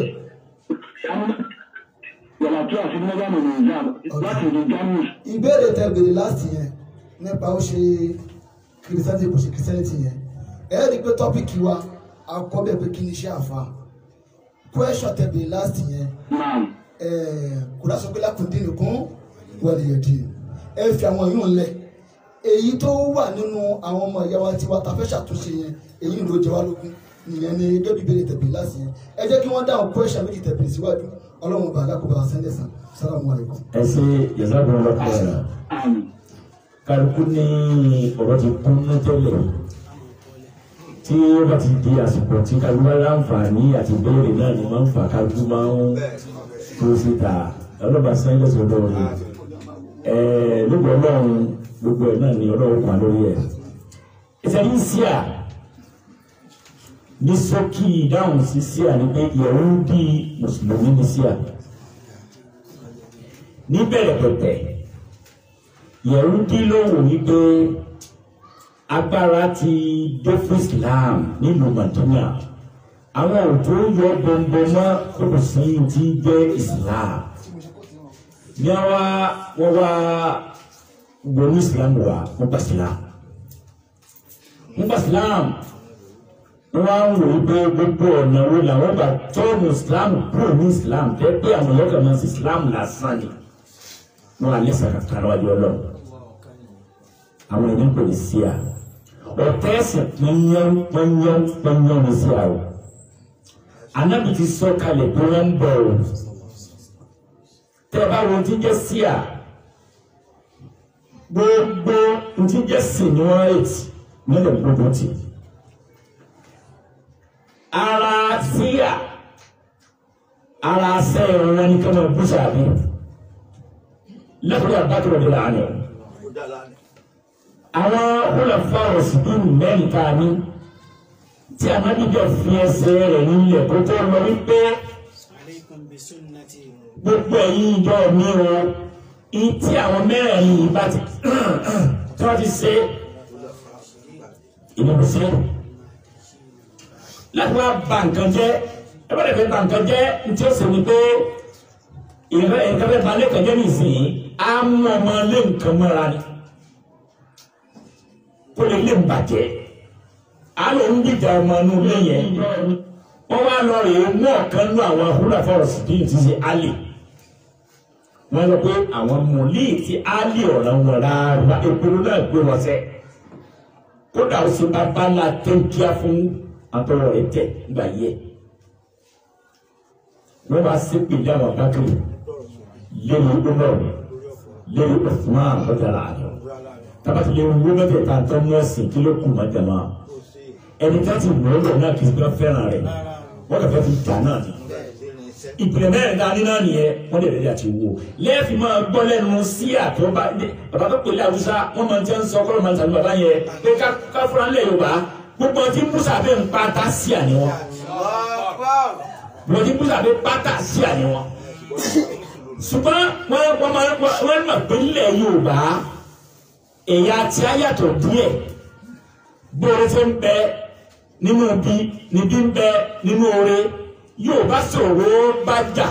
yàrá tí a fi ní ọgbà mọ̀ nìyí láti ìlú germany. ìbéèrè tẹ béèrè láti yẹn nípa ó ṣe kìrìsìtẹ́nì kò ṣe kìrìsìtẹ́nì yẹn ẹ rí i pé tọ́pìkì wa akọ́bẹ̀ pé kí ni iṣẹ́ àfa question tẹ béèrè láti yẹn kódà sọ pé lákùndín nìkan wọlé yẹ̀dì ẹ fi àwọn yìí ń lẹ̀ èyí tó wà nínú àwọn ọmọ ìyá wa tiwa ta fẹ́ ṣàtúnṣe yẹn èyí ló jẹ wá lógún nìyẹn ni gẹ́gẹ́ bí béèrè tẹ béèrè láti yẹn ẹ jẹ́ kí wọ́n dáhùn question méjì tẹ béèrè síwájú ọlọ́run bàálà kó bá a sẹ́ńdẹ̀ sàn sálàmù alaykum. ẹ ṣe yàtọ̀ lọ́kọ̀ ẹ̀rọ kálukú ní ọ̀rọ̀ ti kún ní tẹ́lẹ̀ tí ó bá ti di àsìkò tí kálukú bá láǹfààní àti béèrè náà ni máa ń fà kálukú máa ń tó síta ọlọ́ba sẹ́ńdẹ̀ sọ̀dọ̀ rẹ̀ ẹ̀ lóko ọlọ́run gbogbo ẹ̀ náà ni ọlọ́run pa lórí ẹ̀ ìṣẹ́yìn síà ní sọ́kì ìdáhùn sí síà ni pé Yẹhudi mùsùlùmí ní síà níbẹ̀rẹ̀ pẹ̀pẹ̀ Yẹhudi ló wò wípé agbára ti dé fún Islam nílùú Madina àwọn òjò yọ bọ̀m̀bọ̀ mọ́ kókò sí ti jẹ́ Islam ní àwa wọ́n wá gbòòrò Islam wà wọ́n gba Islam wọ́n gba Islam wọ́n á ń wò wípé gbogbo ọ̀nà wo làwọn gbà tọ́ọ̀nù Islam kúrò ní Islam tẹ́ pé àwọn ọlọ́kà máa ń ṣe Islam lásán ni wọn alẹ́ sàkàkà lọ́wọ́ ọlọ́run àwọn ènìyàn kò ní sí à ọ̀tẹ́ ẹ̀sìn pẹ́yán pẹ́yán pẹ́yán ní sí à o anábì ti sọ kalẹ̀ pé wọ́n ń bọ̀ o tẹ́ ẹ bá wo ti jẹ́ sí à gbogbo ti jẹ́ sí ni wọ́n rètí nílẹ̀ gbogbo tì ara sí à ara sẹ́yìn wọn ni kọ́mọ bùsà bíi lẹ́kọ̀ọ́ àbákẹ́rọ̀ de la àná. àwọn olùfà òsìdúró mẹ́rin tá a ní tí anábìjọ fi ẹsẹ̀ rẹ̀ nílẹ̀ kó tó lọ wípé gbogbo ẹ̀yin ìjọ mi o tí àwọn mẹ́rẹ̀ẹ̀rin yìí bá ti tí wọ́n ti ṣe ìdìbò sí láti wá ba nǹkan jẹ́ ẹ bá dẹ̀ fẹ́ ba nǹkan jẹ́ ní tí ó sì ní pé ìrẹ́ nǹkan fẹ́ ba lẹ́kọ̀ọ́ jẹ́ nìsín á mú ọmọ lé nǹkan mọ́ra ni kó lè lè bàjẹ́ á lọ ń dìjà ọmọ inú ilé yẹn wọ́n wá lọ rèé mú ọ̀kan nú àwọn ahúlà fọ́ọ̀sì tí ì ti ṣe álè wọ́n lọ pé àwọn mọ̀lẹ́ tí álè ọ̀ràn wọn rárá ìpinnu náà gbé wọn sẹ́ kódà ó sì bá bá ńlá tẹ́ńkíá fún àtọwọ́ rẹ̀ tẹ̀ nígbà yẹ wọ́n bá ṣépè dáhùn àbákẹ́rẹ́ lẹ́nu Umar lẹ́nu Usman lọ́jàlá àjọ tabati lè wú mẹ́tẹ̀ tá a tọ́ mú ẹ̀sìn kí ló kù má jama ẹni tá ti mọ̀ ọ́ náà kì í gbọ́ fẹ́ràn rẹ̀ wọ́n kà fẹ́ fi jà náà ni ìpìlẹ̀ mẹ́rin tá a ní náà nìyẹn wọ́n lè rẹ̀ àti wò lẹ́ẹ̀fì máa gbọ́ lẹ́nu sí àtọ́ bá bàbá tó pèlè àwùsá wọ́n máa ń tẹ́ ń sọ kọ́lọ́ máa ń tàbí bàbá yẹn pé ká fúra ńlẹ̀ Yorùbá gbogbo ọtí musa bẹ́ẹ̀ ń pátá sí àníwọ̀n wọ́n ti musa bẹ́ẹ̀ pátá sí àníwọ̀n ṣùgbọ́n wọ́n wọ́n máa wọ́n mọ̀ pé nílẹ̀ Yorùbá ẹ̀yà tí a yàtọ̀ díẹ̀ gbóore ṣe ń bẹ nínú bí níbí ń bẹ nínú oore Yorùbá sọ̀rọ̀ bá jà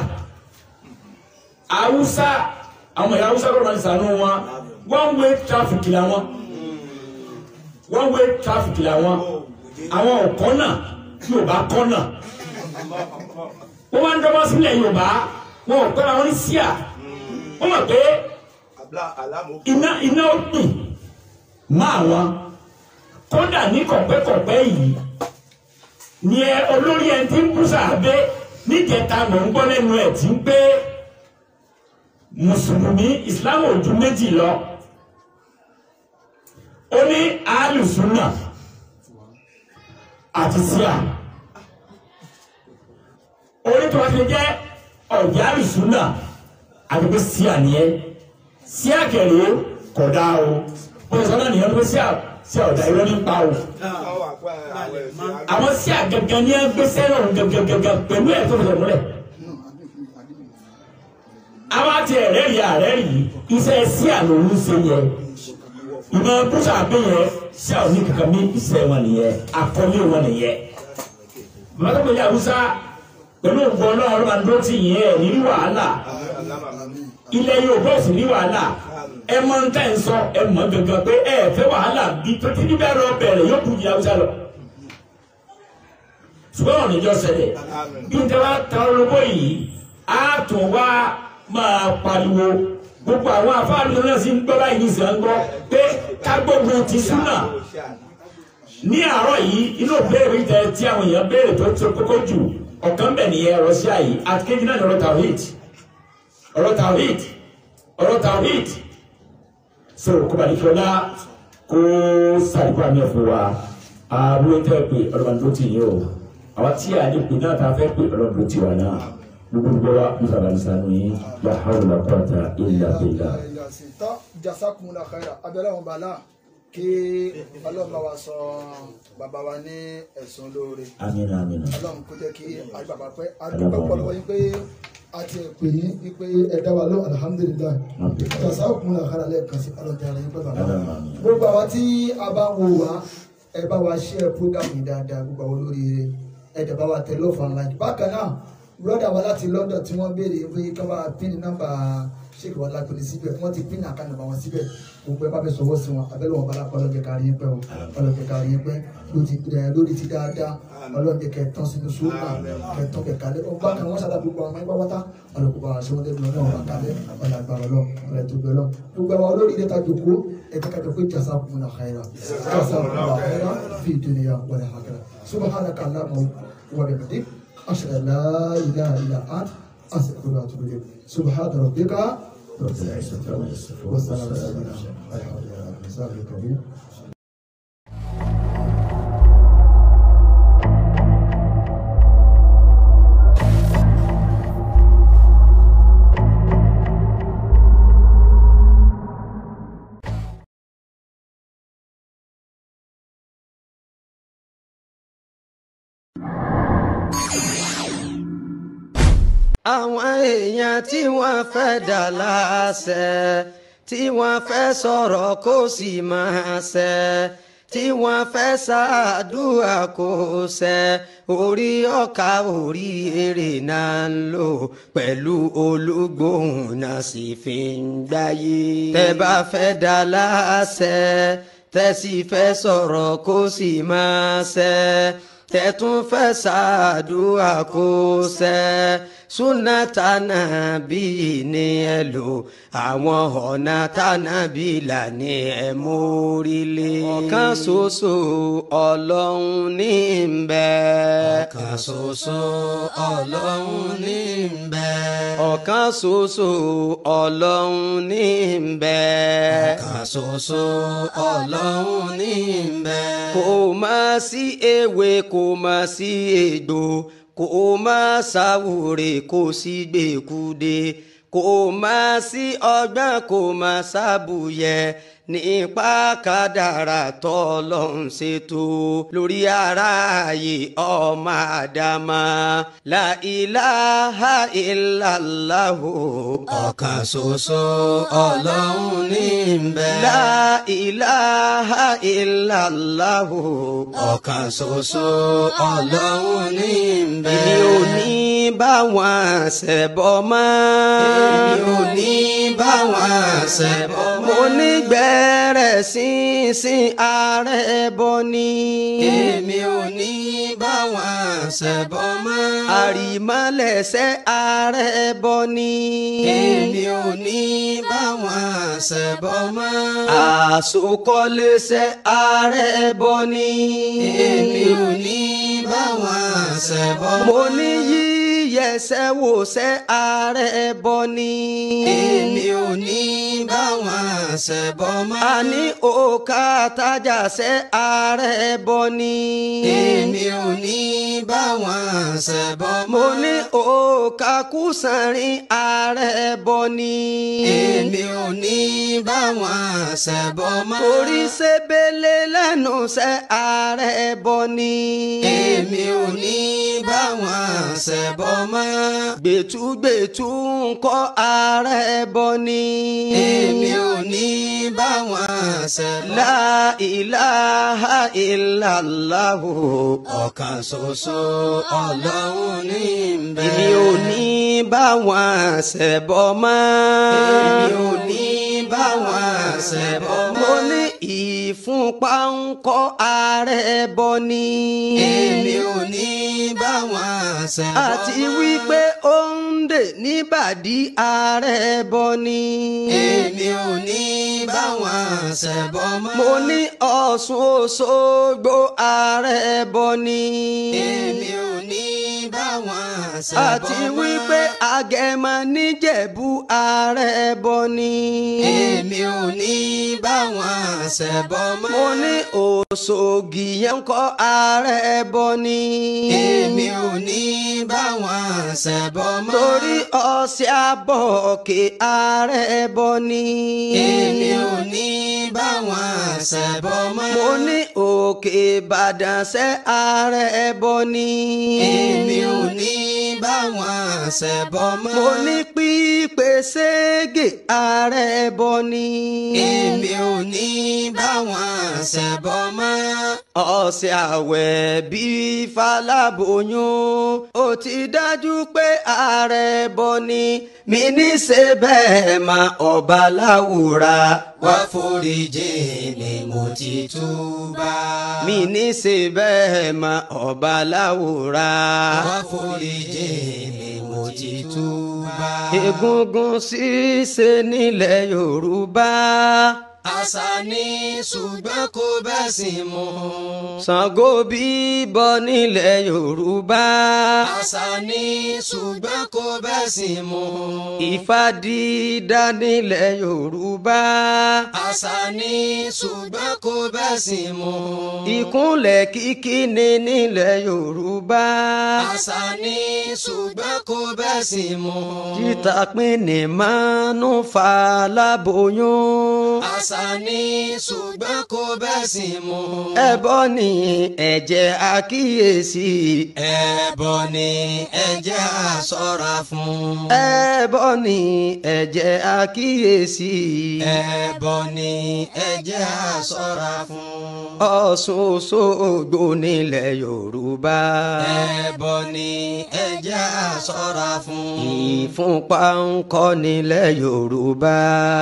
Haúsá àwọn ẹ̀yà Haúsá kọ́ máa ń sànú wọn one way traffic làwọn one way traffic làwọn àwọn ọ̀kọ́nà Yorùbá kọ́nà wọ́n máa ń dọ́gbọ́n sílẹ̀ Yorùbá wọn ò pẹ́ àwọn ní síà wọ́n mọ̀ pé iná iná ó gbìn máa wọn kódà ní kọ̀pẹ́kọ̀pẹ́ yìí ni ẹ olórí ẹni tí ń bú sàbẹ níjẹta mọ̀ ń gbọ́ lẹ́nu ẹ̀ tí ń pé mùsùlùmí ìsìlámù ò ju méjì lọ ó ní alùsùnà àti síà orí tó wá ti jẹ́ ọ̀jà alùsùnà àti pé síà nìyẹn sí àkẹrẹ kódà o bóyá sọ́nà nìyẹn ló sí à sí ọ̀dà irọ́ ní pa o àwọn sí àgàgàn ní ẹgbẹ́sẹ̀ náà gàgàgàgà pẹ̀lú ẹ̀ tó fẹsẹ̀ múlẹ̀ àwọn àti ẹ̀rẹ́ yìí àrẹ́ yìí iṣẹ́ sí àná òun ṣe yẹ ìmọ̀ bùsà àbẹ̀yẹ sí àwọn oníkankan ní iṣẹ́ wọn nìyẹn àkọlé wọn nìyẹn bàbá tó pèlè àwùsá pẹ̀lú ògbọ́n ọlọ́run ọlọ́run àdúró tì yín ẹ̀ ní wàhálà ilẹ̀ Yorùbá sì ní wàhálà ẹ mọ ń tẹ̀ ń sọ ẹ mọ gangan pé ẹ fẹ́ wàhálà bí tó ti ní bẹ́ẹ̀ lọ bẹ̀rẹ̀ yóò kú di àwùsá lọ ṣùgbọ́n ọ̀nà ìjọ ṣẹlẹ̀ bí n tẹ́ wá ta olóbó yìí á tún wá máa pariwo gbogbo àwọn afáàlú náà sì ń gbọ́ báyìí ní ìsìn gbọ́ pé ká gbógun ti súnà ní àárọ̀ yìí inú béèrè tẹ tí àwọn èèyàn béèrè tó tó kókó jù ọ̀kan bẹ̀ nìyẹn ọ̀rọ̀ sí àyè àti kéjì náà ní ọ̀rọ̀ tawhid ọ̀rọ̀ tawhid ọ̀rọ̀ tawhid so kó bá ní kí ọlá kó sàdúrà mi fún wa àbúrò tẹ́ pé ọlọ́mọdé tó ti yín o àwọn tí a lè pè náà ta fẹ́ pé ọlọ́mọdé ti wà náà gbogbo wa musa balisanu yìí la hawla quwwata illa billah. tọ́ jazakumullahu khaira abẹ́rẹ́ wọn bàálà kí ọlọ́run bá wa sọ bàbá wa ní ẹ̀sùn lóore amina amina. ọlọ́run kó jẹ́ kí ayé bàbá pẹ́ adúpẹ́ pọ̀lọ́wọ́ yín pé a ti pè yín wípé ẹ dá wa lóhùn alihamudulilayi jazakumullahu khaira lẹ́ẹ̀kan sí ọlọ́run tí a rẹ̀ yín pẹ́ bàbá gbogbo àwa tí a bá ń wo wa ẹ bá wa ṣe program yìí dáadáa gbogbo àwọn olóríire ẹ dẹ̀ bá wa tẹ love and like bákan náà broda wa láti London tí wọ́n béèrè pé ká bá pín nọ́mbà ṣéèkì wọn lágbèrè síbẹ̀ wọ́n ti pín àká nọ́mbà wọn síbẹ̀ gbogbo ẹ bá fẹ́ sọwọ́ sí wọn abẹ́lẹ́ wọn bala ọlọ́dẹ kárí yín pẹ́ o ọlọ́dẹ kárí yín pẹ́ lórí ti dáadáa ọlọ́dẹ kẹtàn sínú sóòpà kẹtàn kẹkálẹ̀ ọgbà kan wọ́n ṣàdá gbogbo àwọn ẹgbẹ́ wọ́tá ọlọ́kùnrin àwọn aṣọ wọn lẹ́nu ọlọ́run àkálẹ̀ ọlọ́gbàrọ̀ lọ ọlọ́dẹ tó gbẹ lọ gbogbo àwọn olórí ilé tajú kó ẹ̀ka kájọ pé jazakumullahu khaira jazakumullahu khaira fi dunya wal akhirah subhanaka allahumma wa bihamdik أشهد أن لا إله إلا أنت أستغفرك وأتوب إليك سبحان ربك رب العزة عما يصفون والسلام والسلام على على المرسلين الكريم àwọn èèyàn tí wọ́n fẹ́ dà láṣẹ tí wọ́n fẹ́ sọ̀rọ̀ kó sì máa ṣẹ tí wọ́n fẹ́ ṣàdúrà kó ṣẹ orí ọkà orí èrè náà ń lò pẹ̀lú olúgbòhùn náà sì fi ń gbáyé. tẹ́ bá fẹ́ dà láṣẹ tẹ́ sì fẹ́ sọ̀rọ̀ kó sì máa ṣẹ tẹ̀tún fẹ́ ṣàdúrà kó ṣẹ súnà tànàbí ni ẹ lò àwọn ọ̀nà tànàbí là ní ẹ mórílé. ọ̀kan ṣoṣo ọlọ́run ní ń bẹ. ọ̀kan ṣoṣo ọlọ́run ní ń bẹ. ọ̀kan ṣoṣo ọlọ́run ní ń bẹ. ọ̀kan ṣoṣo ọlọ́run ní ń bẹ. kò má sí ewé kò má sí egbò kò má sáwúre kò sí gbèkúde kò má sí ọgbọ́n kò má sábùyẹ nípa kádàrà tọ́lọ́hún ṣètò lórí aráàyè ọmọ àdámà la ilaha illallahu ọ̀kan ṣoṣo ọlọ́run ní ń bẹ. la ilaha illallahu ọ̀kan ṣoṣo ọlọ́run ní ń bẹ. èmi ò ní bá wọn ṣẹbọ mọ́. èmi ò ní bá wọn ṣẹbọ mọ́. mo ní gbẹ́rẹ̀ sínsìn ààrẹ bọ ni. èmi ò ní bá wọn ṣẹbọ mọ́. àrìmọ́lẹ̀ṣẹ̀ ààrẹ bọ ni. èmi ò ní bá wọn ṣẹbọ mọ́. àsokọ́lẹ́ṣẹ̀ ààrẹ bọ ni. èmi ò ní bá wọn ṣẹbọ mọ́. mo ní yí yẹsẹ̀ wò sẹ́ ààrẹ bọ ni. èmi ò ní bá wọn ṣẹbọ mọ́. a ní òkà tájà ṣe ààrẹ bọ ni. èmi ò ní bá wọn ṣẹbọ mọ́. mo ní òkà kùsànrin ààrẹ bọ ni. èmi ò ní bá wọn ṣẹbọ mọ́. orí ṣebele lẹ́nu ṣe ààrẹ bọ ni. èmi ò ní bá wọn ṣẹbọ mọ́. gbẹ̀tùgbẹ̀tù ń kọ́ ààrẹ bọ ni. èmi ò ní bá wọn ṣẹbọ. la ilaha illallah ọ̀kan ṣoṣo ọlọ́run ní bẹ́ẹ̀. èmi ò ní bá wọn ṣẹbọ mọ́. èmi ò ní bá wọn ṣẹbọ mọ́. mo ní ìfúnpá ń kọ́ ààrẹ bọ ni. èmi ò ní bá wọn ṣẹbọ mọ́. àti wípé ó ń dè níbàdí ààrẹ bọ ni. èmi ò ní bá wọn ṣẹbọ mọ́. mo ní Ọ̀ṣun Òṣogbo ààrẹ bọ ni. èmi ò ní bá wọn ṣẹbọ mọ́. àti wípé Agẹmọ níjẹ̀bú ààrẹ bọ ni. èmi ò ní bá wọn ṣẹbọ mọ́. mo ní Òṣogì yẹn kọ́ ààrẹ bọ ni. èmi ò ní bá wọn ṣẹbọ mọ́. torí ọ̀sẹ̀ àbọ̀kẹ́ ààrẹ bọ ni. èmi ò ní bá wọn ṣẹbọ mọ́. mo ní òkè Ìbàdàn ṣe ààrẹ bọ ni. èmi ò ní bá wọn ṣẹbọ mọ́. mo ní pípé ségè ààrẹ bọ ni. èmi ò ní bá wọn ṣẹbọ mọ́. ọ̀sẹ̀ àwẹ̀ bíi faláboyún ó ti dájú pé ààrẹ bọ ni. mi ní ṣe bẹ́ẹ̀ ma ọba láwùrà wá foríjì ni mo ti túbà. mi ní ṣe bẹ́ẹ̀ ma ọba láwùrà wá foríjì ni mo ti túbà. egungun ṣíṣe nílẹ̀ Yorùbá àṣà ni ṣùgbọ́n kò bẹ́sìn mu. Ṣàngó bíbọ nílẹ̀ Yorùbá. àṣà ni ṣùgbọ́n kò bẹ́sìn mu. Ifá dídá nílẹ̀ Yorùbá. àṣà ni ṣùgbọ́n kò bẹ́sìn mu. Ìkúnlẹ̀ kíkí ni nílẹ̀ Yorùbá. àṣà ni ṣùgbọ́n kò bẹ́sìn mu. Títà pín ní mánú fa láboyún. àṣà ni ṣùgbọ́n kò bẹ́sìn mu. ẹbọ ni ẹ̀jẹ̀ àkíyèsí. ẹbọ ni ẹ̀jẹ̀ àṣọ́ra fún. ẹbọ ni ẹ̀jẹ̀ àkíyèsí. ẹbọ ni ẹ̀jẹ̀ àṣọ́ra fún. Ọ̀ṣun Òṣogbo nílẹ̀ Yorùbá. ẹbọ ni ẹ̀jẹ̀ àṣọ́ra fún. ìfúnpá ń kọ́ nílẹ̀ Yorùbá.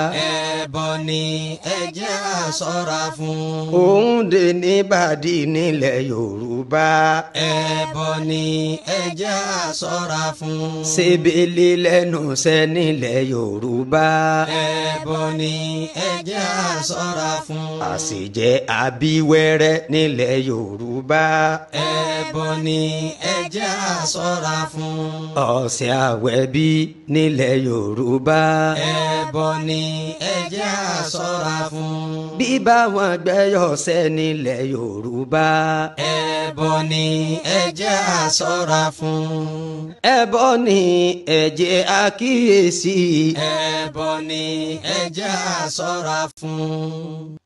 ẹbọ ni ẹ̀jẹ̀ àṣọ́ra fún. Òǹdè níbàdí nílẹ̀ Yorùbá. ẹbọ ni ẹ̀jẹ̀ àṣọ́ra fún. Ṣebele lẹ́nu ṣẹ́ nílẹ̀ Yorùbá. ẹbọ ni ẹ̀jẹ̀ àṣọ́ra fún. Àṣejẹ abíwẹ́rẹ́ nílẹ̀ Yorùbá. ẹbọ ni ẹ̀jẹ̀ àṣọ́ra fún. Ọ̀sẹ̀ àwẹ̀bí nílẹ̀ Yorùbá. ẹbọ ni ẹ̀jẹ̀ àṣọ́ra fún. Bíbá wọn gbẹ́yọ̀ sẹ́ nílẹ̀ Yorùbá. ẹbọ ni ẹ̀jẹ̀ àṣọ́ra fún. ẹbọ ni ẹ̀jẹ̀ àkíyèsí. ẹbọ ni ẹ̀jẹ̀ àṣọ́ra fún.